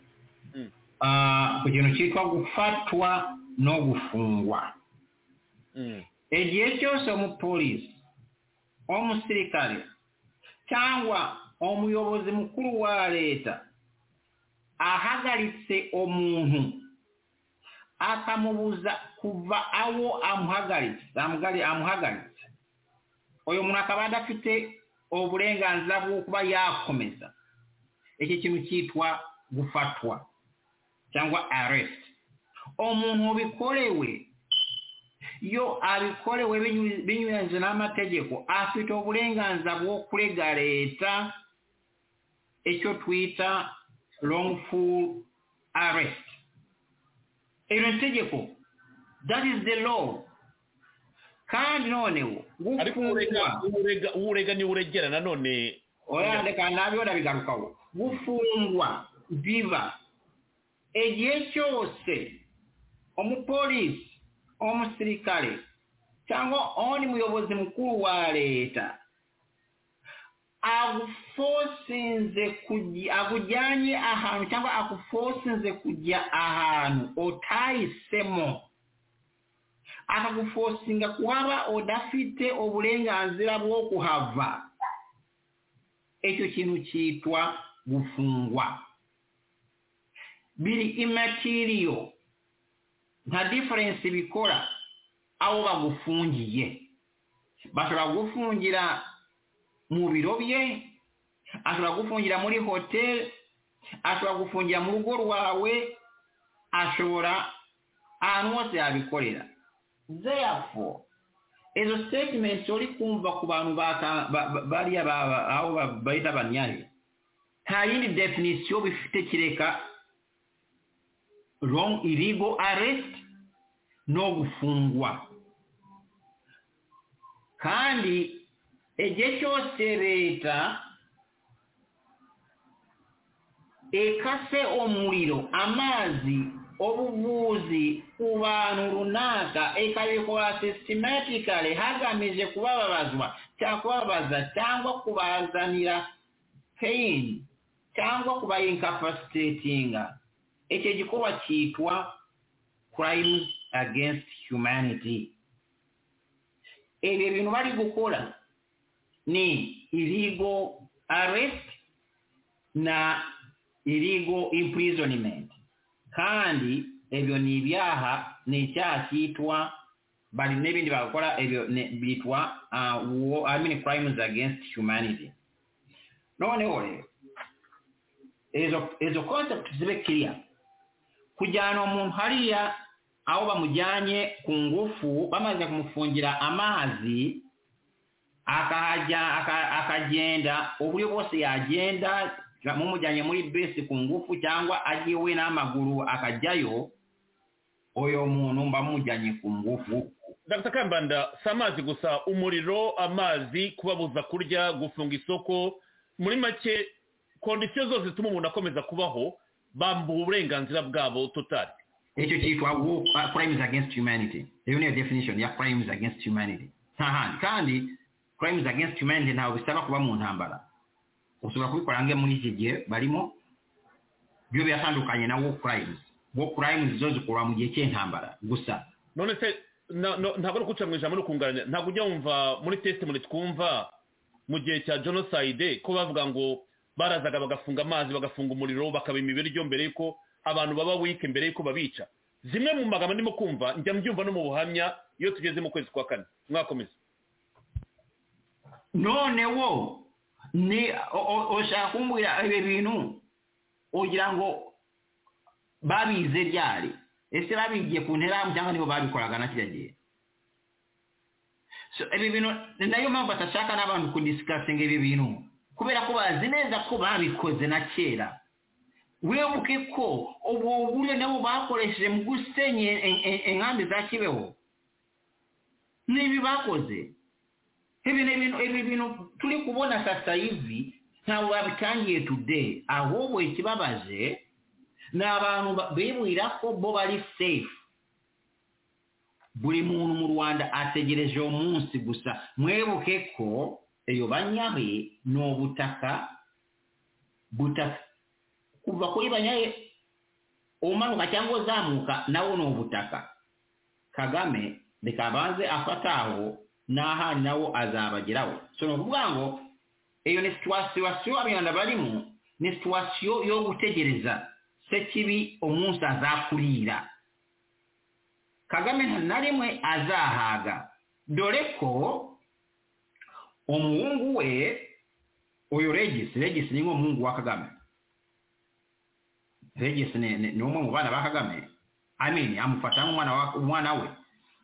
ah, ku kintu cyitwa gufatwa no gufungwa igihe cyose umupolisi umusirikare cyangwa umuyobozi mukuru wa leta ahagaritse umuntu akamubuza kuva aho amuhagaritse amuhari- amuhagaritse uyu muntu akaba adafite uburenganzira bwo kuba yakomeza iki kintu cyitwa gufatwa cyangwa arrest umuntu bikorewe iyo abikorewe binyu- binyuranyije n'amategeko afite uburenganzira bwo kurega leta icyo twita wrongful arrest iri tegeko that is the law kandi noneho ariko urega- urega- urega ni uregera nanone oya reka nabyo ndabigarukaho gufungwa biba igihe cyose umupolisi umusirikare cyangwa undi muyobozi mukuru wa leta agufosinze kujya akujyanye ahantu cyangwa agufosinze kujya ahantu utahisemo akagufosinga kuhaba udafite uburenganzira bwo kuhava icyo kintu cyitwa gufungwa biri imatiriyo nta diferensi bikora aho bagufungiye bashobora kugufungira mu biro bye ashobora kugufungira muri hoteli ashobora kugufungira mu rugo rwawe ashobora ahantu hose yabikorera therefore izo statements uri kumva ku bantu baka- ba- ba- bariya ba- ba- aho ba- bayita abanyaye nta yindi definisiyo bifite kireka wrong illegal arrest no gufungwa kandi igihe cyose leta ikase umuriro amazi ubuvuzi ku bantu runaka ikabikora systematically hagamije kubababazwa cyangwa kubabaza cyangwa kubazanira pain cyangwa kubayinkapasitetinga icyo gikorwa cyitwa crimes against humanity ibyo bintu bari gukora ni illegal arrest na illegal imprisonment kandi ebyo ni ibyaha ni icyaha cyitwa bari n'ibindi bakora ebyo ni- byitwa uh, war, I mean crimes against humanity noneho rero izo izo concept zibe clear kujyana umuntu hariya aho bamujyanye ku ngufu bamaze kumufungira amazi akahajya aka- akagenda uburyo bwose yagenda mumujyanye muri bisi ku ngufu cyangwa agiwe n'amaguru akajyayo uyu muntu mba mumujyanye ku ngufu dr kambanda si amazi gusa umuriro amazi kubabuza kurya gufunga isoko muri make kondisiyo zose zituma umuntu akomeza kubaho bambuha uburenganzira bwabo totali icyo cyitwa wo- uh, crimes against humanity iyo niyo definition ya crimes against humanity nta handi kandi crimes against humanity ntabwo bisaba kuba mu ntambara ushobora kubikora nge muri iki gihe barimo byo biratandukanye na war crimes war crimes zo zikorwa mu gihe cy'intambara gusa none se na- no- ntabwo ari ukuca mu ijambo no kunganira ntabwo ujya wumva muri testimony twumva mu gihe cya jenoside ko bavuga ngo barazaga bagafunga amazi bagafunga umuriro bakabima ibiryo mbere y'uko abantu baba wike mbere y'uko babica zimwe mu magambo ndimo kumva njya mbyumva no mu buhamya iyo tugeze mu kwezi kwa kane mwakomeza noneho ni o- o- ushaka kumbwira ibi bintu ugira ngo babize ryari ese babigiye ku nterahamwe cyangwa nibo babikoraga na kiriya gihe So, ibi bintu ni nayo mpamvu badashaka n'abantu kudisikasinga ibi bintu kubera ko bazi neza ko babikoze na kera wibuke ko ubwo buryo nabo bakoresheje mu gusenya en- en- enkambi za kibeho ni ibi bakoze hivi ni ibintu ibi bintu turi kubona sasa hivi ntabwo babitangiye today ahubwo ikibabaje ni abantu ba- bibwira ko bo bari safe buri muntu mu rwanda ategereje uwo munsi gusa mwebuke ko iyo banyahe ni ubutaka butaka kuva kuri banyahe umanuka cyangwa uzamuka nawo ni ubutaka kagame reka abanze afate aho n'ahanyu nawo azabageraho so ni ukuvuga ngo iyo ni situwasiyo abanyarwanda barimo ni situwasiyo yo gutegereza se kibi umunsi azakurira kagame nta na rimwe azahaga dore ko umuhungu we uyu regisi regisi ni nk'umuhungu wa kagame regisi ni ni- ni umwe mu bana ba kagame amini amufata nk'umwana wa- umwana we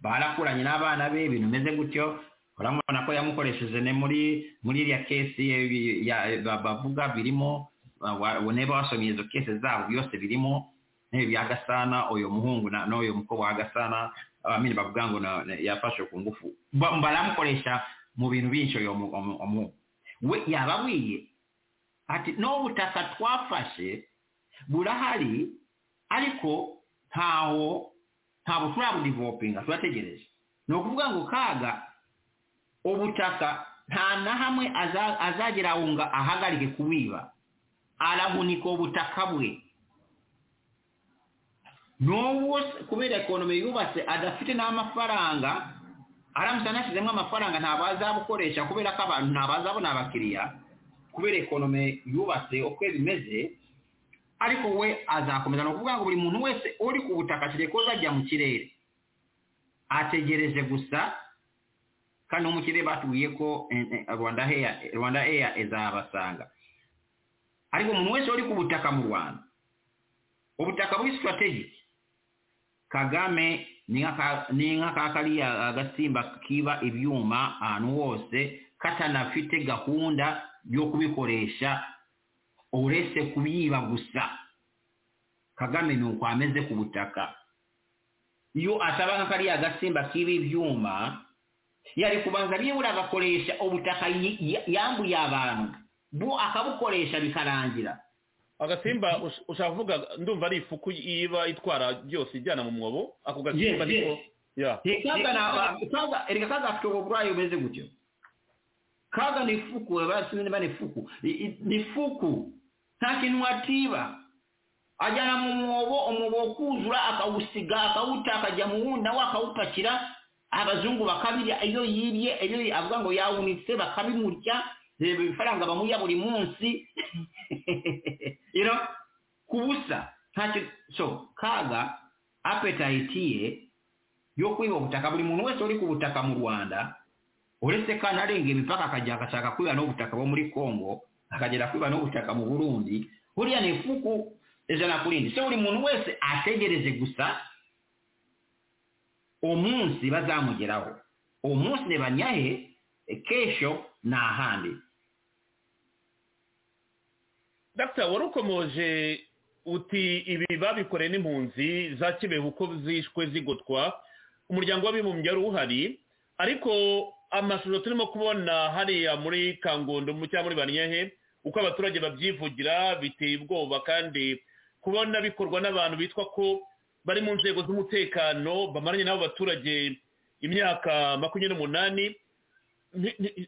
barakuranye n'abana be ibintu bimeze gutyo urabona ko yamukoresheje ne muri muri iriya kesi ye- ya- ba- bavuga birimo ba- wa- whenever wasomye izo kesi zabo byose birimo bya gasana uyu muhungu na- n'uyu mukobwa wa gasana amini bavuga ngo na- na- yafashwe ku ngufu Ba- baramukoresha mu bintu byinshi uyu mu- umu- umu- we yababwiye ati n'ubutaka twafashe burahari ariko ntaho ntabwo turabudivelopinga turategereje ni ukuvuga ngo kaga ubutaka nta na hamwe aza- azagera aho ngo ahagarike kubiba arahunika ubutaka bwe n'ubu se kubera ekonomi yubatse adafite n'amafaranga aramutse anashyizemo amafaranga ntabwo azabukoresha kubera ko abantu ntabwo azabona abakiriya kubera ekonomi yubatse uko bimeze ariko we azakomeza ni ukuvuga ngo buri muntu wese uri ku butaka akiri ko azajya mu kirere ategereje gusa kandi no mu kirere batubwiye ko eh, eh, rwanda heya rwanda eya izabasanga ariko umuntu wese uri ku butaka mu rwanda ubutaka buri sitarategiki kagame ni nka ka- ni nka ka kariya agasimba kiba ibyuma ahantu hose katanafite gahunda yo kubikoresha uretse kuyiba gusa kagame ni uko ameze ku butaka iyo ataba nka kariya gasimba k'ibi byuma yari kubanza byibura agakoresha ubutaka yi- ya- yambuye abantu bo akabukoresha bikarangira agasimba ush- ushaka kuvuga ndumva ari ifuku iba itwara byose ijyana mu mwobo ako gasimba Yes, niko yes. ya kaga na- kaga- erega kaga afite uburwayi bumeze gutyo kaga ni fuku basi niba ni fuku I- i- ni fuku nta kintu atiba ajyana mu mwobo umwobo kuzura akawusiga akawuta akajya mu wundi nawe akawupakira abazungu bakabirya iyo yibye iyo yi- avuga ngo yawunitse bakabimurya reba ibifaranga bamuha buri munsi you know ku busa nta kintu so kaga apetayiti ye yo kwiba ubutaka buri muntu wese uri ku butaka mu rwanda uretse kandi arenga imipaka akajya agashaka kwiba n'ubutaka bo muri congo akagera kwiba n'ubutaka mu burundi buriya ni ifuku ijana ku rindi se buri muntu wese ategereje gusa umunsi bazamugeraho umunsi ntibanyahe kesho ni ahandi dr wari ukomoje uti ibi babikoreye n'impunzi za kibeho uko zishwe zigotwa umuryango w'abibumbye wari uhari ariko amashusho turimo kubona hariya muri kangondo cyangwa muri banyahe uko abaturage babyivugira biteye ubwoba kandi kubona bikorwa n'abantu bitwa ko bari mu nzego z'umutekano bamaranye n'abo baturage imyaka makumyabiri n'umunani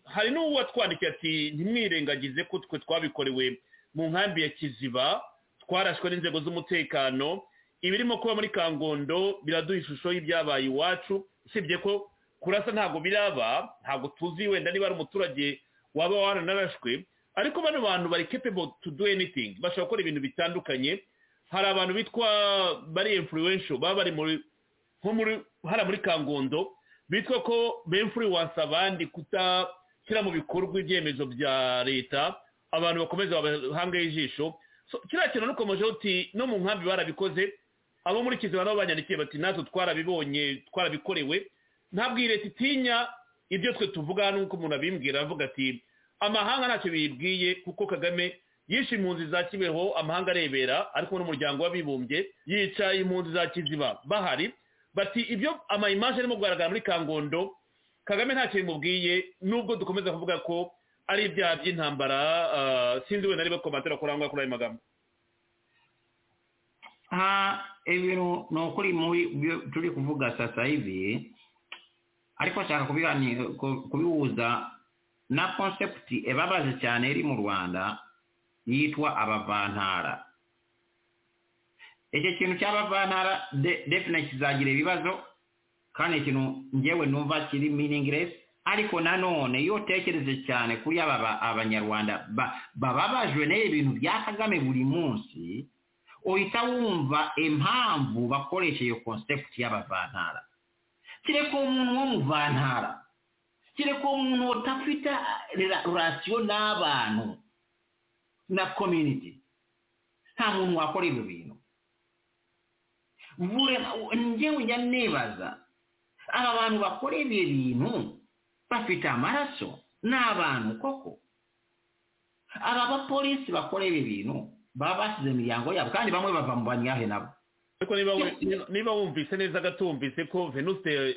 hari n'uwatwandikiye ati ntimwirengagize ko twe twabikorewe mu nkambi ya kiziba twarashwe n'inzego z'umutekano ibirimo kuba muri kangondo biraduha ishusho y'ibyabaye iwacu usibye ko kurasa ntabwo biraba ntabwo tuzi wenda niba ari umuturage waba waranarashwe ariko bano bantu bari capable to do anything bashobora gukora ibintu bitandukanye hari abantu bitwa bari influential baba bari muri nko muri hari muri kangondo bitwa ko bemfluence abandi kutashyira mu bikorwa ibyemezo bya leta abantu bakomeza babahangaye ijisho So, kiriya kintu nukomeje uti no mu nkambi barabikoze abo muri kiziba nabo banyandikiye bati natwe twarabibonye twarabikorewe ntabwo iyi leta itinya ibyo twe tuvuga n'uko umuntu abimbwira avuga ati amahanga ntacyo biyibwiye kuko kagame yishe impunzi za kibeho amahanga arebera ariko n'umuryango w'abibumbye yica impunzi za kiziba bahari bati ibyo amayimaje arimo kugaragara muri kangondo kagame ntacyo bimubwiye nubwo dukomeza kuvuga ko ari ibyaha by'intambara sinzi wenda niba komatera kuri aho ngaho kuri ayo magambo ibintu ni ukuri muri byo turi kuvuga sasa hivi ariko nshaka kubihuza na konsepti ibabaje cyane iri mu rwanda yitwa abavantara icyo kintu cy'abavantara definite kizagira ibibazo kandi ikintu ngewe numva kiri meaningless ariko nanone iyo utekereje cyane kuri aba abanyarwanda bababajwe n'ibintu bintu bya kagame buri munsi uhita wumva impamvu bakoresha iyo concept y'abavantara kereka umuntu wo mu vantara kereka umuntu udafite rasiyo n'abantu na community nta muntu wakora ibyo bintu njyewe njya nibaza aba bantu bakora ibyo bintu bafite amaraso ni abantu koko aba bapolisi bakora ibyo bintu baba basize imiryango yabo kandi bamwe bava mu banyahe nabo ariko niba wumvise neza gatumvise ko venuste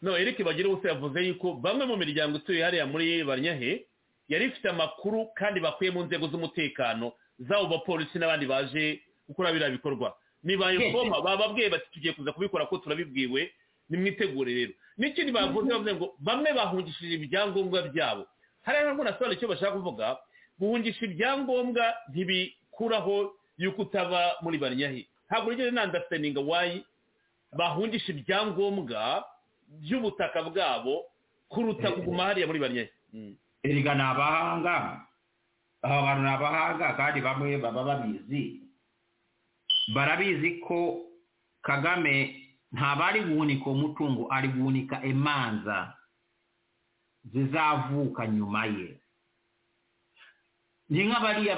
no eric bagire ubusa yavuze yuko bamwe mu miryango ituye hariya muri banyahe yari ifite amakuru kandi bakuye mu nzego z'umutekano zabo bapolisi n'abandi baje gukora biriya bikorwa nibaye koma bababwiye bati tugiye kuza kubikora ko turabibwiwe nimwitegure rero n'ikindi bavuze bavuze ngo bamwe bahungishije ibyangombwa byabo hariya ntabwo nasobanura icyo bashaka kuvuga guhungisha ibyangombwa ntibikuraho yuko utaba muri banyahi ntabwo urugero nandasitinga wayi bahungisha ibyangombwa by'ubutaka bwabo kuruta kuguma hariya muri banyahi erega ni abahanga aba bantu ni abahanga kandi bamwe baba babizi barabizi ko kagame ntabwo ari guhunika umutungo ari guhunika imanza zizavuka nyuma ye ni nk'abariya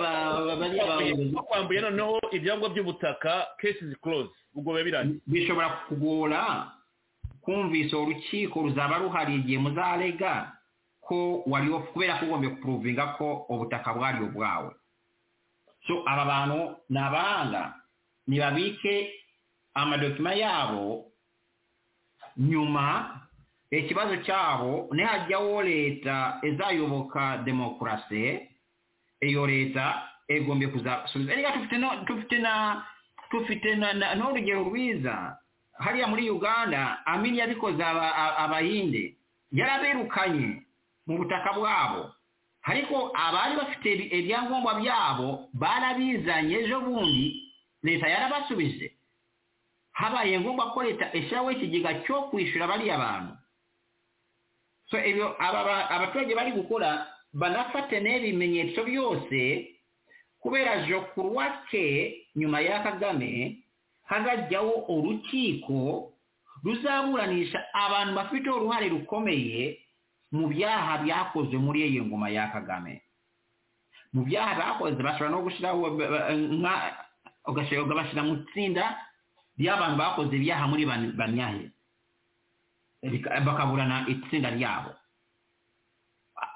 bakwambuye noneho ibyangombwa by'ubutaka kesi zikoroze ubwo biba birangiye bishobora kugora kumvise urukiko ruzaba ruhari igihe muzarega ko wari kubera ko ugombye kupuruvinga ko ubutaka bwari ubwawe so aba bantu ni abahanga ntibabike amadokima yabo nyuma ikibazo cyabo nihajyaho leta izayoboka demokarasi iyo leta igombye kuzasubiza reka dufite n'urugero rwiza hariya muri uganda amini yabikoze abahinde yarabirukanye mu butaka bwabo ariko abari bafite ibyangombwa byabo barabizanye ejo bundi leta yarabasubije habaye ngombwa ko leta ishyiraho ikigega cyo kwishyura bariya bantu abaturage bari gukora banafate n'ibimenyetso byose kubera jokuruwake nyuma ya kagame hagajyaho urukiko ruzaburanisha abantu bafite uruhare rukomeye mu byaha byakozwe muri iyi ngoma ya kagame mu byaha bakoze bashobora no gushyiraho ugashyiraho bashyira mu itsinda ry'abantu bakoze ibyaha muri banyahe bakaburana itsinda ryabo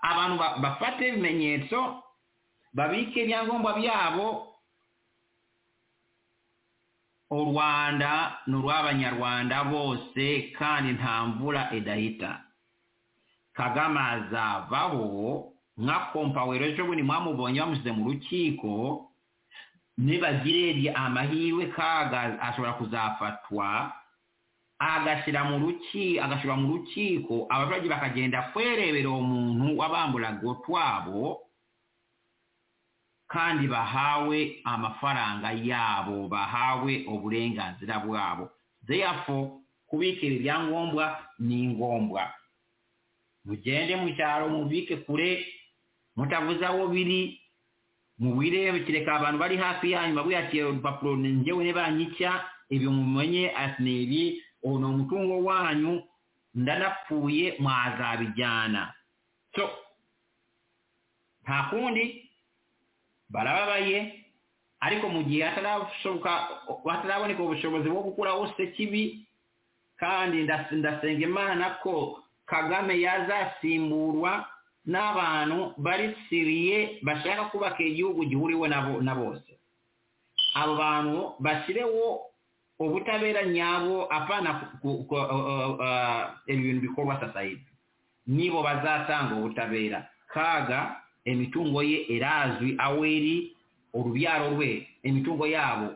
abantu bafate ibimenyetso babike ibyangombwa byabo u rwanda ni urw'abanyarwanda bose kandi nta mvura idahita kagame azavaho nka kompawero ejo bundi mwamubonye bamushyize mu rukiko nibagirerye amahirwe kaga ashobora kuzafatwa agashyira mu ruki agashyirwa mu rukiko abaturage bakagenda kwerebera uwo muntu wabamburaga utwabo kandi bahawe amafaranga yabo bahawe uburenganzira bwabo zeyafo kubikira ibyangombwa ni ngombwa mugende mu cyaro mubike kure mutavuze aho biri mubirebekere abantu bari hafi yanyu babwiyakira urupapuro njyewe ntibanyica ibi mumenye ati ni ibi ubu ni umutungo wanyu ndanapfuye mwazabijyana so nta kundi barababaye ariko mu gihe hataraboneka ubushobozi bwo gukuraho se kibi kandi ndasenga imana ko kagame yazasimburwa n'abantu bari siriye bashaka kubaka igihugu gihuriwe na bose abo bantu bashyireho ubutabera nyabo apana ibintu bikorwa sasa hivi nibo bazatanga ubutabera kaga imitungo ye irazwi aho iri urubyaro rwe imitungo yabo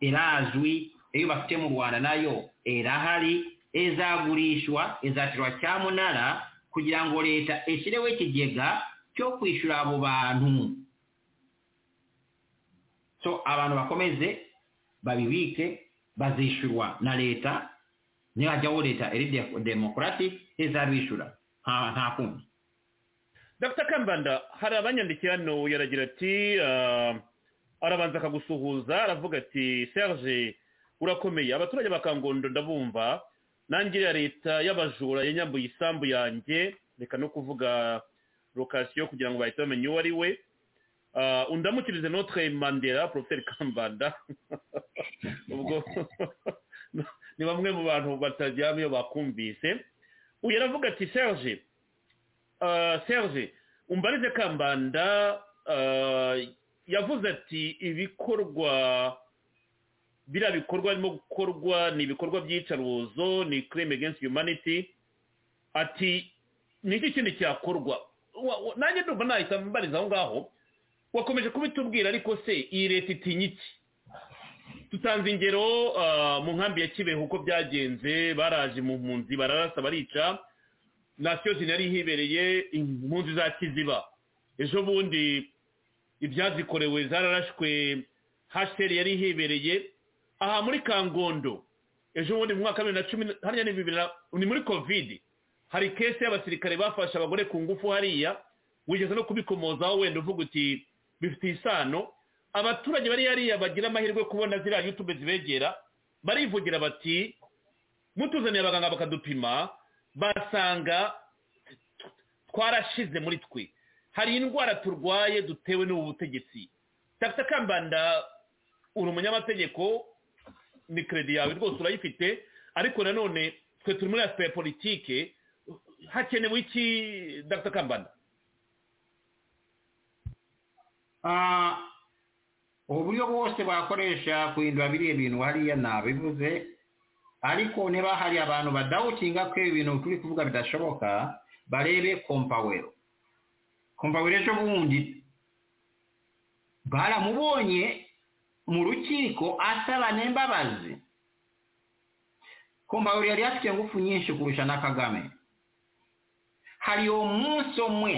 irazwi iyo bafite mu rwanda nayo irahari izagurishwa izacirwa cyamunara kugira ngo leta ishyireho ikigega cyo kwishyura abo bantu so abantu bakomeze babibike bazishyurwa na leta nihajyaho leta iri demokarasi izabishyura nta kundi dr kambanda hari abanyandikiye hano yaragira ati arabanza akagusuhuza aravuga ati serge urakomeye abaturage bakangondo ndabumva nange ya leta y'abajura yanyambuye isambu yanjye reka no kuvuga lokasiyo kugira ngo bahite bamenye uwo ari we undamukirize notre mandela proferi kambanda ubwo ni bamwe mu bantu bataryama iyo bakumvise uyu aravuga ati serge serge umbarize kambanda yavuze ati ibikorwa biriya bikorwa birimo gukorwa ni ibikorwa by'iyicarubozo ni crime against humanity ati ni iki kindi cyakorwa nanjye ndumva nahita mbariza aho ngaho wakomeje kubitubwira ariko se iyi leta itinya iki tutanze ingero mu nkambi ya kibeho uko byagenze baraje mu mpunzi bararasa barica nasiyo yari hibereye impunzi za kiziba ejo bundi ibyazikorewe zararashwe hasiteri yari hibereye aha muri kangondo ejo bundi mu mwaka wa bibiri na cumi hariya ni bibiri ni muri kovidi hari kese y'abasirikare bafashe abagore ku ngufu hariya wigeze no kubikomozaho wenda uvuga uti bifitiye isano abaturage bari hariya bagira amahirwe kubona ziriya yutube zibegera barivugira bati mutuzaniye abaganga bakadupima basanga twarashize muri twe hari indwara turwaye dutewe n'ubu butegetsi takita kambanda uri umunyamategeko ni keredi yawe rwose urayifite ariko nanone twe turi muri asipaye politike hakenewe iki takita kambanda uburyo bwose bakoresha kuhindura biriya bintu hariya nabivuze ariko niba hari abantu badawutinga ko ibintu turi kuvuga bidashoboka barebe kompawero kompawero ejo bundi baramubonye mu rukiko asaba n'imbabazi kompawero yari afite ingufu nyinshi kurusha na kagame hari uwo munsi umwe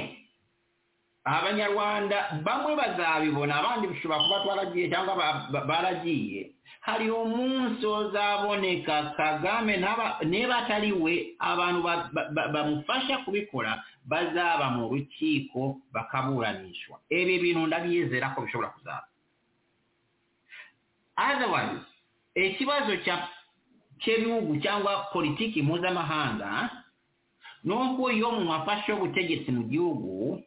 abanyarwanda bamwe bazabibona abandi bishobora kuba twaragiye cyangwa ba- ba- baragiye hari umunsi uzaboneka kagame ntaba- niba atari we abantu ba- ba- ba- bamufasha kubikora bazaba mu rukiko bakaburanishwa ibi bintu ndabyizera ko bishobora kuzaba otherwise ikibazo cya- cy'ibihugu cyangwa politiki mpuzamahanga ni uko iyo umuntu afashe ubutegetsi mu gihugu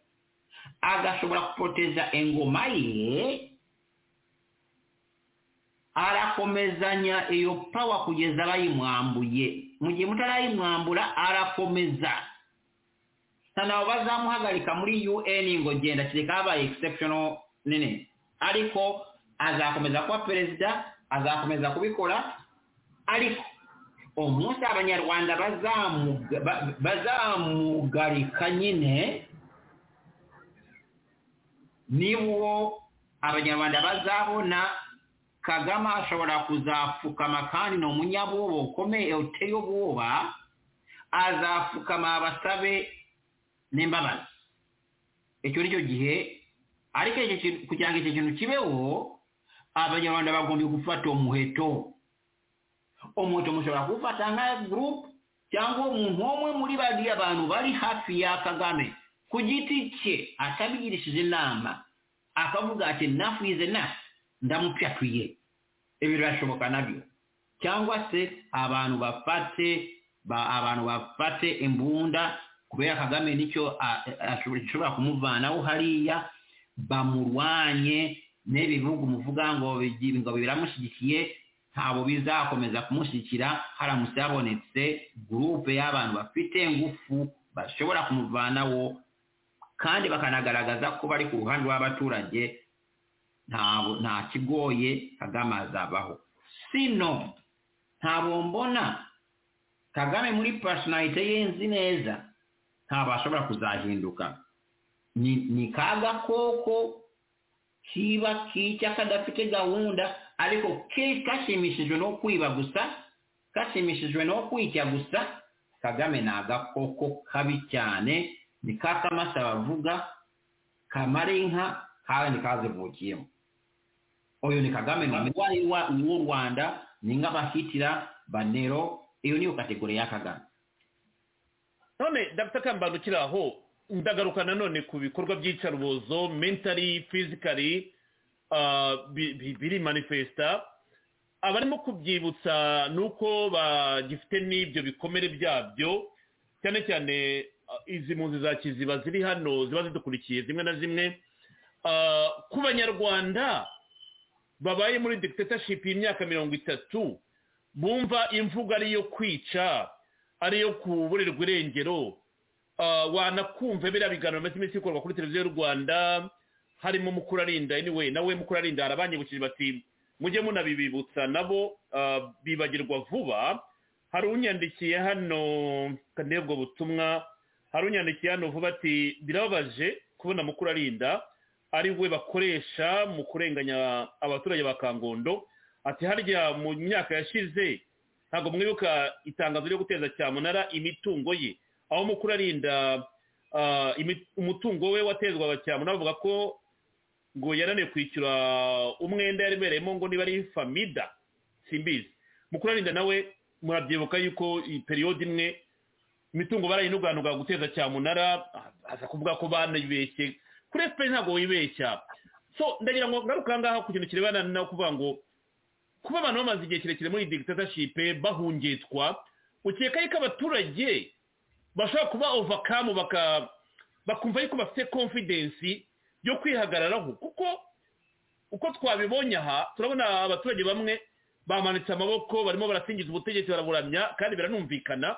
agashobora kupoteza ingoma ye arakomezanya iyo pawa kugeza bayimwambuye mu gihe mutarayimwambura arakomeza ntabwo bazamuhagarika muri un ngo genda kereka habaye exceptional nini ariko azakomeza kuba perezida azakomeza kubikora ariko umunsi abanyarwanda bazamuga- ba- bazamugarika nyine niwo abanyarwanda bazabona kagame ashobora kuzapfukama kandi ni umunyabwoba ukomeye uteye ubwoba azapfukama abasabe n'imbabazi icyo ni cyo gihe ariko icyo kintu- kugira ngo icyo kintu kibeho abanyarwanda bagombye gufata umuheto umuheto mushobora kuwufata nka gurupe cyangwa umuntu umwe muri bariya bantu bari hafi ya kagame ku giti cye atabigirishije inama akavuga ati nafuyize na ndamupyatuye ibi birashoboka nabyo cyangwa se abantu bafate ba- abantu bafate imbunda kubera kagame nicyo a- a- ashobora gishobora kumuvanaho hariya bamurwanye n'ibi bihugu muvuga ngo bigi- ngo biramushyigikiye ntabwo bizakomeza kumushyigikira haramutse habonetse gurupe y'abantu bafite ingufu bashobora kumuvanaho kandi bakanagaragaza ko bari ku ruhande rw'abaturage ntabwo nta kigoye kagame azabaho sino ntabwo mbona kagame muri personalite ye nzi neza ntabwo ashobora kuzahinduka ni ni ka gakoko kiba kica kadafite gahunda ariko ke- kashimishijwe no kwiba gusa kashimishijwe no kwica gusa kagame ni agakoko kabi cyane ni ka kamasa bavuga kamara inka kandi kazivukiyemo uyu ni kagame ni umurwayi wa- w'u rwanda ni nk'abahitira banero iyo niyo kategori ya kagame none dr kambanda ukiri aho ndagaruka nanone ku bikorwa by'iyicarubozo mentally physically uh, bi- bi- biri manifesta abarimo kubyibutsa ni uko bagifite n'ibyo bikomere byabyo cyane cyane uh, izi mpunzi za kiziba ziri hano ziba zidukurikiye zimwe na zimwe Uh, ku banyarwanda babaye muri dictatorship y'imyaka mirongo itatu bumva imvugo ari iyo kwica ari iyo kuburerwa irengero Ah, wanakumva biriya biganiro bimaze iminsi bikorwa kuri televiziyo y'u rwanda harimo mukurarinda anyway nawe mukurarinda harabanyibukije bati mujye munabibibutsa nabo ah, bibagirwa vuba hari unyandikiye hano kandi ubwo butumwa hari unyandikiye hano vuba ati birababaje kubona mukurarinda ari we bakoresha mu kurenganya abaturage ba kangondo ati harya mu myaka yashize ntabwo mwibuka itangazo ryo guteza cyamunara imitungo ye aho mukuru arinda ah, imi- umutungo we watezwaga cyamunara bavuga ko ngo yarananiwe kwishyura umwenda yaribereyemo ngo niba ari famida simbizi mukuru arinda nawe murabyibuka yuko iyi periyode imwe imitungo barayinuganuga guteza cyamunara aza kuvuga ko banayibeshye kuri efuperi ntabwo wibeshya so ndagira ngo ngaruke aha ngaha ku kintu kirebana no kuvuga ngo kuba abantu bamaze igihe kirekire muri dictatorship bahungetwa ukeka yuko abaturage bashobora kuba overcome baka bakumva yuko bafite confidence yo kwihagararaho kuko uko twabibonye aha turabona abaturage bamwe bamanitse amaboko barimo barasingiza ubutegetsi baraburamya kandi biranumvikana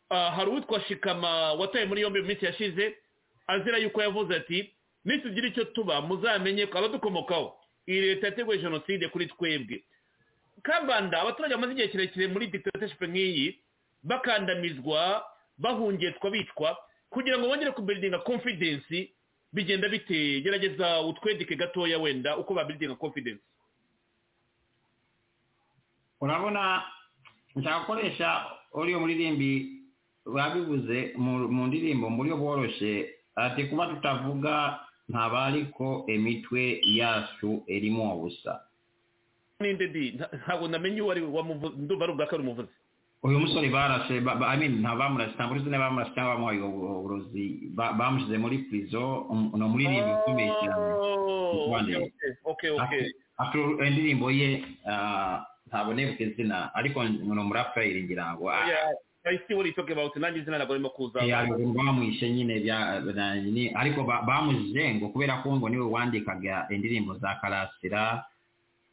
Ah, hari uwitwa shikama wataye muri yombi mu minsi yashize azira yuko yavuze ati nitugira icyo tuba muzamenye ko abadukomokaho iyi leta yateguye jenoside kuri twebwe kambanda abaturage bamaze igihe kirekire muri dictatorship nk'iyi bakandamizwa bahungetwa bitwa kugira ngo bongere kubiridinga confidence bigenda bite gerageza utwedike gatoya wenda uko babiridinga confidence urabona nshaka gukoresha uriya muririmbi babivuze mu mu ndirimbo mu buryo bworoshye ati kuba tutavuga ntaba ariko imitwe yacu irimo ubusa ninde di nta- ntabwo ndamenye uwo ari we wamuvuze ndumva ari ubwa kare umuvuzi uyu musore barashe ba- ba- I mean, nta bamurashe ntabwo uzi niba bamurashe cyangwa bamuhaye ubu- uburozi Ba- bamushyize muri prison um- ni umuririmbo ukomeye cyane mu Rwanda. okay okay Afro- indirimbo ye ah, ntabwo nibuka izina ariko ni umuraperi ngira ngo ah, yeah i see what you talking about nanjye izina ntabwo arimo kuza yabiguru bamwishe nyine bya na- ni- ariko ba- bamujije ngo kubera ko ngo niwe wandikaga indirimbo za karasira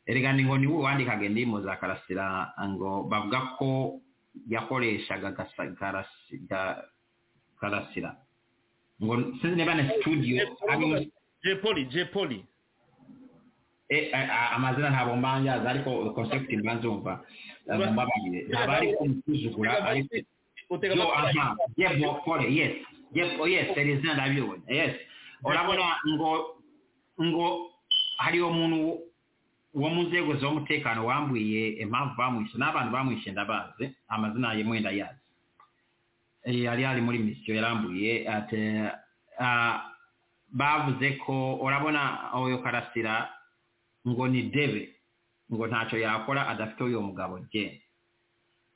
erega ni ngo niwe wandikaga indirimbo za karasira ngo bavuga ko yakoreshaga gasa- karasi- ga- karasira ngo sinzi niba na studio ari- je poli je poli eh, a- a- amazina ntabwo mbanyaza ariko concept mbanzumva mbabarire ntabwo ari kumusuzugura ariko utega yo amatwi. aha yebo kore yes yebo yes there is none abiyobona yes urabona ngo ngo hariyo umuntu wo mu nzego z'umutekano wambwiye impamvu bamwishe n'abantu bamwishe ndabazi amazina ye mwenda yazi Eh, yari yari muri misiyo yarambuye ati ah, bavuze ko urabona uyu karasira ngo ni debe ngo ntacyo yakora adafite uyu mugabo jye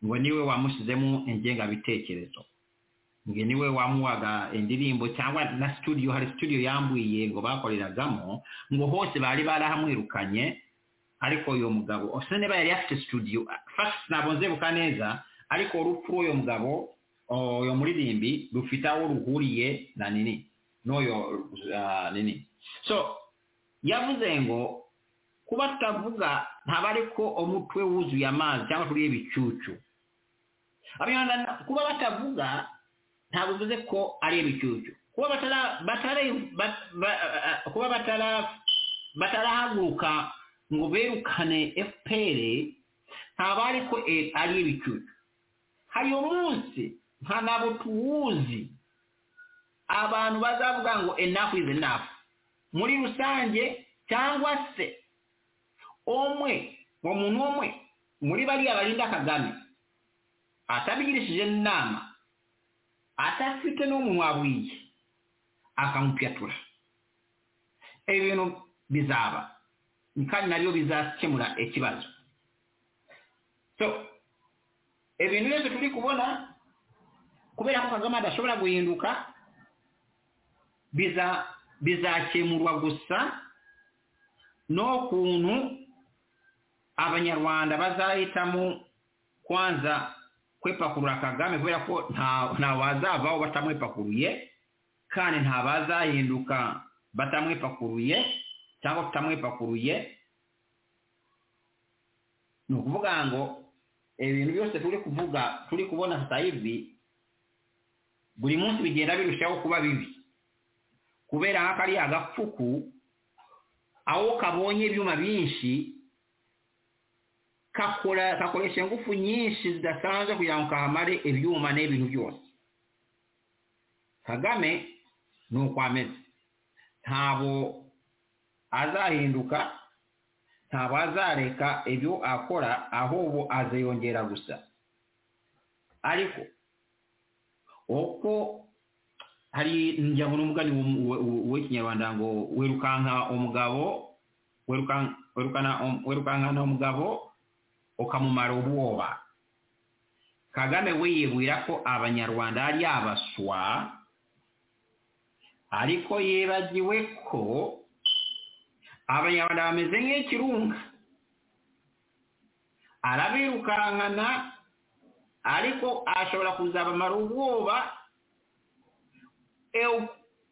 ngo niwe wamushyizemo ingengabitekerezo ngo niwe wamuhaga indirimbo cyangwa na studio hari studio yambwiye ngo bakoreragamo ngo hose bari barahamwirukanye ariko uyu mugabo ose niba yari afite studio first ntabwo nzebuka neza ariko urupfu rw'uyu mugabo o- uyu muririmbi rufite aho ruhuriye na nini n'uyu ah, nini so yavuze ngo kuba tutavuga ntaba ariko umutwe wuzuye amazi cyangwa turiye ibicucu Abanyarwanda, kuba batavuga ntabwo bivuze ko ari ibicucu kuba batara- batara- ba- ba- ah, kuba batara- batarahaguruka ngo berukane fpr ntaba ariko e- ari ibicucu hari umunsi nta ntabwo tuwuzi abantu bazavuga ngo enough is enough muri rusange cyangwa se umwe uwo muntu umwe muri bariya barinda kagame atabigirishije inama atafite n'umuntu wabwiye akamupyatura ibi bintu bizaba kandi nabyo bizakemura ikibazo so ibintu byose turi kubona kubera ko kagame adashobora guhinduka biza- bizakemurwa gusa n'ukuntu abanyarwanda bazahitamo kwanza kwepakurura kagame kubera ko nta nta wazavaho batamwepakuruye kandi nta bazahinduka batamwepakuruye cyangwa tutamwepakuruye ni ukuvuga ngo ibintu byose turi kuvuga turi kubona saa hivi buri munsi bigenda birushaho kuba bibi kubera nka kariya gapfuku aho kabonye ibyuma byinshi kakora kakoresha ingufu nyinshi zidasanzwe kugira ngo kahamare ibyuma n'ibintu byose kagame ni uko ameze ntabwo azahinduka ntabwo azareka ibyo akora ahubwo aziyongera gusa ariko uko hari njya ngo n'umugani w'um- w'u- w'ikinyarwanda ngo wirukanka umugabo wirukan- wirukana um- wirukankana umugabo ukamumara ubwoba kagame we yibwira ko abanyarwanda ari abaswa ariko yibagiwe ko abanyarwanda bameze nk'ikirunga arabirukankana ariko ashobora kuzabamara ubwoba ewe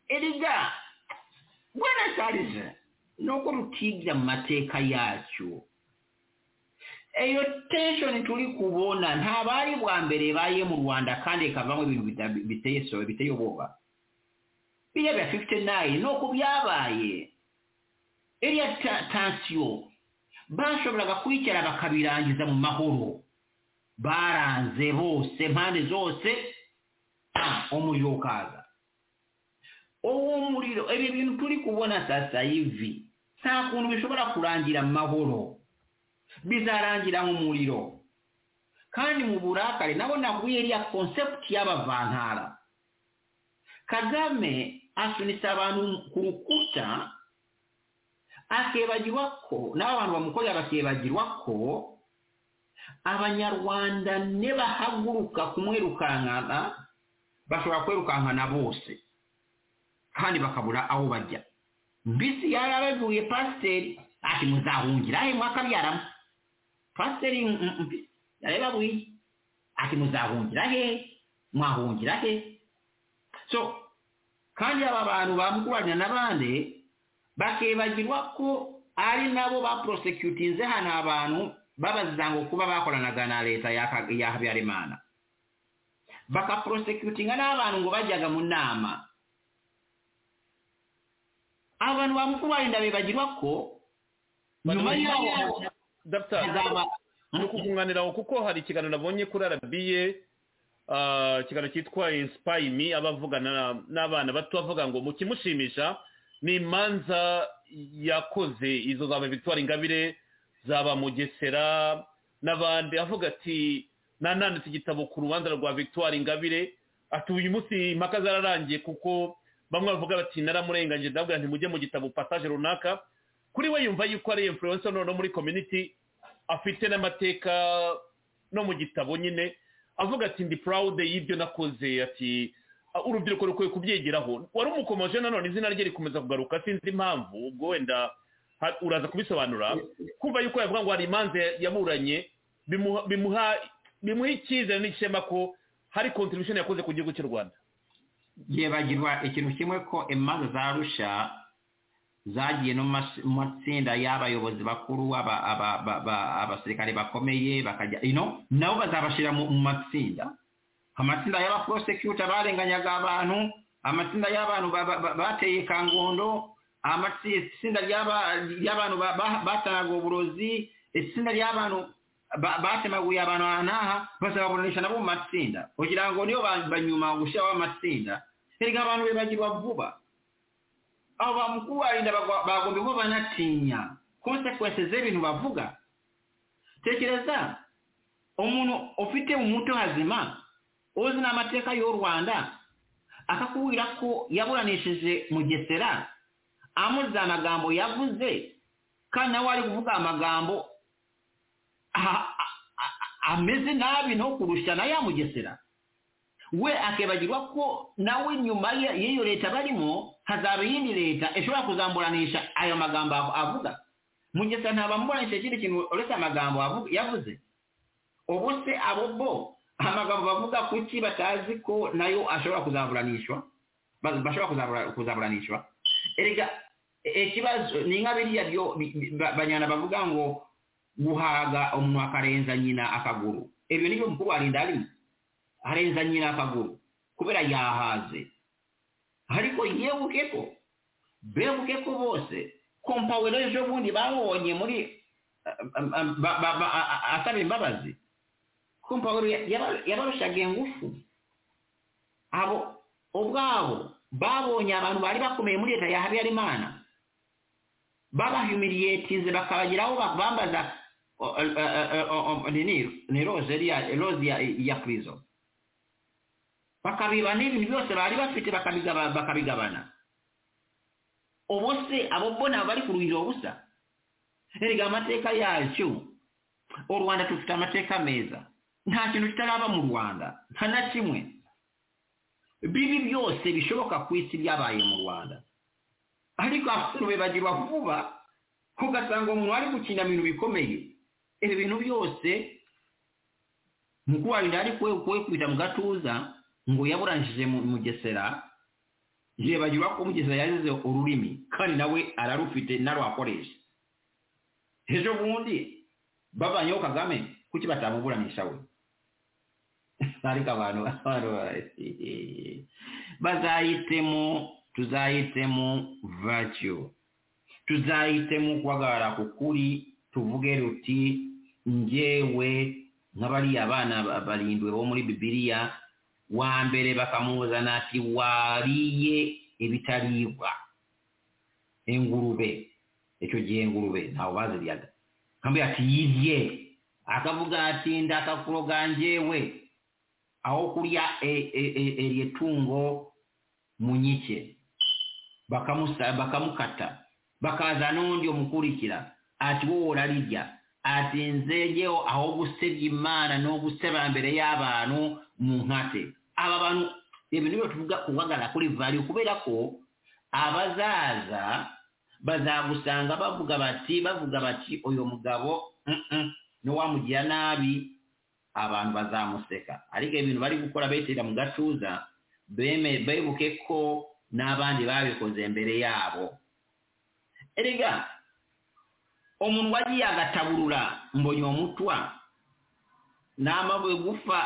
erega bwana sarije nuko rutiga mu mateka yacyo iyo tenshoni turi kubona ntabwo ari bwa mbere ibaye mu rwanda kandi ikavamo ibintu bita- biteye so- biteye ubwoba biriya bya fifuti nayini nuko byabaye iriya ta- tansiyo bashoboraga kwicara bakabirangiza mu mahoro baranze bose impande zose ah, umuriro ukaza uwo muriro ibi bintu turi kubona sasa hivi nta kuntu bishobora kurangira mu mahoro bizarangira mu muriro kandi mu burakari nabo naguye iriya konsepti y'abavantara kagame asunitse abantu ku rukuta akibagirwa ko n'abo abantu bamukorera bakibagirwa ko abanyarwanda nibahaguruka kumwirukankana bashobora kwirukankana bose kandi bakabura aho bajya mbisi yarabavuye pasiteri ati muzahungira he mwakabyaramo pasiteri yarababuye ati muzahungira he mwahungira he so kandi aba bantu bamuguranya n'abandi bakibagirwa ko ari nabo baporosekutinze hano abantu babaziza ngo kuba bakoranaga na leta ya habyarimana bakaporosekutinga n'abantu ngo bajyaga mu nama abantu bamukubarinda bibagirwa ko nyuma y'aho ni ukugunganiraho kuko hari ikiganiro nabonye kuri arabiye ikiganiro cyitwa insipayi mi aba avugana n'abana bato avuga ngo mu kimushimisha ni imanza yakoze izo za victoire ingabire zaba mugesera n'abandi avuga ati nananditse igitabo ku rubanza rwa victoire ingabire ati uyu munsi impaka zararangiye kuko bamwe bavuga bati naramurenganyije ndabwira nti mujye mu gitabo passage runaka kuri we yumva yuko ari influencer noneho muri community afite n'amateka no mu gitabo nyine avuga ati ndi proud y'ibyo nakoze ati urubyiruko rukwiye kubyegeraho wari umukomeje nanone izina rye rikomeza kugaruka sinzi impamvu ubwo wenda uraza kubisobanura kumva yuko yavuga ngo hari imanza yaburanye bimuha bimuha icyizere n'ishema ko hari contribution yakoze ku gihugu cy'u rwanda yibagirwa ikintu kimwe ko imanza za rusha zagiye no mu matsinda y'abayobozi bakuru abasirikare bakomeye bakajya ino nabo bazabashyira mu matsinda amatsinda y'abaporosekuta barenganyaga abantu amatsinda y'abantu bateye kangondo amatsinda y'abantu batanaga uburozi itsinda ry'abantu batemaguye abantu aha n'aha bazababuranisha nabo mu matsinda kugira ngo niyo banyuma gushyiraho amatsinda erega abantu bibagirwa vuba abo bamukuru barinda bagomba kuba banatinya konsekwensi z'ibintu bavuga tekereza umuntu ufite umuto hazima uzi n'amateka y'u rwanda akakubwira ko yaburanishije mugesera amuzi amagambo yavuze kandi nawe ari kuvuga amagambo ameze nabi nto kurusha na ya mugesera we akibagirwa ko nawe nyuma y'iyo leta barimo hazaba iyindi leta ishobora kuzamburanisha ayo magambo avuga mugesera ntabamuburanisha ikindi kintu uretse amagambo yavuze ubu se abo bo amagambo bavuga kuki batazi ko nayo ashobora kuzaburanishwa bashobora kuzaburanishwa erega ikibazo ni nka biriya byo banyana bavuga ngo guhaga umuntu akarenza nyina akaguru ibyo ni byo mukuru warinda arimo arenza nyina akaguru kubera yahaze ariko yebuke ko bebuke ko bose kompawero ejo bundi babonye muri asaba imbabazi kompawero yabarushaga ingufu abo ubwabo babonye abantu bari bakomeye muri leta ya habyarimana babahumiriyetinze bakabagiraho bambaza ni roze ya prison bakabibana ibintu byose bari bafite bakabigabana ubu se abo bona bari ku ruhiro busa erega amateka yacyo u rwanda dufite amateka meza nta kintu kitaraba mu rwanda nta na kimwe bibi byose bishoboka ku isi byabaye mu rwanda ariko abasore bibagirwa vuba ugasanga umuntu ari gukina ibintu bikomeye ibi bintu byose mukubahirira ariko we ukuwe kubita mu gatuza ngo yaburanishije mugesera yibagirwa ko mugesera yazize ururimi kandi nawe ararufite narwakoresha ejo bundi bavanyeho kagame kuki batamuburanisha we ariko abantu bazahitemo tuzahitemo vatiyo tuzahitemo guhagarara ku kuri tuvuge ruti ngewe nk'abariya bana barindwi bo muri bibiriya wa mbere bakamuzana ati wariye ibitaribwa ingurube icyo gihe ingurube ntawe baziryaga akamubwira ati yirye akavuga ati ndakakuroga ngewe aho kurya iryo tungo munyike bakamusa- bakamukata bakaza n'undi omukurikira ati wowe orarya ati nze njyewe ah'ogusebya imana n'ogusebambere y'abantu mu nkate aba bantu ebintu byo tuvuga kuwagala kuri vali kubera ko abazaza bazagusanga bavuga bati bavuga bati uyu mugabo mm-mm, n'uwamugira nabi abantu bazamuseka ariko ibintu bari gukora betera mu gatuza beme- bebuke ko n'abandi babikoze mbere yabo erega omuntu wagiye agataburura mbonye omutwa n'amabwe gufa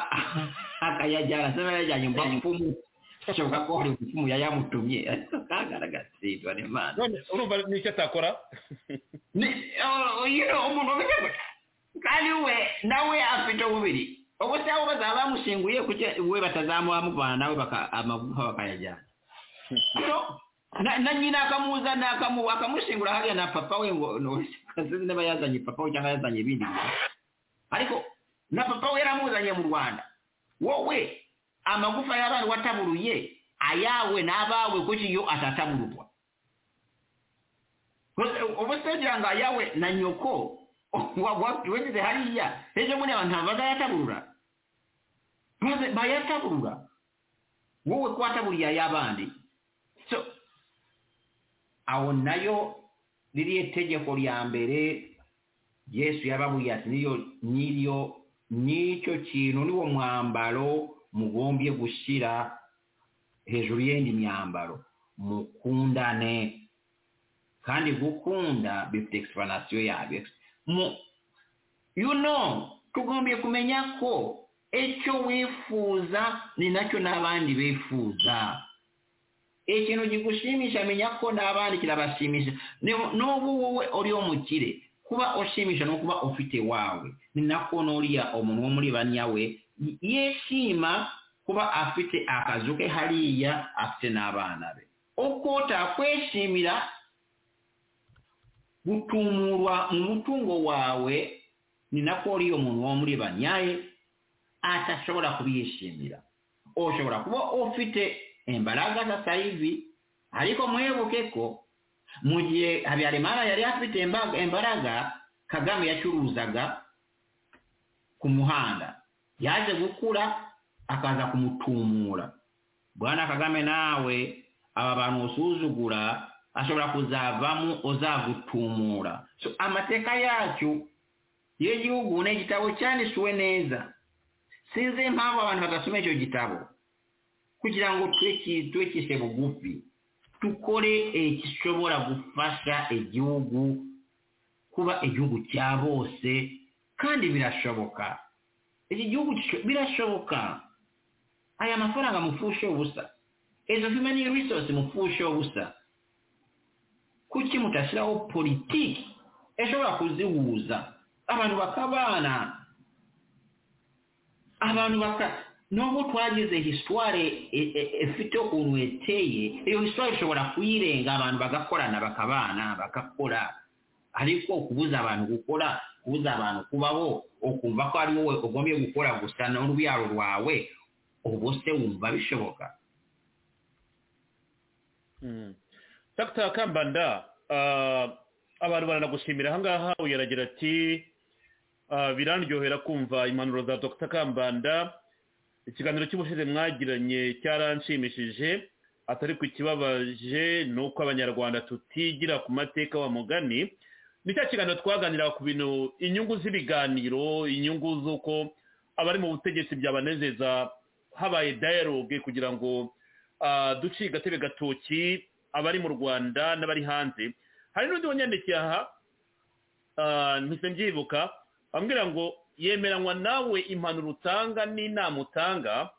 akayajyana asema yajyanye mba mupfumu shoboka ko hari umupfumu yayamutumye ariko kagaragatsindwa n'imana none urumva n'icyo atakora iyo umuntu wabikoze kandi we nawe afite ububiri ubwo se abo bazaba bamushinguye kuki we batazamuha muvana nawe baka- amagufa bakayajyana No, na na nyina akamuzana akamu akamushingura hariya na papa we ngo no, sinzi niba yazanye papa we cyangwa yazanye ibindi bintu. ariko na papa we yaramuzanye mu rwanda wowe amagufa y'abantu wataburuye ayawe n'abawe kuki yo atatabururwa ubu se ugira ngo ayawe na nyoko wa- wa- wageze hariya ejo bundi abantu bazayataburura Maze bayataburura wowe ko wataburiye ay'abandi so aho nayo ririya tegeko rya mbere yesu yababuriye ati niyo n'iryo n'icyo kintu niwo mwambaro mugombye gushyira hejuru y'indi myambaro mukundane kandi gukunda bifite egisiparanasiyo yabyo mu you know tugombye kumenya ko icyo wifuza ni nacyo n'abandi bifuza ikintu kigushimisha menya ko n'abandi kirabashimisha Ni- n'ubu wowe uri umukire kuba ushimisha no kuba ufite wawe ni nako n'uriya umuntu wo muri banya we y- yishima kuba afite akazu ke hariya afite n'abana be uko utakwishimira gutumurwa mu mutungo wawe ni nako uriya muntu wo muri banyaye atashobora kubiyishimira ushobora kuba ufite imbaraga sasa hivi ariko mwibuke ko mu gihe habyarimana yari afite imba- imbaraga kagame yacuruzaga ku muhanda yaje gukura akaza kumutumura bwana kagame nawe aba bantu usuzugura ashobora kuzavamo uzagutumura So, amateka yacu y'igihugu ni igitabo cyanditswe neza sinzi impamvu abantu badasoma icyo gitabo kugira ngo twekise bugufi dukore igishobora gufasha igihugu kuba igihugu cya bose kandi birashoboka iki gihugu gisho- birashoboka aya mafaranga mupfushe ubusa izo human resource mupfushe ubusa kuki mutashyiraho politiki ishobora kuzihuza abantu bakabana abantu baka nubwo twagize histoire e- e- ifite ukuntu yeteye iyo histoire ishobora kuyirenga abantu bagakorana bakabana bagakora ariko kubuza abantu gukora kubuza abantu kubaho ukumva ko ari wowe ugombye gukora gusa n'urubyaro rwawe ubwo se wumva bishoboka Mm. Dr Kambanda ah, abantu baranagushimira ahangaha uyu aragira ati ah, biranryohera kumva impanuro za Dr Kambanda ikiganiro cy'ubushize mwagiranye cyaranshimishije atari ku kibabaje ni uko abanyarwanda tutigira ku mateka wa mugani ni cya kiganiro twaganira ku bintu inyungu z'ibiganiro inyungu z'uko abari mu butegetsi byabanezeza habaye dialogue kugira ngo ah, duci gatebe gatoki abari mu rwanda n'abari hanze hari n'undi wanyandikiye aha ah, mpise mbyibuka ambwira ngo yemeranywa nawe impanuro utanga n'inama utanga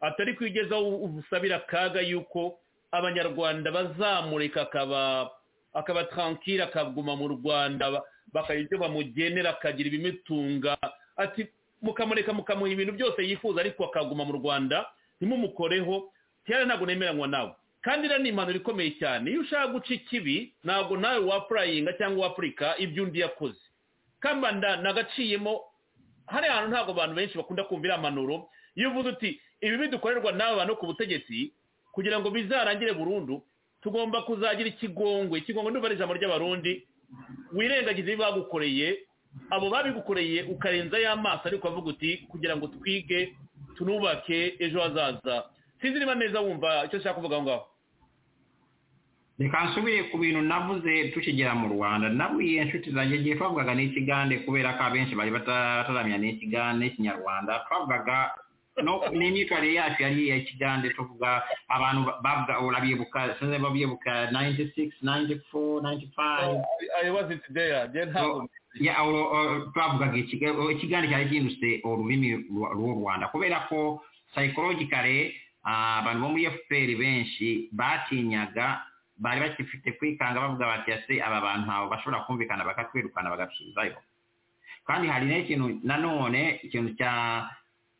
atari kwigezaho ubusabira akaga y'uko abanyarwanda bazamureka akaba akaba tranquille akaguma mu rwanda ba- bakagira ibyo bamugenera akagira ibimutunga ati mukamureka mukamuha ibintu byose yifuza ariko akaguma mu rwanda ntimumukoreho kera ntabwo nemeranywa nawe kandi iriya ni impanuro ikomeye cyane iyo ushaka guca ikibi ntabwo nawe wapurayinga cyangwa wapurika ibyo undi yakoze kambanda nagaciyemo hari ahantu ntabwo abantu benshi bakunda kumva iriya mpanuro iyo uvuze uti ibi bidukorerwa n'aba bantu ku butegetsi kugira ngo bizarangire burundu tugomba kuzagira ikigongwe ikigongwe ndumva ari ijambo ry'abarundi wirengagiza ibyo bagukoreye abo babigukoreye ukarenzayo amaso ariko ukavuga uti kugira ngo twige tunubake ejo hazaza sinzi niba neza wumva icyo ushaka kuvuga aho ngaho reka nsubire ku bintu navuze tukigera mu rwanda nabwiye inshuti zanjye igihe twavugaga n'ikigande kubera ko abenshi bari bataramenya n'ikigande n'ikinyarwanda twavugaga no n'imyitwarire yacu yari iya kigande tuvuga abantu babwa urabyibuka sinzi babyibuka nayinti sigisi nayinti fo nayinti fayive ayobazi tudeya ntabwo ya oro- oro- twavugaga ikiga- o- ikiganiro cyari gihindutse ururimi rwa- rw'u rwanda kubera ko psychologically ah, abantu bo muri fpr benshi batinyaga bari bakifite kwikanga bavuga bati ese aba bantu ntabwo bashobora kumvikana bakakwirukana bagasubizayo kandi hari n'ikintu nanone ikintu cya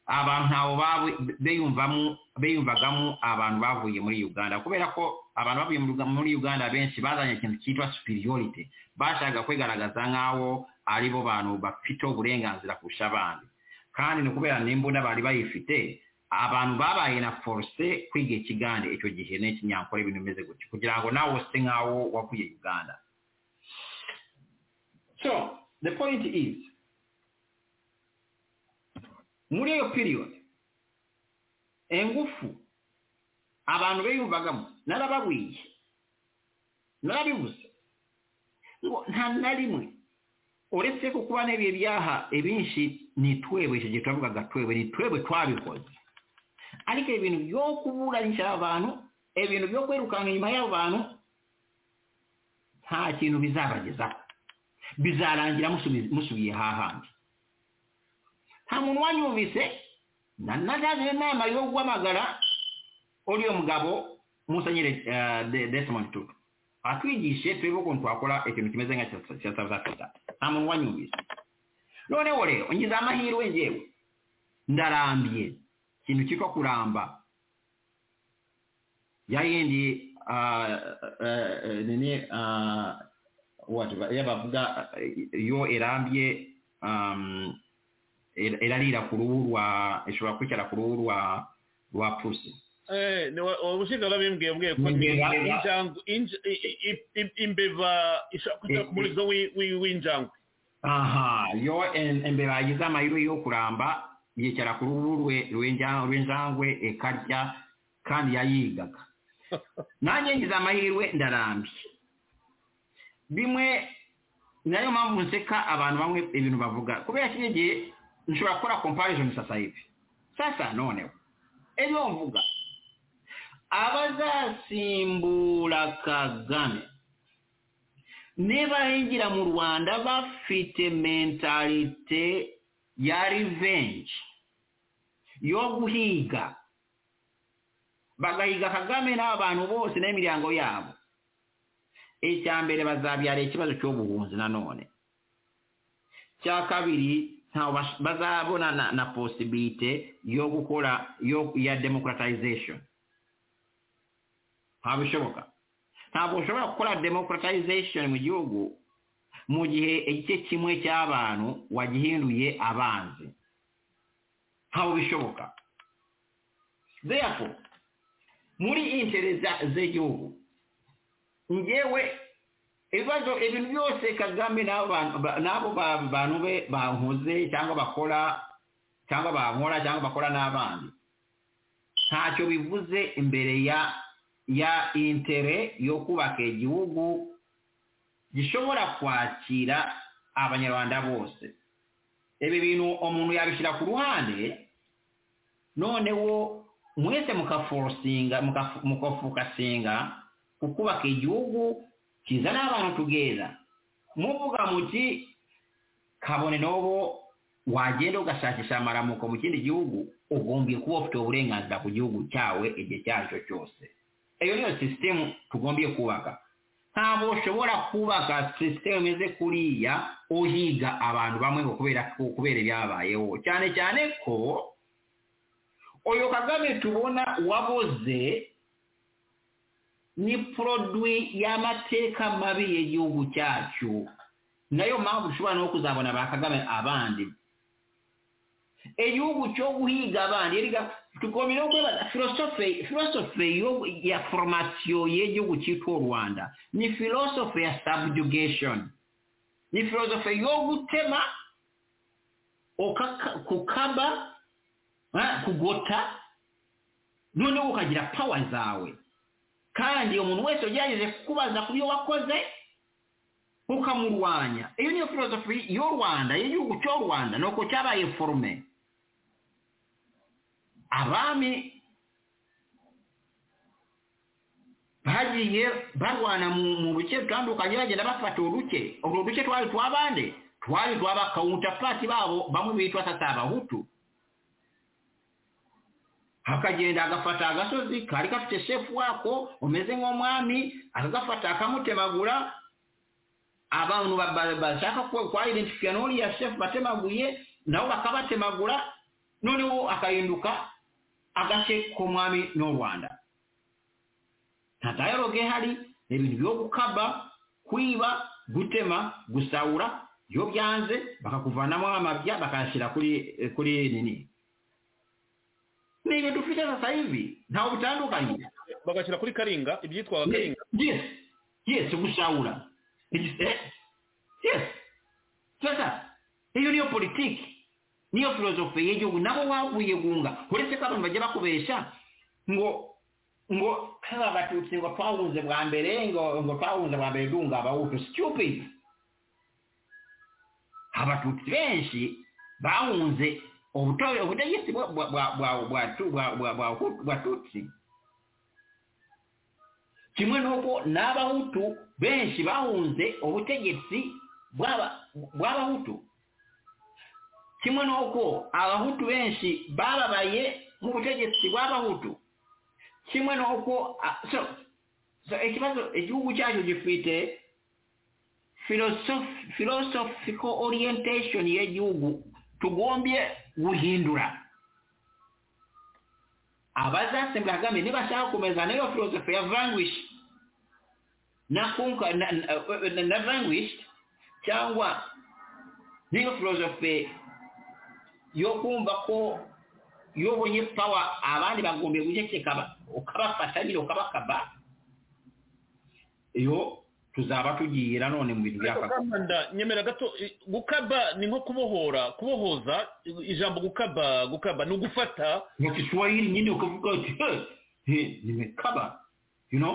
abantu ntawe babu- biyumvamo- biyumvagamo abantu bavuye muri uganda kubera ko abantu bavuye muri Uga- muri uganda benshi bazanye ikintu cyitwa superiority bashaka kwigaragaza nk'aho ari bo bantu bafite uburenganzira kurusha abandi kandi ni ukubera n'imbunda bari bayifite abantu babaye na force kwiga ikigande icyo gihe n'ikinyankore ibintu bimeze gutyo kugira ngo nawe use nk'aho wavuye uganda so the point is muri iyo period ingufu abantu biyumvagamo narababwiye narabibuze ngo nta na rimwe uretse ko kuba n'ibihe byaha ibinshi ni twebwe icyo gihe turavugaga twebwe ni twebwe twabikoze ariko ibintu byo kuburanisha aba bantu ibintu byo kwirukanka inyuma y'abo bantu nta kintu bizabagezaho bizarangira musubi- musubiye hahandi nta muntu wanyumvise na- natangije inama yo guhamagara uriya mugabo musenyeri eh, De- desmond tutu atwigishe turebe ukuntu twakora ikintu kimeze nka cya- cya south africa nta muntu wanyumvise noneho rero ngize amahirwe ngewe ndarambiye ikintu cyitwa kuramba ya yindi ah, eh, eh, nini ah, what ya bavuga eh, yo irambye um, ir- irarira ku ruhu rwa ishobora kwicara ku ruhu rwa rwa pusi Eh, ni wa- ubushinga babimbwiye bwiye ko Imbeba. injangwe inj- i- i- i- imbeba ishaka kujya ku murizo w'i- w'i- w'injangwe aha yo em- imbeba yagize amahirwe yo kuramba yicara ku ruhu rwe- rw'inja- rw'injangwe ikarya kandi yayigaga nanjye ngize amahirwe ndarambye bimwe nayo mpamvu nseka abantu bamwe ibintu bavuga kubera kino gihe nshobora gukora comparison society sasa noneho ibyo mvuga abazasimbura kagame nibahingira mu rwanda bafite mentalite ya revenge yo guhiga bagahiga kagame n'abantu bose n'imiryango yabo icya mbere bazabyara ikibazo cy'ubuhunzi nanone cya kabiri ntawe bash- bazabona na, na posibilite yo gukora yo ya democratization ntabwo bishoboka ntabwo ushobora gukora democratization mu gihugu mu gihe igice kimwe cy'abantu wagihinduye abanzi ntabwo bishoboka therefore muri intere za- z'igihugu ngewe ibibazo ibintu byose kagame n'abo bantu- ba- n'abo ba- bantu be bankuze cyangwa bakora cyangwa bankora cyangwa bakora n'abandi ntacyo bivuze imbere ya ya intere yo kubaka igihugu gishobora kwakira abanyarwanda bose ibi bintu umuntu yabishyira ku ruhande noneho mwese mukaforosinga mukafu- mukafokasinga ku kubaka igihugu kizana abantu tugeza muvuga muti kabone n'ubu wagenda ugashakisha amaramuko mu kindi gihugu ugombye kuba ufite uburenganzira ku gihugu cyawe igihe icyo ari cyo cyose iyo niyo sisitemu tugombye kubaka ntabwo ushobora kubaka sisitemu imeze kuriya uhiga abantu bamwe ngo kubera ko kubera ibyabayeho cyane cyane ko uyu kagame tubona waboze ni produit y'amateka mabi y'igihugu cyacu nayo mpamvu ushobora no kuzabona ba kagame abandi igihugu cyo guhiga abandi erega tukomere okwebaza philosophe philosophe yo- ya formation y'egihugu cyitwa u rwanda ni philosophe ya subjugation ni philosophe yo gutema okaka- kukaba ah, kugota noneho ukagira pawa zawe kandi umuntu wese ugerageje kukubaza ku byo wakoze ukamurwanya iyo niyo philosophe y'u rwanda y'igihugu cy'u rwanda nuko cyabaye forume abami bagiye barwana mu mu bice bitandukanye bagenda bafata uruke urwo duce twari tw'abande twari tw'abakawuntapati babo bamwe bitwa sasa abahutu akagenda agafata agasozi kari gafite shefu wako umeze nk'umwami akagafata akamutemagura abantu ba- ba- bashaka ku- kwaidentifika n'uriya shefu batemaguye nabo bakabatemagura noneho akahinduka agace k'umwami n'u rwanda nta dialogue ihari ni ibintu byo gukaba kwiba gutema gusahura iyo byanze bakakuvanamo amabya bakayashyira kuri kuri nini ni ibyo dufite sasa hivi ntawe bitandukanye bagashyira kuri karinga ibyitwa karinga yes yes gusahura Eh, yes sasa iyo niyo politiki niyo filozofe y'igihugu nabo waguyegunga uretse ko abantu bajya bakubesha ngo ngo nk'aba batutsi ngo twahunze bwa mbere ngo ngo twahunze bwa mbere dunga abahutu stupid abatutsi benshi bahunze ubutore ubutegetsi bwa bwa bwa bwa bwa bwa bwa bwa bwa tutsi kimwe n'uko n'abahutu benshi bahunze ubutegetsi bw'aba- bw'abahutu kimwe n'uko abahutu benshi bababaye nk'ubutegetsi bw'abahutu kimwe n'uko a- so so ikibazo igihugu cyacu gifite philosoph- philosophical orientation y'igihugu tugombye guhindura abazasembera kagame nibashaka kumeza nayo philosophy ya vanquish na kunka na, na, na, na vanquished cyangwa niyo philosophy yo kumva ko yobonye power abandi bagombe guceceka ukabafata nyine ukabakaba iyo tuzaba tugiye nanone mu bintu byaka Kanda, nyemera gato i- gukaba ni nko kubohora kubohoza i- ijambo gukaba gukaba ni ugufata mu kiswahili nyine ukavuga uti "Hey, hey, nimekaba you know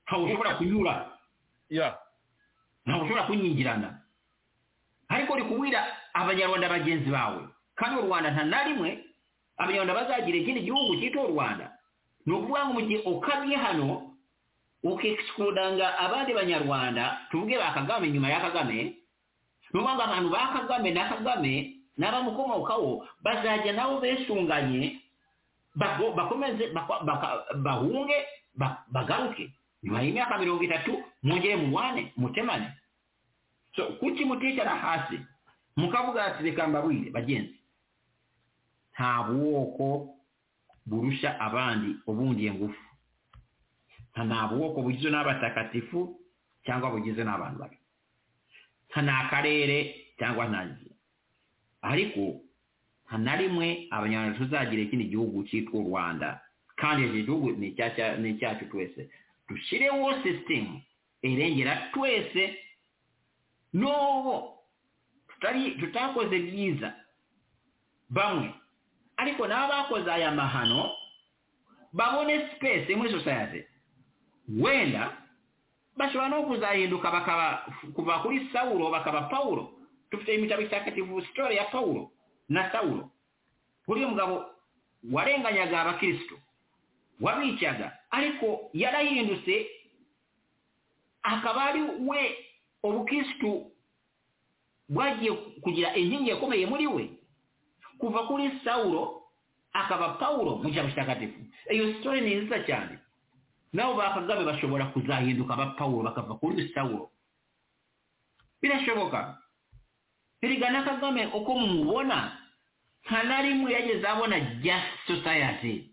ntabwo ushobora kunyura ya ntabwo ushobora kunyingirana ariko uri kubwira abanyarwanda bagenzi bawe kandi u rwanda nta na rimwe abanyarwanda bazagira ikindi gihugu cyitwa u rwanda ni ukuvuga ngo mu gihe ukabye hano ukisikudanga abandi banyarwanda tuvuge ba kagame nyuma ya kagame ni ukuvuga ngo abantu ba kagame na kagame n'abamukomokaho bazajya nabo besunganye bago- bakomeze bako- baka- bahunge ba- bagaruke nyuma y'imyaka mirongo itatu mwongere mubane mutemane so kuki muticara hasi mukavuga ati reka mbabwire bagenzi nta bwoko burusha abandi ubundiye ngufu nta nta bwoko bugizwe n'abatakatifu cyangwa bugizwe n'abantu babi nta nta karere cyangwa nta nzi ariko nta na rimwe abanyarwanda tuzagira ikindi gihugu cyitwa u rwanda kandi iki gihugu ni icyaca- ni icyacu twese dushyireho sisitemu irengera twese n'ubu tutari tutakoze byiza bamwe ariko n'abakoze aya mahano babone sipesi muri sosiyete wenda bashobora no kuzahinduka bakaba kuva kuri sawuro bakaba pawuro dufite imitabo itagatifu sitori ya pawuro na sawuro uriya mugabo warenganyaga abakirisitu wabicaga ariko yarahindutse akaba ari we ubukirisitu bwagiye kugira inkingi ikomeye muri we kuva kuri sawuro akaba pawuro mu cyaro kitagatifu iyo sitori ni nziza cyane nabo ba kagame bashobora kuzahinduka aba pawuro bakava kuri sawuro birashoboka erega na kagame uko mumubona nta na rimwe yageze abona just society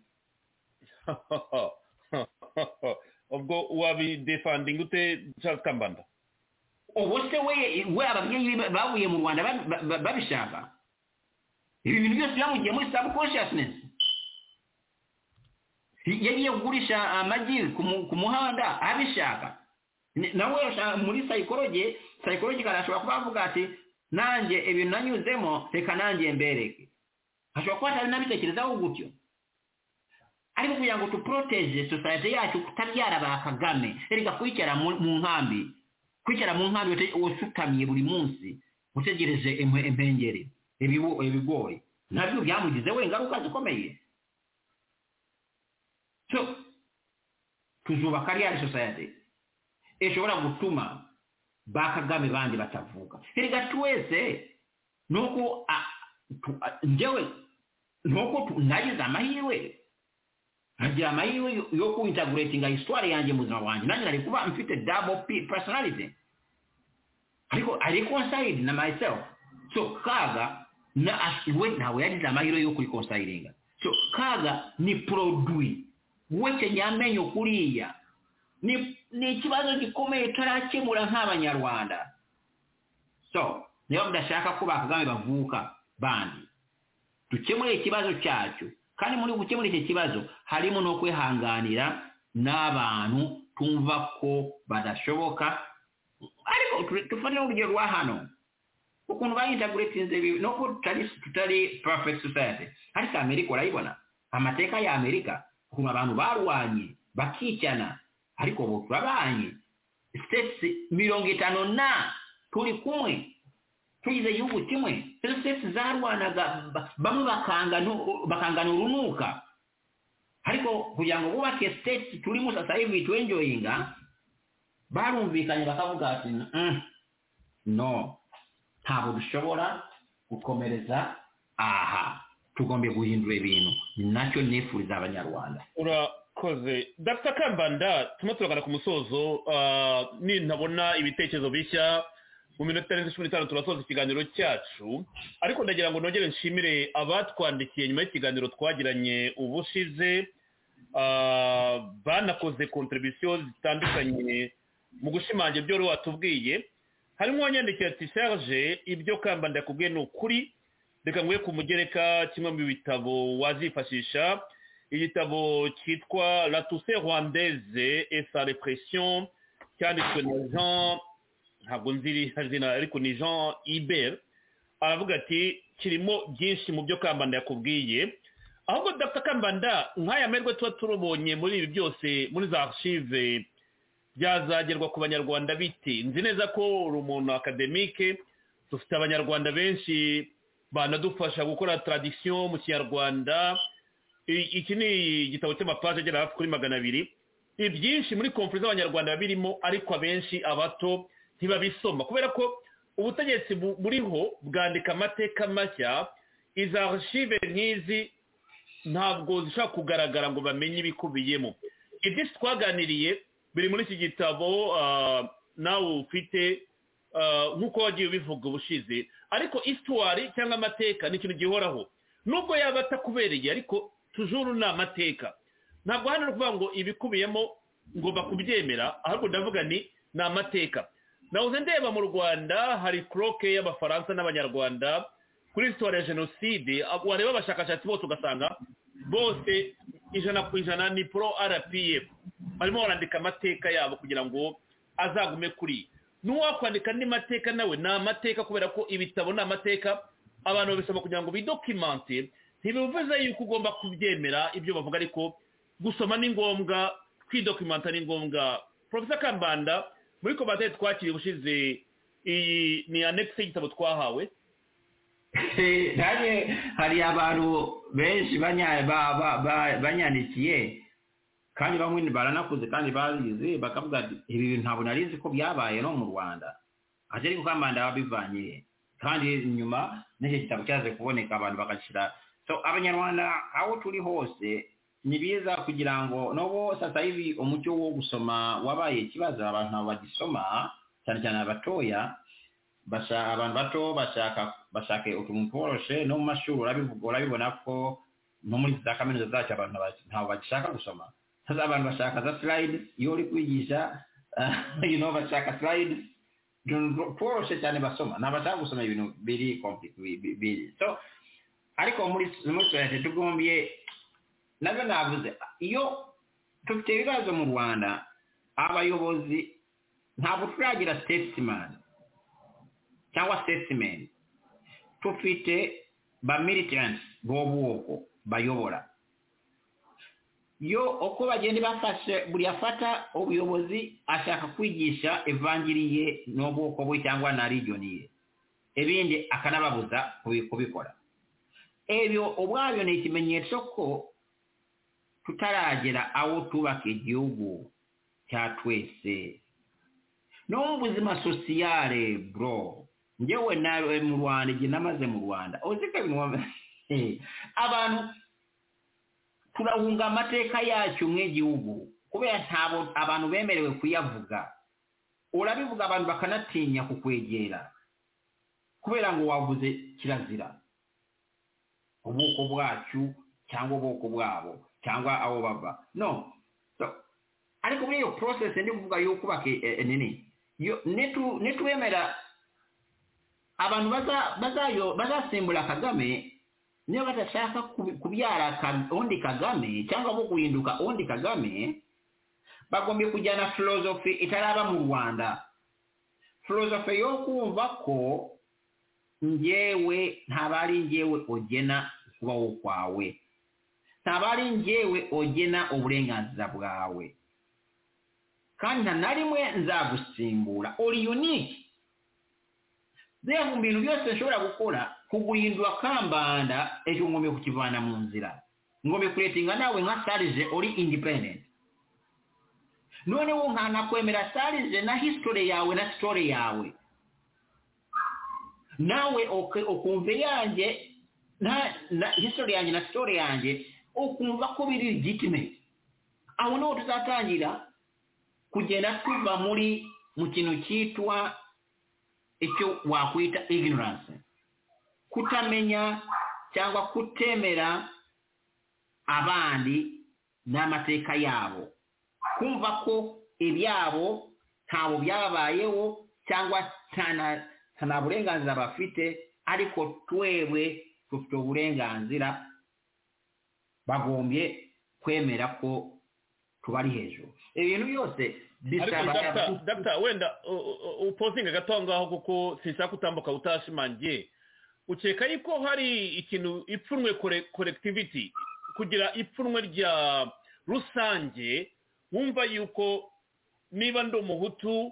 ubwo wabidefandinga ute charles kambanda ubu se we we ababyeyi be bavuye mu rwanda ba- ba- ba- babishaka ibi bintu byose byamugiye muri subconsciousness yagiye kugurisha amagi ku mu- ku muhanda abishaka Ni- nawe ashaka- muri sayikoroge sayikoroge ashobora kuba avuga ati nanjye ibintu nanyuzemo reka nanjye mbereke ashobora kuba atari nabitekerezaho gutyo ariko kugira ngo tuporoteje sosiyete yacu kutabyara ba kagame reka kwicara mu mu nkambi kwicara mu nkambi uti- usutamye buri munsi utegereje impe- impengeri ibibu- ibigori nabyo byamugizeho ingaruka zikomeye so tuzubaka real society ishobora gutuma ba kagame bandi batavuga erega twese nuko a- tu- a- njyewe nuko tu- nagize amahirwe nkagira amahirwe yo- yo kuintaguretinga histoire yanjye mu buzima bwanjye nanjye nari kuba mfite double p personality ariko ari conside na myself so kaga na we ntawe yagize amahirwe yo kurikonsiringa so kaga ni produit we kenyamenye kuriya ni ni ikibazo gikomeye tarakemura nk'abanyarwanda so niba mudashaka ko bakagame bavuka bandi dukemure ikibazo cyacu kandi muri gukemura iki kibazo harimo no kwihanganira n'abantu tumva ko badashoboka ariko tu- dufate n'urugero rwa hano ukuntu bayintaguretinze bibi no ko tutari tutari perfect society ariko amerika urayibona amateka ya amerika ukuntu abantu barwanye bakicana ariko ubu turabanye states mirongo itanu na turi kumwe tugize igihugu kimwe izo sitesi zarwanaga ba- bamwe bakanganu- bakangana urunuka ariko kugira ngo bubake sitesi turimo sasa hivi tuenjoyinga barumvikanye bakavuga ati "Mm, no ntabwo dushobora gukomereza aha tugombe guhindura ibintu ni nacyo nifuriza abanyarwanda urakoze dr kambanda turimo turagana ku musozo ah, nintabona ibitekerezo bishya mu minota irenze cumi n'itanu turasoza ikiganiro cyacu ariko ndagira ngo nongere nshimire abatwandikiye nyuma y'ikiganiro twagiranye ubushize ah, banakoze kontribusiyo zitandukanye mu gushimangira ibyo wari watubwiye harimo uwanyandikiye ati serge ibyo kambanda yakubwiye ni ukuri reka nguhe ku mugereka kimwe mu bitabo wazifashisha igitabo cyitwa la tousse rwandaise et sa répression cyanditswe na jean ntabwo nzi izina ariko ni jean ibert aravuga ati kirimo byinshi mu byo kambanda yakubwiye ahubwo dr kambanda nk'aya merwe tuba turubonye muri ibi byose muri za archive byazagerwa ku banyarwanda bite nzi neza ko uri umuntu akademike dufite abanyarwanda benshi banadufasha gukora tradisiyo mu kinyarwanda I- iki ni igitabo cy'amapaje agera hafi kuri magana abiri ibyinshi muri konfuri z'abanyarwanda birimo ariko abenshi abato ntibabisoma kubera ko ubutegetsi bu- buriho bwandika amateka mashya iza archive nk'izi ntabwo zishobora kugaragara ngo bamenye ibikubiyemo ibyinshi twaganiriye biri muri iki gitabo ah, nawe ufite ah, nk'uko wagiye ubivuga ubushize ariko isitwari cyangwa amateka ni ikintu gihoraho nubwo yaba atakubereye ariko tujuru ni amateka ntabwo hano ari ukuvuga ngo ibikubiyemo ngomba kubyemera ahubwo ndavuga ni ni amateka nawuze ndeba mu rwanda hari kuroke y'abafaransa n'abanyarwanda kuri sitwari ya jenoside ab- wareba abashakashatsi bose ugasanga bose ijana ku ijana ni pro rpf barimo barandika amateka yabo kugira ngo azagume kuri n'uwakwandika andi mateka nawe ni amateka kubera ko ibitabo ni amateka abantu babisoma kugira ngo bidokimante ntibivuze yuko ugomba kubyemera ibyo bavuga ariko gusoma ni ngombwa kwidokimanta ni ngombwa profesa kambanda muri komantere twakiriye ubushize iyi ni anekisi y'igitabo twahawe nanjye hari abantu benshi banya- ba- ba- ba- banyandikiye kandi bamwe baranakuze kandi babizi bakavuga ati ibi bintu ntabwo nari nzi ko byabaye no mu rwanda ati ariko kambanda babivanye kandi nyuma n'icyo gitabo cyaje kuboneka abantu bagashyira so abanyarwanda aho turi hose ni biza kugira ngo nobo sasa hivi umucyo wo gusoma wabaye ikibazo abantu ntabwo bagisoma cyane cyane abatoya basha abantu bato bashaka bashaka utuntu tworoshe no mu mashuri urabivuga urabibona ko no muri za kaminuza zacu abantu ntabaki- ntabwo bagishaka gusoma hasa abantu bashaka za slides iyo uri kwigisha you know bashaka slides utuntu two- tworoshe cyane basoma ntabwo bashaka gusoma ibintu biri compli- bi- bi- biri so ariko muri muri society tugombiye nabyo navuze iyo dufite ibibazo mu rwanda abayobozi ntabwo turagira sitesimani cyangwa sitesimeni tufite ba militiyansi b'ubwoko bayobora yo uko bagenda bafashe buri afata ubuyobozi ashaka kwigisha evangiriye n'ubwoko bwe cyangwa na regioni ye ibindi akanababuza kubikora ebyo ubwabyo ni ikimenyetso ko tutaragera aho twubaka igihugu cya twese no mu buzima sosiyare bro ngewe nawe mu rwanda igihe namaze mu rwanda uzi ko ibintu abantu turahunga amateka yacyo nk'igihugu kubera ntabwo abantu bemerewe kuyavuga urabivuga abantu bakanatinya kukwegera kubera ngo wavuze kirazira ubwoko bwacu cyangwa ubwoko bwabo cyangwa aho bava no ariko muri iyo porosesi ndi kuvuga yo kubaka nini nitwemera abantu bazasimbura kagame niba badashaka kubyara undi kagame cyangwa bo guhinduka undi kagame bagombye kujyana filozofi itaraba mu rwanda filozofi yo kumva ko ngewe ntabwo ari ngewe ugena kubaho kwawe ntabwo ari ngewe ugena uburenganzira bwawe kandi nta na rimwe nzagusimbura uri unike reba mu bintu byose nshobora gukora kuguhindura kambanda ejo ngombe kukivana mu nzira ngombe kuretinga nawe nka sarije uri indipendenti noneho nkanakwemera sarije na hisitore yawe na sitore yawe nawe ukumva yanjye na histori yanjye na sitore yanjye ukumva ko biri legitimate aho niho tuzatangira kugenda tuva muri mu kintu cyitwa icyo wakwita ignorance kutamenya cyangwa kutemera abandi n'amateka yabo kumva ko ibyabo ntabwo byabayeho cyangwa nta burenganzira bafite ariko twewe dufite uburenganzira bagombye kwemera ko tubari hejuru ibintu byose ariko data wenda upozinga gato aho ngaho kuko sinshaka kutambuka utashimangiye ukeka yuko hari ikintu ipfunwe korekitiviti kugira ipfunwe rya rusange wumva yuko niba ndi umuhutu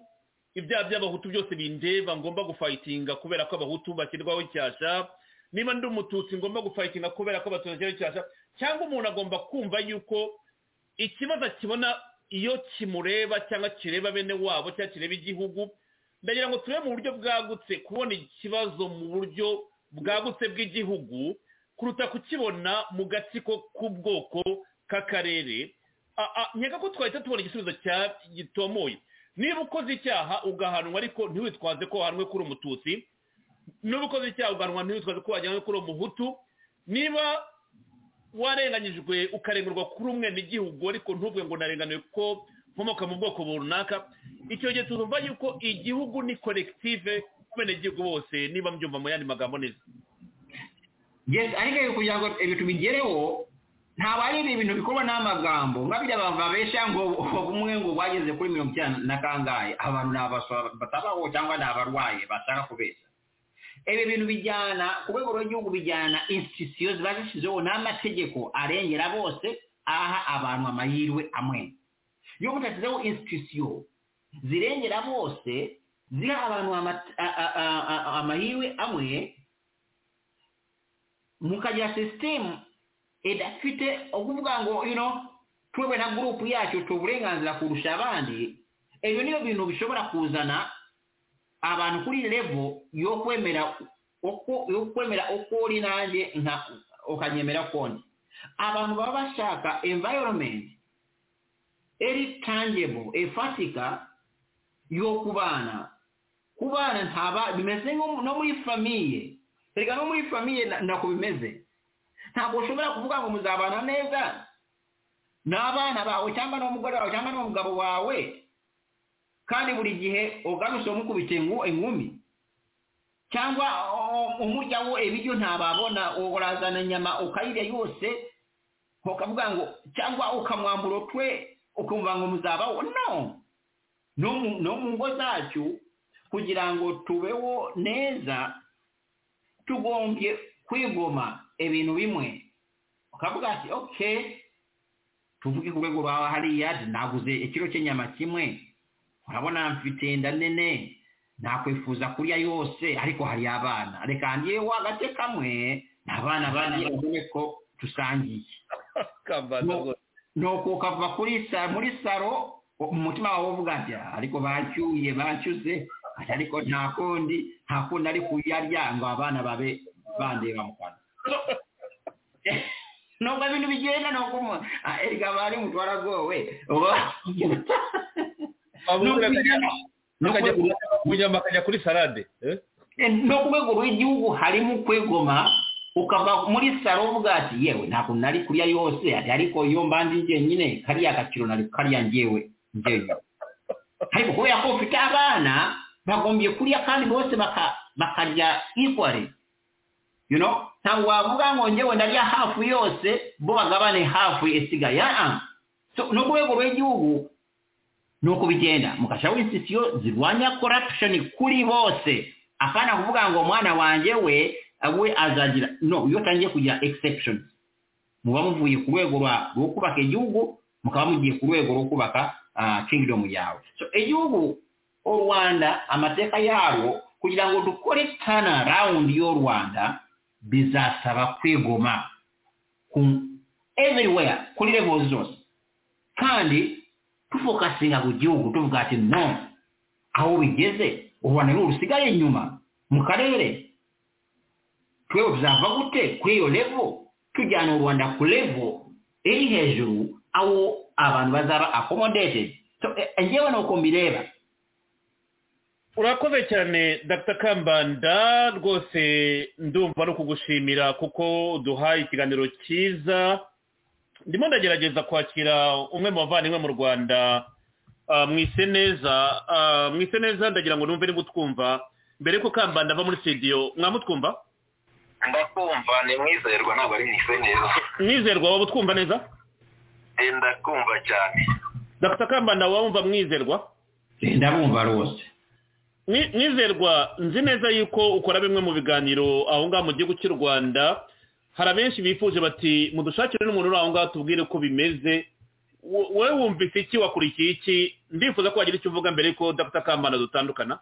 ibyaha by'abahutu byose bindeba ngomba gufayitinga kubera ko abahutu bashyirwaho cyasha niba ndi umututsi ngomba gufayitinga kubera ko abatutsi bashyirwaho cyasha cyangwa umuntu agomba kumva yuko ikibazo akibona iyo kimureba cyangwa kireba bene wabo cyangwa kireba igihugu ndagira ngo turebe mu buryo bwagutse kubona ikibazo mu buryo bwagutse bw'igihugu kuruta kukibona mu gatsiko k'ubwoko k'akarere nkeka ko twahita tubona igisubizo gitomoye niba ukoze icyaha ugahanwa ariko ntiwitwaze ko wahanwe kuri umututsi niba ukoze icyaha ugahanwa ntiwitwaze ko wajyanwe kuri umuhutu niba warenganyijwe ukarengurwa kuri umwe n'igihugu ariko ntubwe ngo narenganiwe ko nkomoka mu bwoko runaka icyo gihe tuzumva yuko igihugu ni korektive abenegihugu bose niba mbyumva mu yandi magambo neza ariko kugira ngo ibintu bigereho ntabwo ari ibintu bikorwa n'amagambo nka bijya bababesha ngo umwe ngo bageze kuri mirongo icyenda na kangahe abantu ni batabaho cyangwa ni abarwaye bashaka kubeshya ibi bintu bijyana ku rwego rw'igihugu bijyana insitisiyo ziba zishyizeho n'amategeko arengera bose aha abantu amahirwe amwe iyo mudashyizeho insitisiyo zirengera bose ziha abantu amahirwe amwe mukagira sisitemu idafite ukuvuga ngo ino twebwe na gurupu yacu tuba uburenganzira kurusha abandi ibyo niyo bintu bishobora kuzana abantu kuri revo yo kwemera uko yo kwemera uko uri nanjye nka ukanyemera konti abantu baba bashaka environment eri tangible efatika yo kubana kubana ntaba bimeze no muri famiye reka no muri famiye nako bimeze ntabwo ushobora kuvuga ngo muzabana neza n'abana bawe cyangwa n'umugore wawe cyangwa n'umugabo wawe kandi buri gihe ugarutse umukubita inkumi cyangwa umurya wo ibiryo ntababona urazana inyama ukayirya yose ukavuga ngo cyangwa ukamwambura twe ukumva ngo muzabaho no no mu ngo zacu kugira ngo tubeho neza tugombye kwigoma ibintu bimwe ukavuga ati oke tuvuge ku rwego rwawe hariya naguze ikiro cy'inyama kimwe urabona mfite inda nene nakwifuza kurya yose ariko hari abana reka ngewe agace kamwe ni abana bane ubone ko dusangiye nuko ukava kuri sa muri saro umutima wawe uvuga ati ariko bacyuye bacyuze ariko nta kundi nta kundi ari kuyarya ngo abana babe bandeba mu kanwa nubwo ibintu bigenda ni uko umuntu erega bari mu twaragowe umunyama akajya kuri salade no ku rwego rw'igihugu harimo kwegoma ukava muri salo uvuga ati yewe ntabwo nari kurya yose ariko iyo mbanze njyenyine kariya gaciro nari karya ngewe ngewe ariko kubera ko ufite abana bagombye kurya kandi bose bakarya ikware you know ntabwo wavuga ngo ngewe ndarya hafu yose bo bagabane hafu isigaye yaa no ku rwego rw'igihugu ni uko bigenda mugashiraho insisiyo zirwanya corruption kuri bose akana kuvuga ngo umwana wanjye we we azagira no iyo utangiye kugira exception muba muvuye ku rwego rwo kubaka igihugu mukaba mugiye ku rwego rwo kubaka kingdom yawe so igihugu u rwanda amateka yarwo kugira ngo dukore tana round y'u rwanda bizasaba kwigoma everywhere kuri level zose kandi tufokasinga ku gihugu tuvuga ati no aho bigeze u rwanda ni rusigaye inyuma mu karere twewe tuzava gute kuri iyo levo tujyana u rwanda ku levo iri hejuru aho abantu bazaba akomodeje ngewe ni uko mbireba urakoze cyane dr kambanda rwose ndumva ari ukugushimira kuko duhaye ikiganiro cyiza ndimo ndagerageza kwakira umwe mu bavandimwe mu rwanda mwise neza mwise neza ndagira ngo numve niba utwumva mbere yuko kambanda ava muri studio mwamutwumva ndakumva ni mwizerwa ntabwo ari mwise neza mwizerwa waba utwumva neza ndakumva cyane dr kambanda wumva mwizerwa ndabumva rwose mwizerwa nzi neza yuko ukora bimwe mu biganiro aho ngaho mu gihugu cy'u rwanda hari abenshi bifuje bati mudushakire n'umuntu uri aho ngaho tubwire uko bimeze wowe wumvise iki wakurikiye iki ndifuza ko wagira icyo uvuga mbere yuko udafite kambanda dutandukana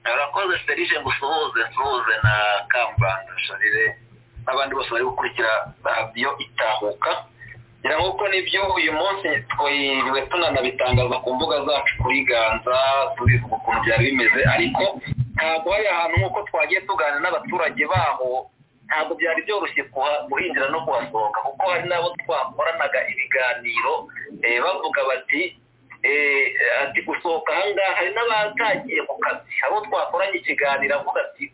arakoze serije ngo usuhuze nsuhuze na kambanda sharire n'abandi bose bari gukurikira radiyo itahuka ngira ngo uko nibyo uyu munsi twiriwe tunanabitangaza ku mbuga zacu kuri ganza tubivuga ukuntu byari bimeze ariko ntabwo hari ahantu nk'uko twagiye tuganira n'abaturage baho ntabwo byari byoroshye guhinjira no kuhasohoka kuko hari n'abo twakoranaga ibiganiro bavuga bati ati gusohoka aha ngaha hari n'abatagiye ku kazi abo twakoranye ikiganiro avuga ati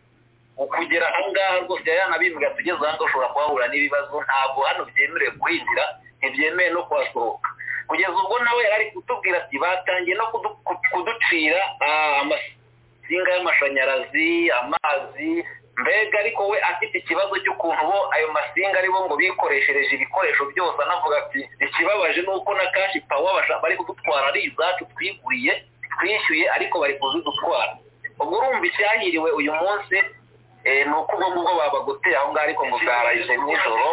kugera aha ngaha rwose yanabivuga tugeze aha ngaha ushobora kuhahura n'ibibazo ntabwo hano byemerewe kuhinjira ntibyemewe no kuhasohoka kugeza ubwo nawe yari ari kutubwira ati batangiye no kuducira amasinga y'amashanyarazi amazi mbega ariko we afite ikibazo cy'ukuntu bo ayo masinga aribo ngo bikoreshereje ibikoresho byose anavuga ati ikibabaje ni uko na kashi pawa bari kudutwara ari izacu twiguriye twishyuye ariko bari kuzidutwara ubwo urumva icyahiriwe uyu munsi ni uko ubwo ngubwo babagoteye aho ngaho ariko ngo bwarayije nijoro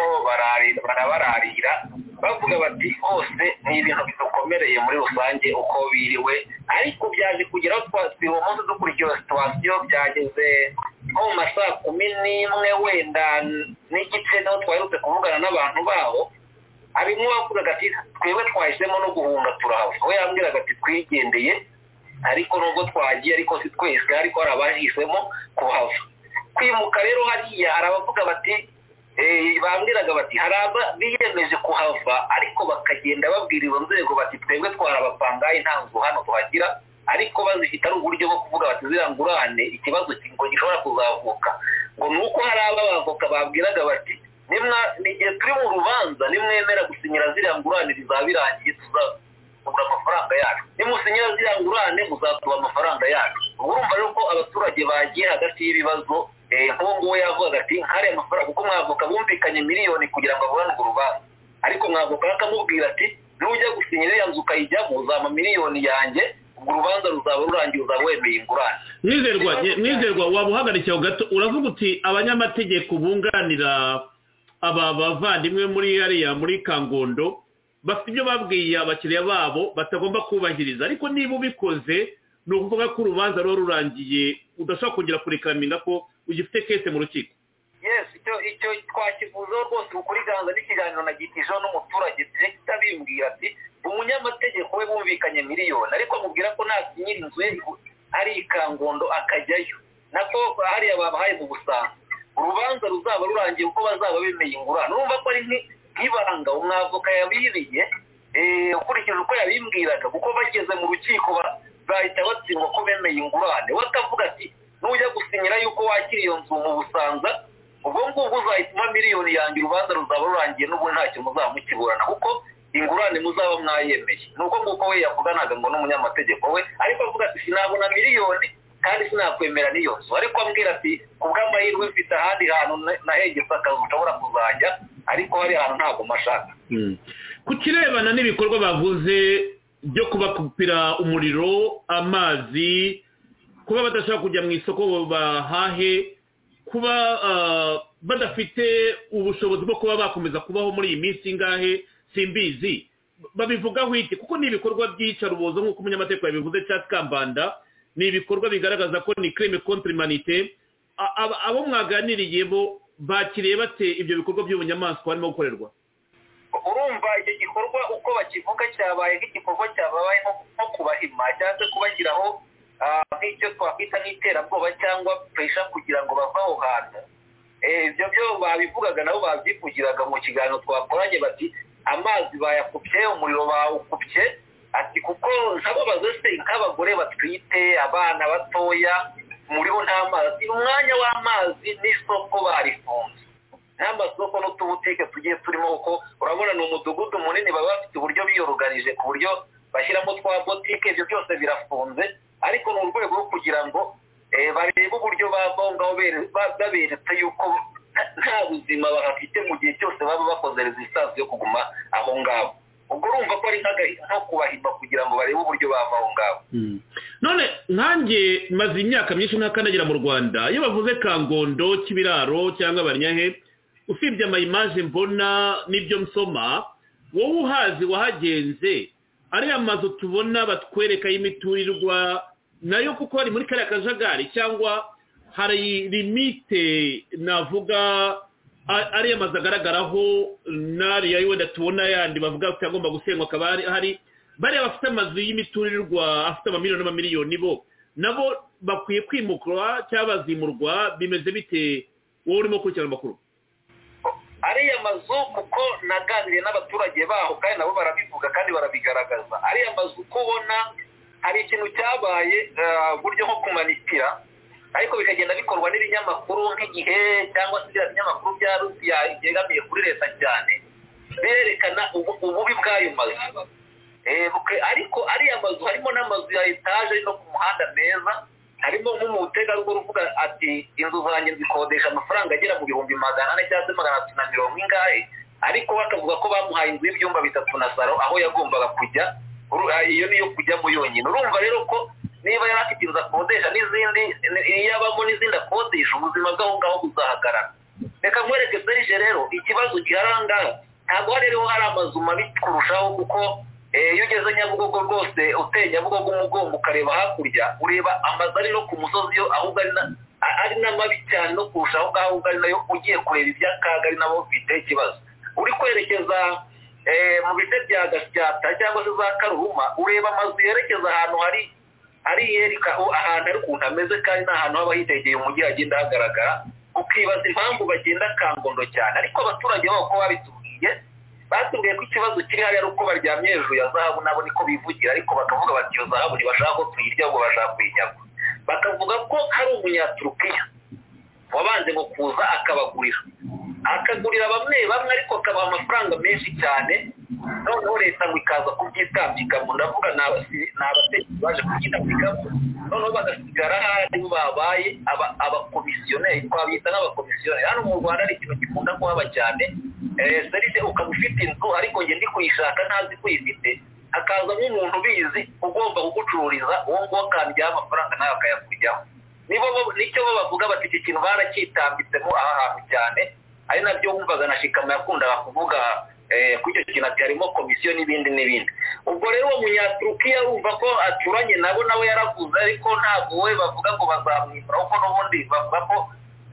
barabararira bavuga bati hose ni ibintu bidukomereye muri rusange uko biriwe ariko byaje kugeraho twasiba umunsi dukurikiye situwasiyo byageze nko mu ma saa kumi n'imwe wenda n'igice niho twaherutse kuvugana n'abantu baho harimo uwavugaga ati twebwe twahisemo no guhunga turahava we yambwiraga ati twigendeye ariko nubwo twagiye ariko si twese ariko hari abahisemo kuhava kwimuka rero hariya hari abavuga bati bambwiraga bati hari biyemeje kuhava ariko bakagenda babwira izo nzego bati twebwe twari abapangayi nta nzu hano tuhagira ariko bazifite ari uburyo bwo kuvuga bati ziriya ngurane ikibazo ngo gishobora kuzavuka ngo ni uko hari abavoka babwiraga bati igihe turi mu rubanza nimwemera gusinyira ziriya ngurane bizaba birangiye tuzagura amafaranga yacu nimusinyira ziriya ngurane muzatuba amafaranga yacu urumva rero ko abaturage bagiye hagati y'ibibazo nk'ubu we yavuze ati hariya amafaranga kuko mwavuka bumvikanye miliyoni kugira ngo aburane urwo rubanza ariko mwavuka akamubwira ati nujya gusinyira ya nzu ukayijyamo uzampa miliyoni yanjye ubwo urubanza ruzaba rurangiye uzaba wemeye ingurane Nizerwa nizerwa waba uhagarikiye aho gato uravuga uti abanyamategeko bunganira aba bavandimwe muri hariya muri kangondo bafite ibyo babwiye abakiriya babo batagomba kubahiriza ariko niba ubikoze ni ukuvuga ko urubanza ruba rurangiye udashobora kongera kurekaminga ko ugifite kese mu rukiko yes icyo icyo twakivuzeho rwose ukuri ganza n'ikiganiro nagitishaho n'umuturage tujye kitabimbwira ati umunyamategeko we bumvikanye miliyoni ariko amubwira ko nasinyira inzu ye ari ikangondo akajyayo nako hariya babahaye mu busanzwe urubanza ruzaba rurangiye kuko bazaba bemeye ingurane urumva ko ari nki- nk'ibanga umwavoka yabiriye eh, ukurikije uko yabimbwiraga kuko bageze mu rukiko ba- bahita batsindwa ko bemeye ingurane we akavuga ati nujya gusinyira yuko wakira iyo nzu mu busanza ubwo ngubwo uzahituma miliyoni yanjye urubanza ruzaba rurangiye n'ubu ntacyo muzaba mukiburana kuko ingurane muzaba mwayemeye ni uko nguko we yavuganaga ngo n'umunyamategeko we ariko avuga ati sinabona miliyoni kandi sinakwemera n'iyo nzu ariko ambwira ati ku bw'amahirwe mfite ahandi hantu na- nahegetse akazi ushobora kuzajya ariko hari ahantu ntabwo mashaka ku kirebana n'ibikorwa bavuze byo kubakupira umuriro amazi kuba badashobaka kujya mu isoko bahahe kuba ah, badafite ubushobozi bwo kuba bakomeza kubaho muri iyi minsi ingahe simbizi babivugaho iki kuko ni ibikorwa by'iyicarubozo nk'uko umunyamategeko yabivuze cyangwa kambanda ni ibikorwa bigaragaza ko ni crime contre humanité A- aba- abo mwaganiriye bo bakiriye bate ibyo bikorwa by'ubunyamaswa harimo gukorerwa urumva icyo gikorwa uko bakivuga cyabaye nk'igikorwa cyabaye nko- nko kubahima cyangwa se kubashyiraho ah, nk'icyo twakwita nk'iterabwoba cyangwa pesha kugira ngo bave aho hantu Eh, ibyo byo babivugaga nabo babyivugiraga mu kiganiro twakoranye bati amazi bayakupye umuriro bawukupye ati kuko ntababaze se nk'abagore batwite abana batoya muriho nta mazi Ati, umwanya w'amazi n'isoko barifunze n'amasoko n'utubutike tugiye turimo kuko urabona ni umudugudu munini baba bafite uburyo biyoroganije ku buryo bashyiramo twa botike ibyo byose birafunze ariko ni urwego rwo kugira ngo eh, barebe uburyo bavaho ngaho bere- ba- baberetse yuko nta- nta buzima bahafite mu gihe cyose baba bakoze resistance yo kuguma aho ngaho ubwo urumva ko ari nk'aga- nko kubahimba kugira ngo barebe uburyo bava aho ngaho none nkanjye maze imyaka myinshi ntakandagira mu rwanda iyo bavuze kangondo k'ibiraro cyangwa barinyahe usibye amayimaje mbona n'ibyo nsoma wowe uhazi wahagenze ariya mazu tubona batwereka y'imiturirwa nayo kuko ari muri kariya kajagari cyangwa hari limite navuga a- ariya mazu agaragaraho n'ariya wenda tubona yandi bavuga ko agomba gusenywa akaba hari- hari bariya bafite amazu y'imiturirwa afite amamiliyoni n'amamiliyoni bo nabo bakwiye kwimukwa cyangwa bazimurwa bimeze bite wowe urimo gukurikirana amakuru ariya mazu kuko naganiriye n'abaturage baho kandi nabo barabivuga kandi barabigaragaza ariya mazu uko ubona hari ikintu cyabaye ah, uburyo nko kumanitira ariko bikagenda bikorwa n'ibinyamakuru nk'igihe cyangwa se biriya binyamakuru bya rusiya byegamiye kuri leta cyane berekana ubu- ububi bw'ayo mazu Eh, buke- ariko ariya mazu harimo n'amazu ya etaje ari no ku muhanda meza harimo nk'umutegarugori uvuga ati inzu zanjye zikodesha amafaranga agera mu bihumbi magana ane cyangwa se magana atatu na mirongo ingahe ariko we akavuga ko bamuhaye inzu y'ibyumba bitatu na saro aho yagombaga kujya Uru- ah, iyo niyo kujyamo yonyine urumva rero ko niba yari afite inzu akodesha n'izindi iyo abamo n'izindi akodesha ubuzima bw'aho ngaho buzahagarara reka nkwereke serije rero ikibazo gihari aha ngaha ntabwo hari rero hari amazu mabi kurushaho kuko eh, iyo ugeze nyabugogo rwose uteye nyabugogo umugongo ukareba hakurya ureba amazu ari no ku musozi yo ahubwo ari na- a- ari n'amabi cyane no kurushaho ngaho ahubwo ari nayo ugiye kureba iby'akaga ari nabo bifite ikibazo uri kwerekeza eh, mu bice bya gasyata cyangwa se za karuhuma ureba amazu yerekeza ahantu hari hari yereka aho ahantu ari ukuntu ameze kandi ni ahantu haba hitegeye umujyi hagenda hagaragara ukibaza impamvu bagenda kangondo cyane ariko abaturage babo ko babitubwiye batubwiye ko ikibazo kiri hariya ari uko baryamye hejuru ya zahabu nabo niko bivugira ariko bakavuga bati iyo zahabu ntibashaka ko tuyirya ahubwo bashaka kuyinyagwa bakavuga ko hari umunyaturukiya wabanje ngo kuza akabagurira akagurira bamwe bamwe ariko akabaha amafaranga menshi cyane noneho leta ngo ikaza kubyitambika mu ndavuga ni abasi- ni abategetsi baje kubyitambikamo noneho bagasigara nk'aho babaye aba- abakomisiyoneri twabita nk'abakomisiyoneri hano mu rwanda ari ikintu gikunda kuhaba cyane Eh, serivisi ukaba ufite inzu ariko njye ndi kuyishaka ntazi ko uyifite hakazamo umuntu ubizi ugomba kugucururiza uwo nguwo akandiyaho amafaranga nawe akayakujyaho nibo bo- nicyo bo bavuga bati iki kintu baracyitambitsemo aha hantu cyane ari nabyo wumvaga na shikama yakundaga kuvuga eh, kuri icyo kintu ati harimo komisiyo n'ibindi n'ibindi ubwo rero uwo munyaturukiya urumva ko aturanye nabo nawe yaravuze ariko ntabwo we bavuga ngo bazamwimura kuko n'ubundi bavuga ko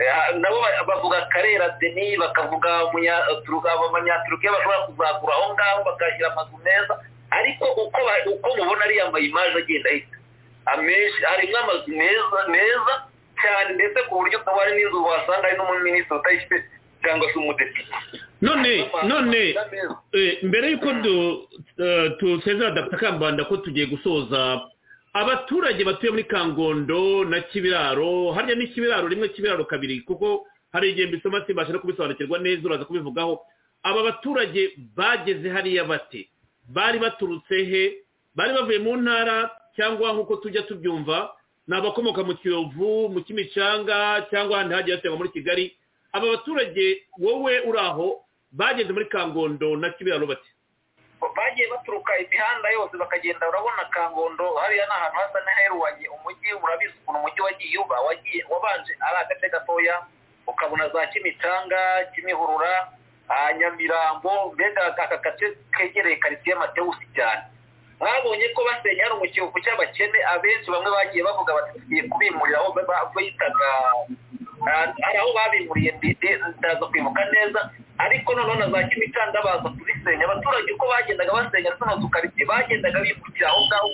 eh, nabo ba- bavuga karera deni bakavuga umunyaturuka abanyaturukiya bashobora kuzagura aho ngaho bakahashyira amazu meza ariko uko ba- uko mubona ariya mayimaje agenda ahita amenshi harimo amazu meza meza cyane ndetse ku buryo akaba hari n'inzu wasanga hari n'umuminisitiri utayifite cyangwa se umudepite none none eh, mbere y'uko du- eh, dusezera dr kambanda ko tugiye gusoza abaturage batuye muri kangondo na kibiraro harya ni kibiraro rimwe kibiraro kabiri kuko hari igihe mbisoma simbasha no kubisobanukirwa neza uraza kubivugaho aba baturage bageze hariya bate bari baturutse he bari bavuye mu ntara cyangwa nk'uko tujya tubyumva ni abakomoka mu kiyovu mu kimicanga cyangwa ahandi hagiye hategwa muri kigali aba baturage wowe uri aho bageze muri kangondo na kibiraro bati bagiye baturuka imihanda yose bakagenda urabona kangondo hariya ni ahantu hasa n'aheruwanye umujyi urabizi ukuntu umujyi wagiye uba wagiye wabanje ari agace gatoya ukabona za kimicanga kimihurura ah, nyamirambo mbega aka gace kegereye karitsiye matewusi cyane mwabonye ko basenya hano mu kiyovu cy'abakene abenshi bamwe bagiye bavuga bati tugiye kubimurira aho ba- bitaga ah, hari aho babimuriye ndende ndaza kwimuka neza ariko noneho na za kimicanga baza kubisenya abaturage uko bagendaga basenya zino zu karitsiye bagendaga bimukira aho ngaho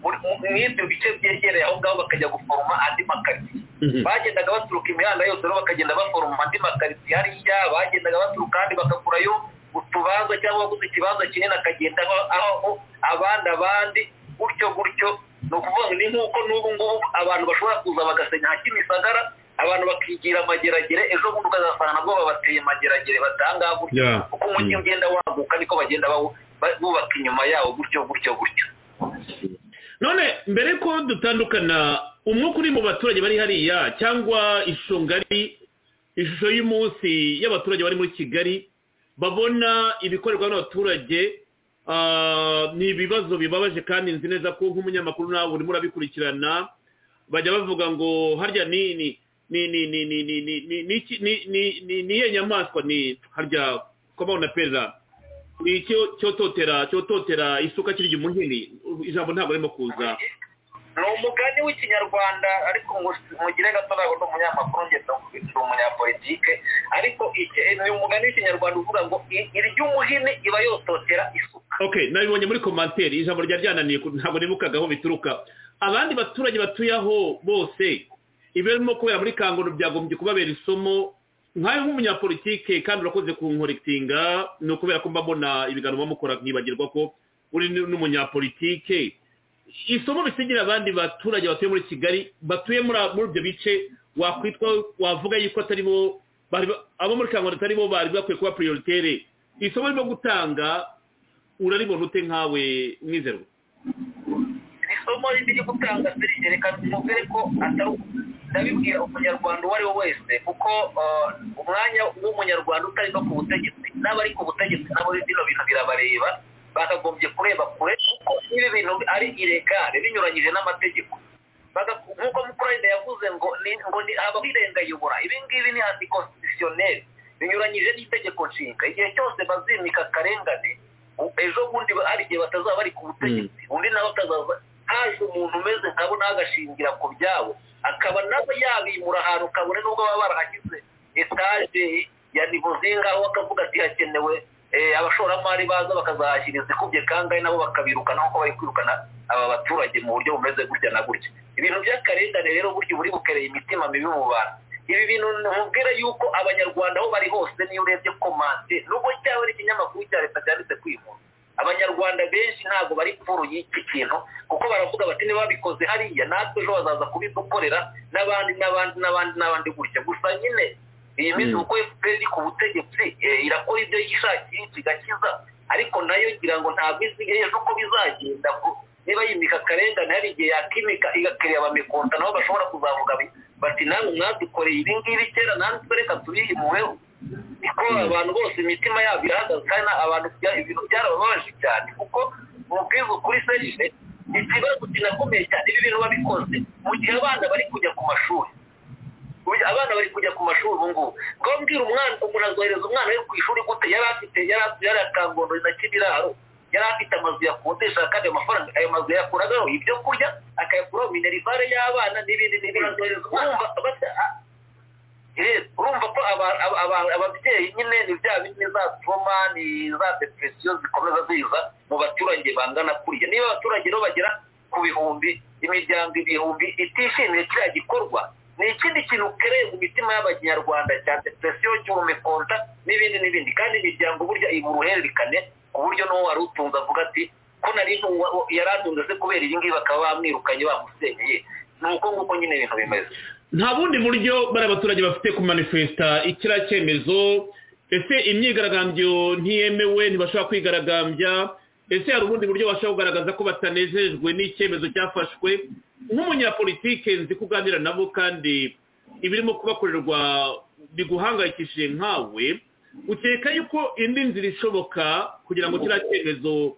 muri- mu- mu ibyo bice byegereye aho ngaho bakajya guforoma andi makaritsiye Mhm. bagendaga baturuka imihanda yose rero bakagenda baforoma andi makaritsiye hariya bagendaga baturuka ahandi bagakurayo utubanza cyangwa waguze ikibanza kinini akagenda aho aho abandi abandi gutyo gutyo ni ukuvuga ngo ni nk'uko n'ubu ngubu abantu bashobora kuza bagasenya nka kimisagara abantu bakigira amageragere ejo bundi ukazasanga nabwo babateye amageragere batangaha gutyo Yeah. uko umujyi ugenda waguka niko bagenda bawu- ba- bubaka inyuma yawo gutyo gutyo gutyo none mbere ko dutandukana umwuka uri mu baturage bari hariya cyangwa ishusho ngari ishusho y'umunsi y'abaturage bari muri kigali babona ibikorerwa n'abaturage ah, ni ibibazo bibabaje kandi nzi neza ko nk'umunyamakuru nawe urimo urabikurikirana bajya bavuga ngo harya ni ni ni ni ni ni ni ni ni ni iki- ni ni- ni ni iyihe nyamaswa ni harya komawuna perezida ni icyo cyototera cyototera isuka kirya umuhini ijambo ntabwo arimo kuza ni umugani w'ikinyarwanda ariko ngo mugire gato ntabwo ndi umunyamakuru njye ndi- ndi umunyapolitike ariko iki- ni umugani w'ikinyarwanda uvuga ngo i- iry'umuhini iba yototera isuka ok nabibonye muri komantere ijambo ryari ryananiye ku- ntabwo nibukaga aho bituruka abandi baturage batuye aho bose ibirimo kubera muri kangondo byagombye kubabera isomo nkayo nk'umunyapolitike kandi urakoze kunkorekitinga ni ukubera ko mba mbona ibiganiro muba mukora nkibagirwa ko uri n- n'umunyapolitike isomo bisigira abandi baturage batuye muri kigali batuye muri muri ibyo bice wakwitwa wavuga yuko atari bo bari ba- abo muri kangondo atari bo bari bakwiye kuba prioritere isomo rimo gutanga uraribona ute nkawe mwizerwa isomo riri gutanga serivisi reka tumubwire ko atari ndabibwira umunyarwanda uwo ari we wese kuko eh, umwanya w'umunyarwanda utari no ku butegetsi n'abari ku butegetsi nabo bino bintu birabareba bakagombye kureba kure kuko ibi bintu ari iregare binyuranyije n'amategeko Baga- nk'uko mukurayida yavuze ngo ni ngo ni habaho irengayobora ibi ngibi ni antikonstitutionnel binyuranyije n'itegeko nshinga igihe cyose bazimika akarengane u- ejo bundi ba- hari igihe batazaba bari ku butegetsi undi nawe akazaza haje umuntu umeze nkabo nawe agashingira ku byabo akaba nawe yabimura ahantu kabone n'ubwo baba barahashyize etaje ya nivo zingaho akavuga ati hakenewe eh, abashoramari baza bakazahashyira izikubye kangahe nabo bakabirukana nk'uko bari kwirukana aba baturage mu buryo bumeze gutya na gutya ibintu by'akarengane rero burya buri bukereye imitima mibi mu bantu ibi bintu nkubwira yuko abanyarwanda aho bari hose niyo urebye komante nubwo cyaba ari ikinyamakuru cya leta cyanditse kwimura abanyarwanda benshi ntabwo bari pfuru y'iki kintu kuko baravuga bati ntibabikoze hariya natwe ejo bazaza kubidukorera n'abandi n'abandi n'abandi n'abandi gutya gusa nyine iyi minsi kuko efuperi iri ku butegetsi eh, irakora ibyo yishakiye kigakiza ariko nayo ngira ngo ntabwo izi ejo uko bizagenda ku- niba yimika akarengane hari igihe yakimika igakiriya bamikunda nabo bashobora kuzavuga bati namwe mwadukoreye ibi ngibi kera natwe reka tubihimuweho kuko abantu bose imitima yabo irahagaze kandi abantu ibintu byarababaje cyane kuko mubwiza ukuri serije ikibazo kinakomeye cyane ibi bintu babikoze mu gihe abana bari kujya ku mashuri Ubu abana bari kujya ku mashuri ubu ngubu ngo mbwira umwana umuntu azohereza umwana we ku ishuri gute yari afite yari afite yari akangondo na kibiraro yari afite amazu yakodesha kandi ayo mafaranga ayo mazu yakuragaho ibyo kurya akayakuraho minerivare y'abana n'ibindi n'ibindi urumva urumva ko ababyeyi nyine ni bya bindi za troma ni za depresiyo zikomeza ziza mu baturage bangana kuriya niba abaturage rero bagera ku bihumbi imiryango ibihumbi itishimiye kiriya gikorwa ni ikindi kintu kereye mu mitima y'abanyarwanda cya depresiyo cy'ubumikonda n'ibindi n'ibindi kandi imiryango burya iba uruhererekane ku buryo n'uwo wari utunze avuga ati ko nari yari atunze se kubera iyi ngiyi bakaba bamwirukanye bamusenyeye ni uko nguko nyine ibintu bimeze nta bundi buryo bari abaturage bafite kumanifesita ikiriya cyemezo ese imyigaragambyo ntiyemewe ntibashobora kwigaragambya ese hari ubundi buryo bashobora kugaragaza ko batanejejwe n'icyemezo cyafashwe nk'umunyapolitike nzi kuganira nabo kandi ibirimo kubakorerwa biguhangayikishije nkawe ukeka yuko indi nzira ishoboka kugira ngo kiriya cyemezo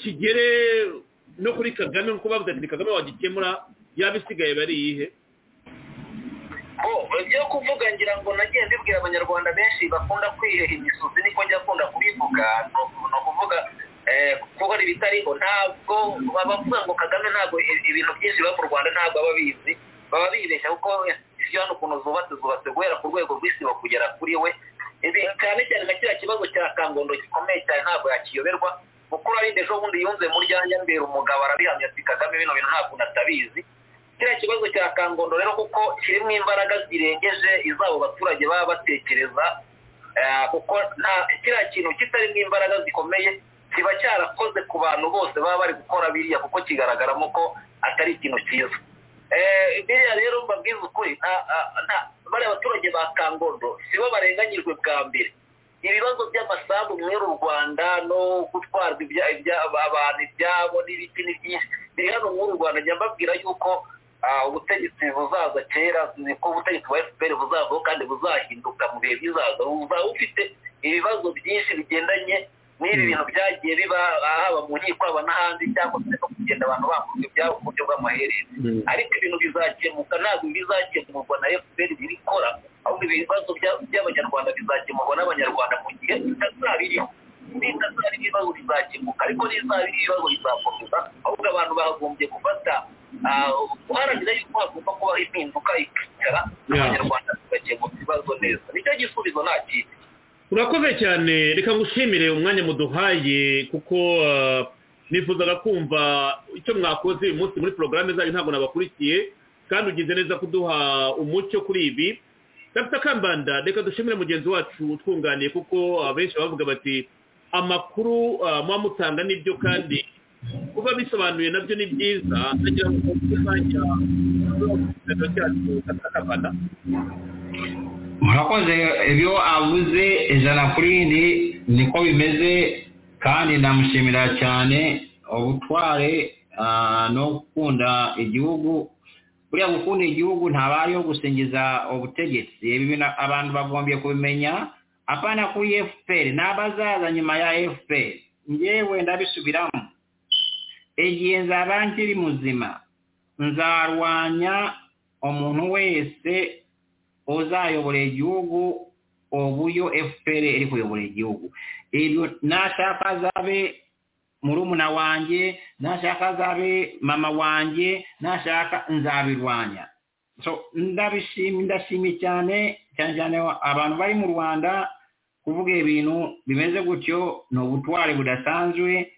kigere no kuri kagame nk'uko bavuze ati ni kagame wagikemura yaba isigaye bari iyihe ibyo kuvuga ngira ngo nagiye mbibwira abanyarwanda benshi bakunda kwihera imisozi niko njya akunda kubivuga ni ukuvuga kuko hari ibitariho ntabwo bavuga ngo kagame ntabwo ibintu byinshi biba mu rwanda ntabwo aba abizi baba bibeshya kuko isi hano ukuntu zubatse zubatse guhera ku rwego rw'isibo kugera kuri we cyane cyane na kiriya kibazo cya kangondo gikomeye cyane ntabwo yakiyoberwa mukuru arinde ejo bundi yunze muryanya mbera umugabo arabihamya ati kagame bino bintu ntabwo natabizi kiriya kibazo cya kangondo rero kuko kirimo imbaraga zirengeje izabo baturage baba batekereza kuko kiriya kintu kitarimo imbaraga zikomeye kiba cyarakoze ku bantu bose baba bari gukora biriya kuko kigaragaramo ko atari ikintu cyiza biriya rero mbabwiza ukuri bariya abaturage ba kangondo sibo barenganyijwe bwa mbere ibibazo by'amasambu muri uru rwanda no gutwarwa abantu ibyabo n'ibiti ni byinshi biri hano muri uru rwanda njya mbabwira yuko ubutegetsi buzaza kera ko ubutegetsi bwa efuperi buzavaho kandi buzahinduka mu bihe bizaza buzaba bufite ibibazo byinshi bigendanye n'ibi bintu byagiye biba haba mu nkiko haba n'ahandi cyangwa se no kugenda abantu bakoze ibyabo ku buryo bw'amaherere ariko ibintu bizakemuka ntabwo bizakemurwa na efuperi birikora ahubwo ibibazo by'abanyarwanda bizakemurwa n'abanyarwanda mu gihe bitazabiriho bitazaba ibibazo bizakemuka ariko nizaba iri ibibazo bizakomeza ahubwo abantu bagombye gufata guharanira yuko hagomba kubaho impinduka ikicara n'abanyarwanda tugakemura ibibazo neza nicyo gisubizo nta kindi urakoze cyane reka ngushimire umwanya muduhaye kuko nifuzaga kumva icyo mwakoze uyu munsi muri porogaramu zanyu ntabwo nabakurikiye kandi ugize neza kuduha umucyo kuri ibi dr kambanda reka dushimire mugenzi wacu utwunganiye kuko abenshi bavuga bati amakuru muba mutanga nibyo kandi kuba bisobanuye nabyo ni byiza ndagira ngo tuzajya tuzajya cyacu dr kambanda murakoze ibyo avuze ijana kuri irindwi niko bimeze kandi ndamushimira cyane ubutware no gukunda igihugu buriya gukunda igihugu ntabayeho gusingiza ubutegetsi abantu bagombye kubimenya apana kuri efuperi n'abazaza nyuma ya efuperi ngewe ndabisubiramo igihe nzaba nkiri muzima nzarwanya umuntu wese uzayobora igihugu uburyo fpr iri kuyobora igihugu nashaka azabe murumuna wanjye nashaka azabe mama wanjye nashaka nzabirwanya ndashimye cyane cyane cyane abantu bari mu rwanda kuvuga ibintu bimeze gutyo ni ubutwari budasanzwe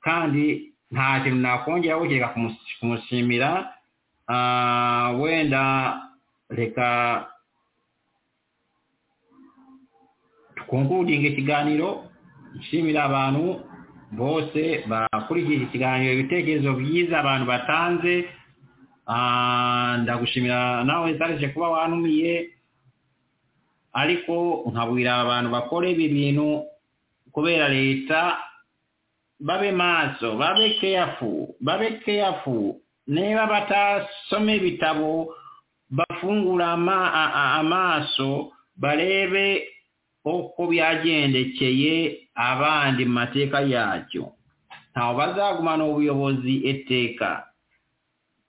kandi nta kintu nakongeraho kereka kumushimira wenda reka twungudinga ikiganiro nshimira abantu bose bakurikije ikiganiro ibitekerezo byiza abantu batanze ndagushimira nawe zarije kuba wanumiye ariko nkabwira abantu bakora ibi bintu kubera leta babe maso babe keyafu babe keyafu niba batasoma ibitabo bafungura ama- a- a- amaaso barebe uko byagendekeye abandi mu mateeka yacyo ntawe bazagumana ubuyobozi etteeka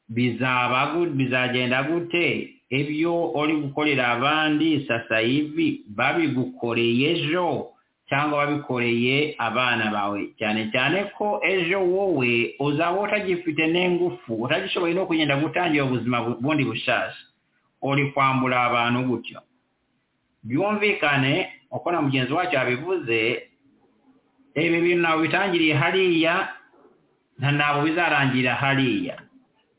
bizaba gu- bizagenda gute ebyo ori gukorera abandi sasa ivi babigukoreye ejo cyangwa babikoreye abana bawe cyane cyane ko ejo wowe uzaba utagifite n'ingufu utagishoboye no kugenda gutangira ubuzima bu- bundi bushasha uri kwambura abantu gutyo byumvikane uko na mugenzi wacu yabivuze ibi bintu ntabwo bitangiriye hariya nta ntabwo bizarangirira hariya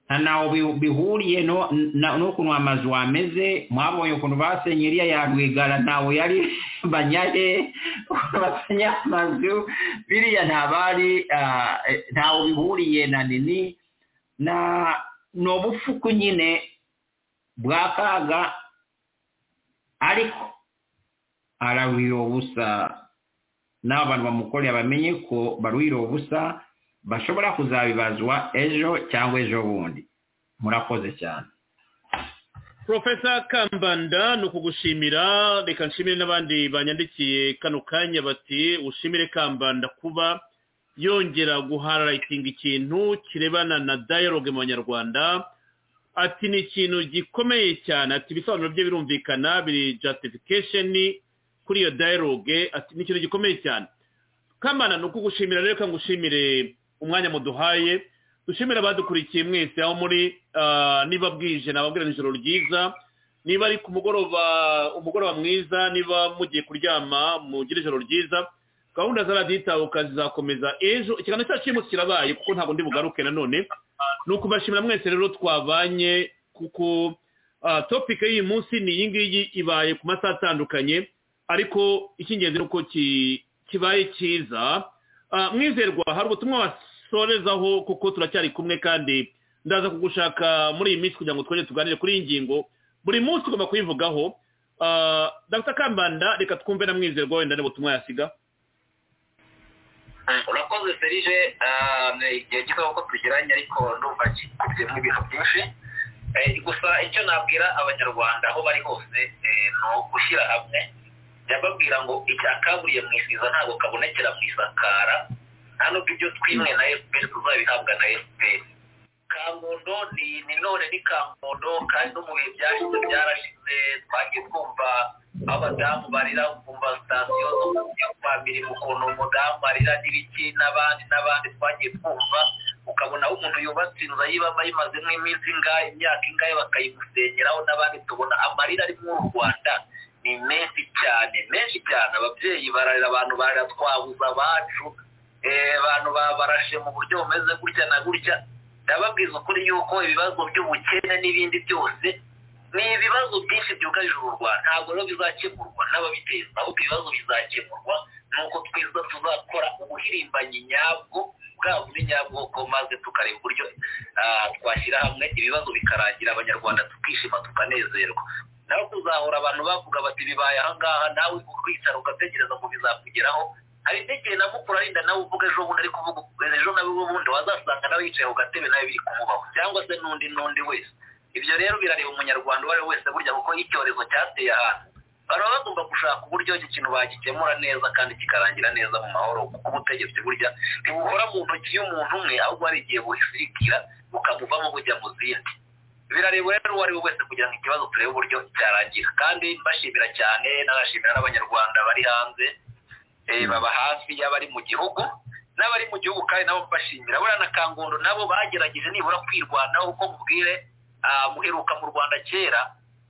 nta ntaho bi- bihuriye no- na- n'ukuntu amazu ameze mwabonye ukuntu basenye iriya ya rwigara ntawe yari banyahe basenye amazu biriya ntabari ntawe bihuriye na nini na ni ubupfuku nyine bwakaga ariko araruhira ubusa n'abo bantu bamukoreye bamenye ko baruhira ubusa bashobora kuzabibazwa ejo cyangwa ejo bundi murakoze cyane profesa kambanda ni ukugushimira reka nshimire n'abandi banyandikiye kano kanya bati ushimire kambanda kuba yongera guhararitinga ikintu kirebana na dialogue mu banyarwanda ati ni ikintu gikomeye cyane ati ibisobanuro bye birumvikana biri justification kuri iyo dialogue ati ni ikintu gikomeye cyane kamana ni ukugushimira rero reka ngushimire umwanya muduhaye dushimira abadukurikiye mwese aho muri ah, niba bwije nababwira nijoro ryiza niba ari ku mugoroba umugoroba mwiza niba mugiye kuryama mugire ijoro ryiza gahunda za radiyo itahuka zizakomeza ejo ikiganiro cyacu cy'imunsi kirabaye kuko ntabwo ndi bugaruke nanone ni ukubashimira mwese rero twabanye kuko ah, topic y'uyu munsi ni iyi ngiyi ibaye ku masaha atandukanye ariko icy'ingenzi ni uko ki- kibaye cyiza Ah, mwizerwa hari ubutumwa wasorezaho kuko turacyari kumwe kandi ndaza kugushaka muri iyi minsi kugira ngo twongere tuganire kuri iyi ngingo buri munsi ugomba kuyivugaho Ah, dr kambanda reka twumve na mwizerwa wenda n'ubutumwa yasiga urakoze serije igihe gito kuko tugiranye ariko ndumva gikubyemo ibintu byinshi Eh, gusa icyo nabwira abanyarwanda aho bari hose eh, ni ugushyira hamwe ndababwira ngo icyakaburiye mu isiza ntabwo kabonekera mu isakara nta nubwo ibyo twimwe na fpr tuzabihabwa na fpr kangondo ni ni none ni kangondo kandi no mu bihe byashize byarashize twagiye twumva abadamu barira kumva sitasiyo zo ku famiri ukuntu umudamu arira n'ibiki n'abandi n'abandi twagiye twumva ukabona aho umuntu yubatse inzu ayibamo ayimazemo iminsi ingahe imyaka ingahe bakayimusenyeraho n'abandi tubona amarira ari muri u rwanda ni menshi cyane menshi cyane ababyeyi bararira abantu bararira twabuze abacu eh, abantu ba- barashe mu buryo bumeze gutya na gutya ndababwiza ukuri yuko ibibazo by'ubukene n'ibindi byose ni ibibazo byinshi byugarije u rwanda ntabwo rero bizakemurwa n'ababiteza ahubwo ibibazo bizakemurwa ni uko twiza tuzakora ubuhirimbanyi nyabwo bwa buri nyabwoko maze tukareba uburyo ah, twashyira hamwe ibibazo bikarangira abanyarwanda tukishima tukanezerwa nawe kuzahora abantu bavuga bati bibaye ahangaha nawe ukwicara ugatekereza ngo bizakugeraho hari n'igihe na mukuru arinda nawe uvuga ejo bundi ari kuvuga ejo nawe bundi wazasanga nawe yicaye ku gatebe nawe biri kumubaho cyangwa se n'undi n'undi wese ibyo rero birareba umunyarwanda uwo ari we wese burya kuko nk'icyorezo cyateye ahantu baba bagomba gushaka uburyo iki kintu bagikemura neza kandi kikarangira neza mu mahoro kuko ubutegetsi burya ntibuhora mu ntoki y'umuntu umwe ahubwo hari igihe buhisirikira bukamuvamo bujya mu zindi birareba rero uwo ari we wese kugira ngo ikibazo turebe uburyo cyarangira kandi mbashimira cyane nanashimira n'abanyarwanda bari hanze eh, baba hafi y'abari mu gihugu n'abari mu gihugu kandi nabo mbashimira buriya na kangondo nabo bagerageje nibura kwirwanaho kuko mubwire ah, muheruka mu rwanda kera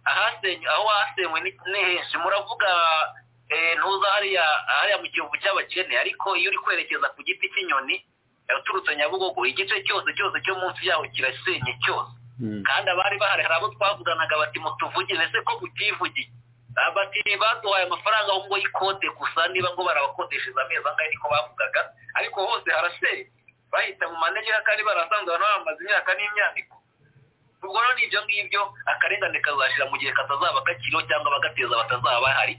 ahasenye aho hasenywe ni- ni henshi muravuga eh, ntuza hariya hariya mu gihugu cy'abakene ariko iyo uri kwerekeza ku giti cy'inyoni eh, uturutse nyabugogo igice cyose cyose cyo munsi yaho kirasenye cyose kandi abari bahari hari abo twavuganaga bati mutuvugire ese ko mutivugiye Ah, bati baduhaye amafaranga ahubwo y'ikote gusa niba ngo barabakodeshereza amezi angahe niko bavugaga ariko hose haraseye bahita mu manegera kandi barasanzwe abantu bamaze imyaka n'imyandiko ubwo rero ni ibyo ngibyo akarengane kazashira mu gihe katazaba gakiriho cyangwa abagateza batazaba bahari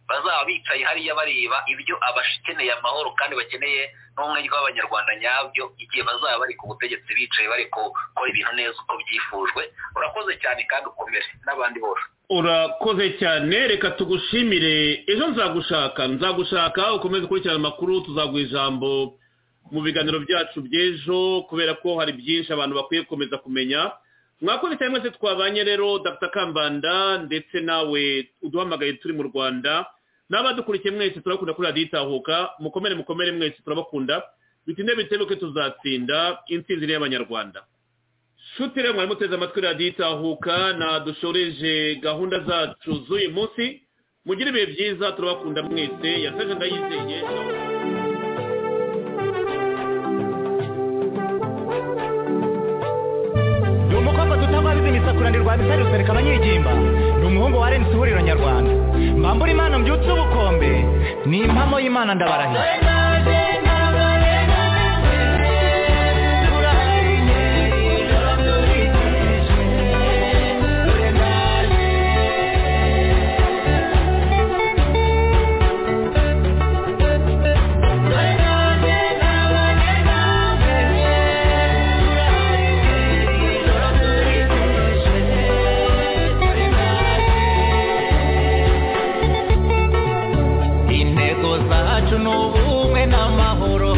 bazaba bicaye hariya bareba ibyo abakeneye amahoro kandi bakeneye n'ubumwe bw'abanyarwanda nyabyo igihe bazaba bari ku butegetsi bicaye bari gukora ibintu neza uko byifujwe urakoze cyane kandi ukomere n'abandi bose urakoze cyane reka tugushimire ejo nzagushaka nzagushaka ukomeze ukurikirana amakuru tuzaguha ijambo mu biganiro byacu by'ejo kubera ko hari byinshi abantu bakwiye gukomeza kumenya mwakoze cyane mwese twabanye rero dr kambanda ndetse nawe uduhamagaye turi mu rwanda n'abadukurikiye mwese turabakunda kuri radiyo itahuka mukomere mukomere mwese turabakunda bitinde bitebuke tuzatsinda intsinzi y'abanyarwanda shuti rero mwari muteze amatwi radiyo itahuka nadushoreje gahunda zacu z'uyu munsi mugire ibihe byiza turabakunda mwese yasaje ndayizeye ni umukobwa tutababizi imisakuranirwa bitari rusereka abanyigimba ni umuhungu wa arensi ihuriro nyarwanda mbambura imana mbyutse ubukombe ni impamo y'imana ndabarahira intego zacu ni ubumwe n'amahoro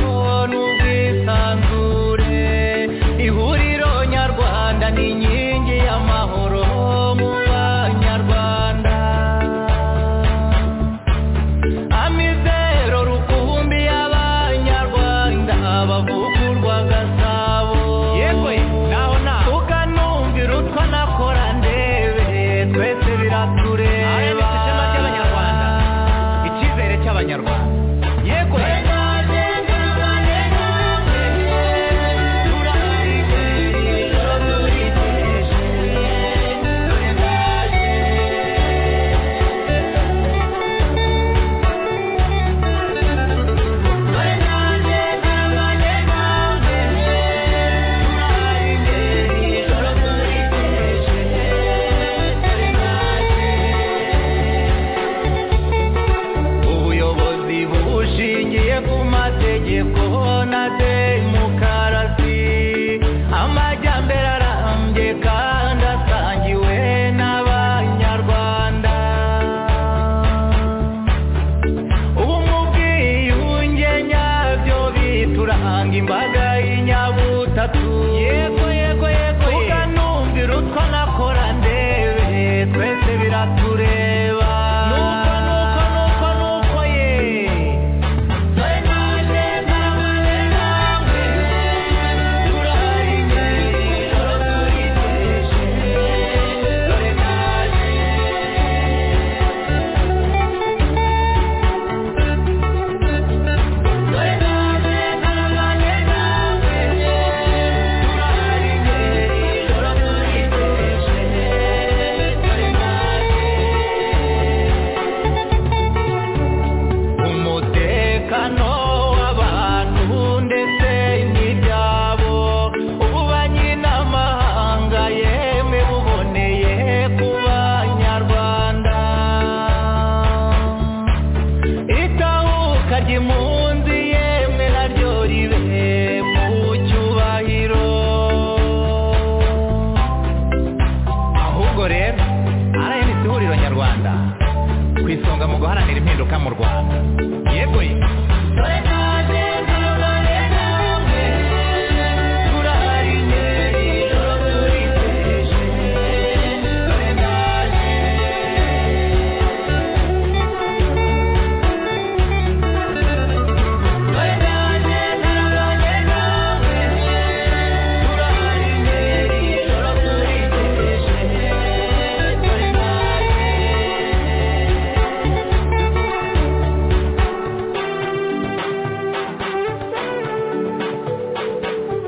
n'ubwisanzure ihuriro nyarwanda ni inkingi y'amahoro mu banyarwanda amizero rukumbi y'abanyarwanda bavugurwa gasabo yewe naho na ukanumvira utwa nakora ndebe twese biratureba aya ni ishema ry'abanyarwanda icyizere cy'abanyarwanda yego ubuyobozi bushingiye ku mategeko na demokarasi amajyambere arambye kandi asangiwe n'abanyarwanda ubu mu bwiyunge nyabyo bituranga imbaga y'inyabutatu yego yego yego ukanumvira utwo nakora ndebe twese biratureba nuko nuko nuko nuko ye umutekano w'abantu ndetse n'ibyabo ubu banyi n'amahanga yemwe buboneye ku banyarwanda itahuka ry'impunzi yemwe naryo ribe mu cyubahiro ahubwo rero rnc ihuriro nyarwanda ku isonga mu guharanira impinduka mu rwanda yego ye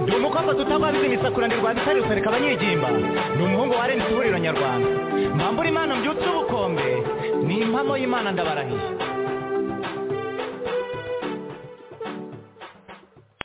ni umukobwa tutababizi imisakuranirwa bitari rusereka abanyigimba ni umuhungu wa arensi ihuriro nyarwanda mbambura imana mbyutse ubukombe ni impamo y'imana ndabarahiye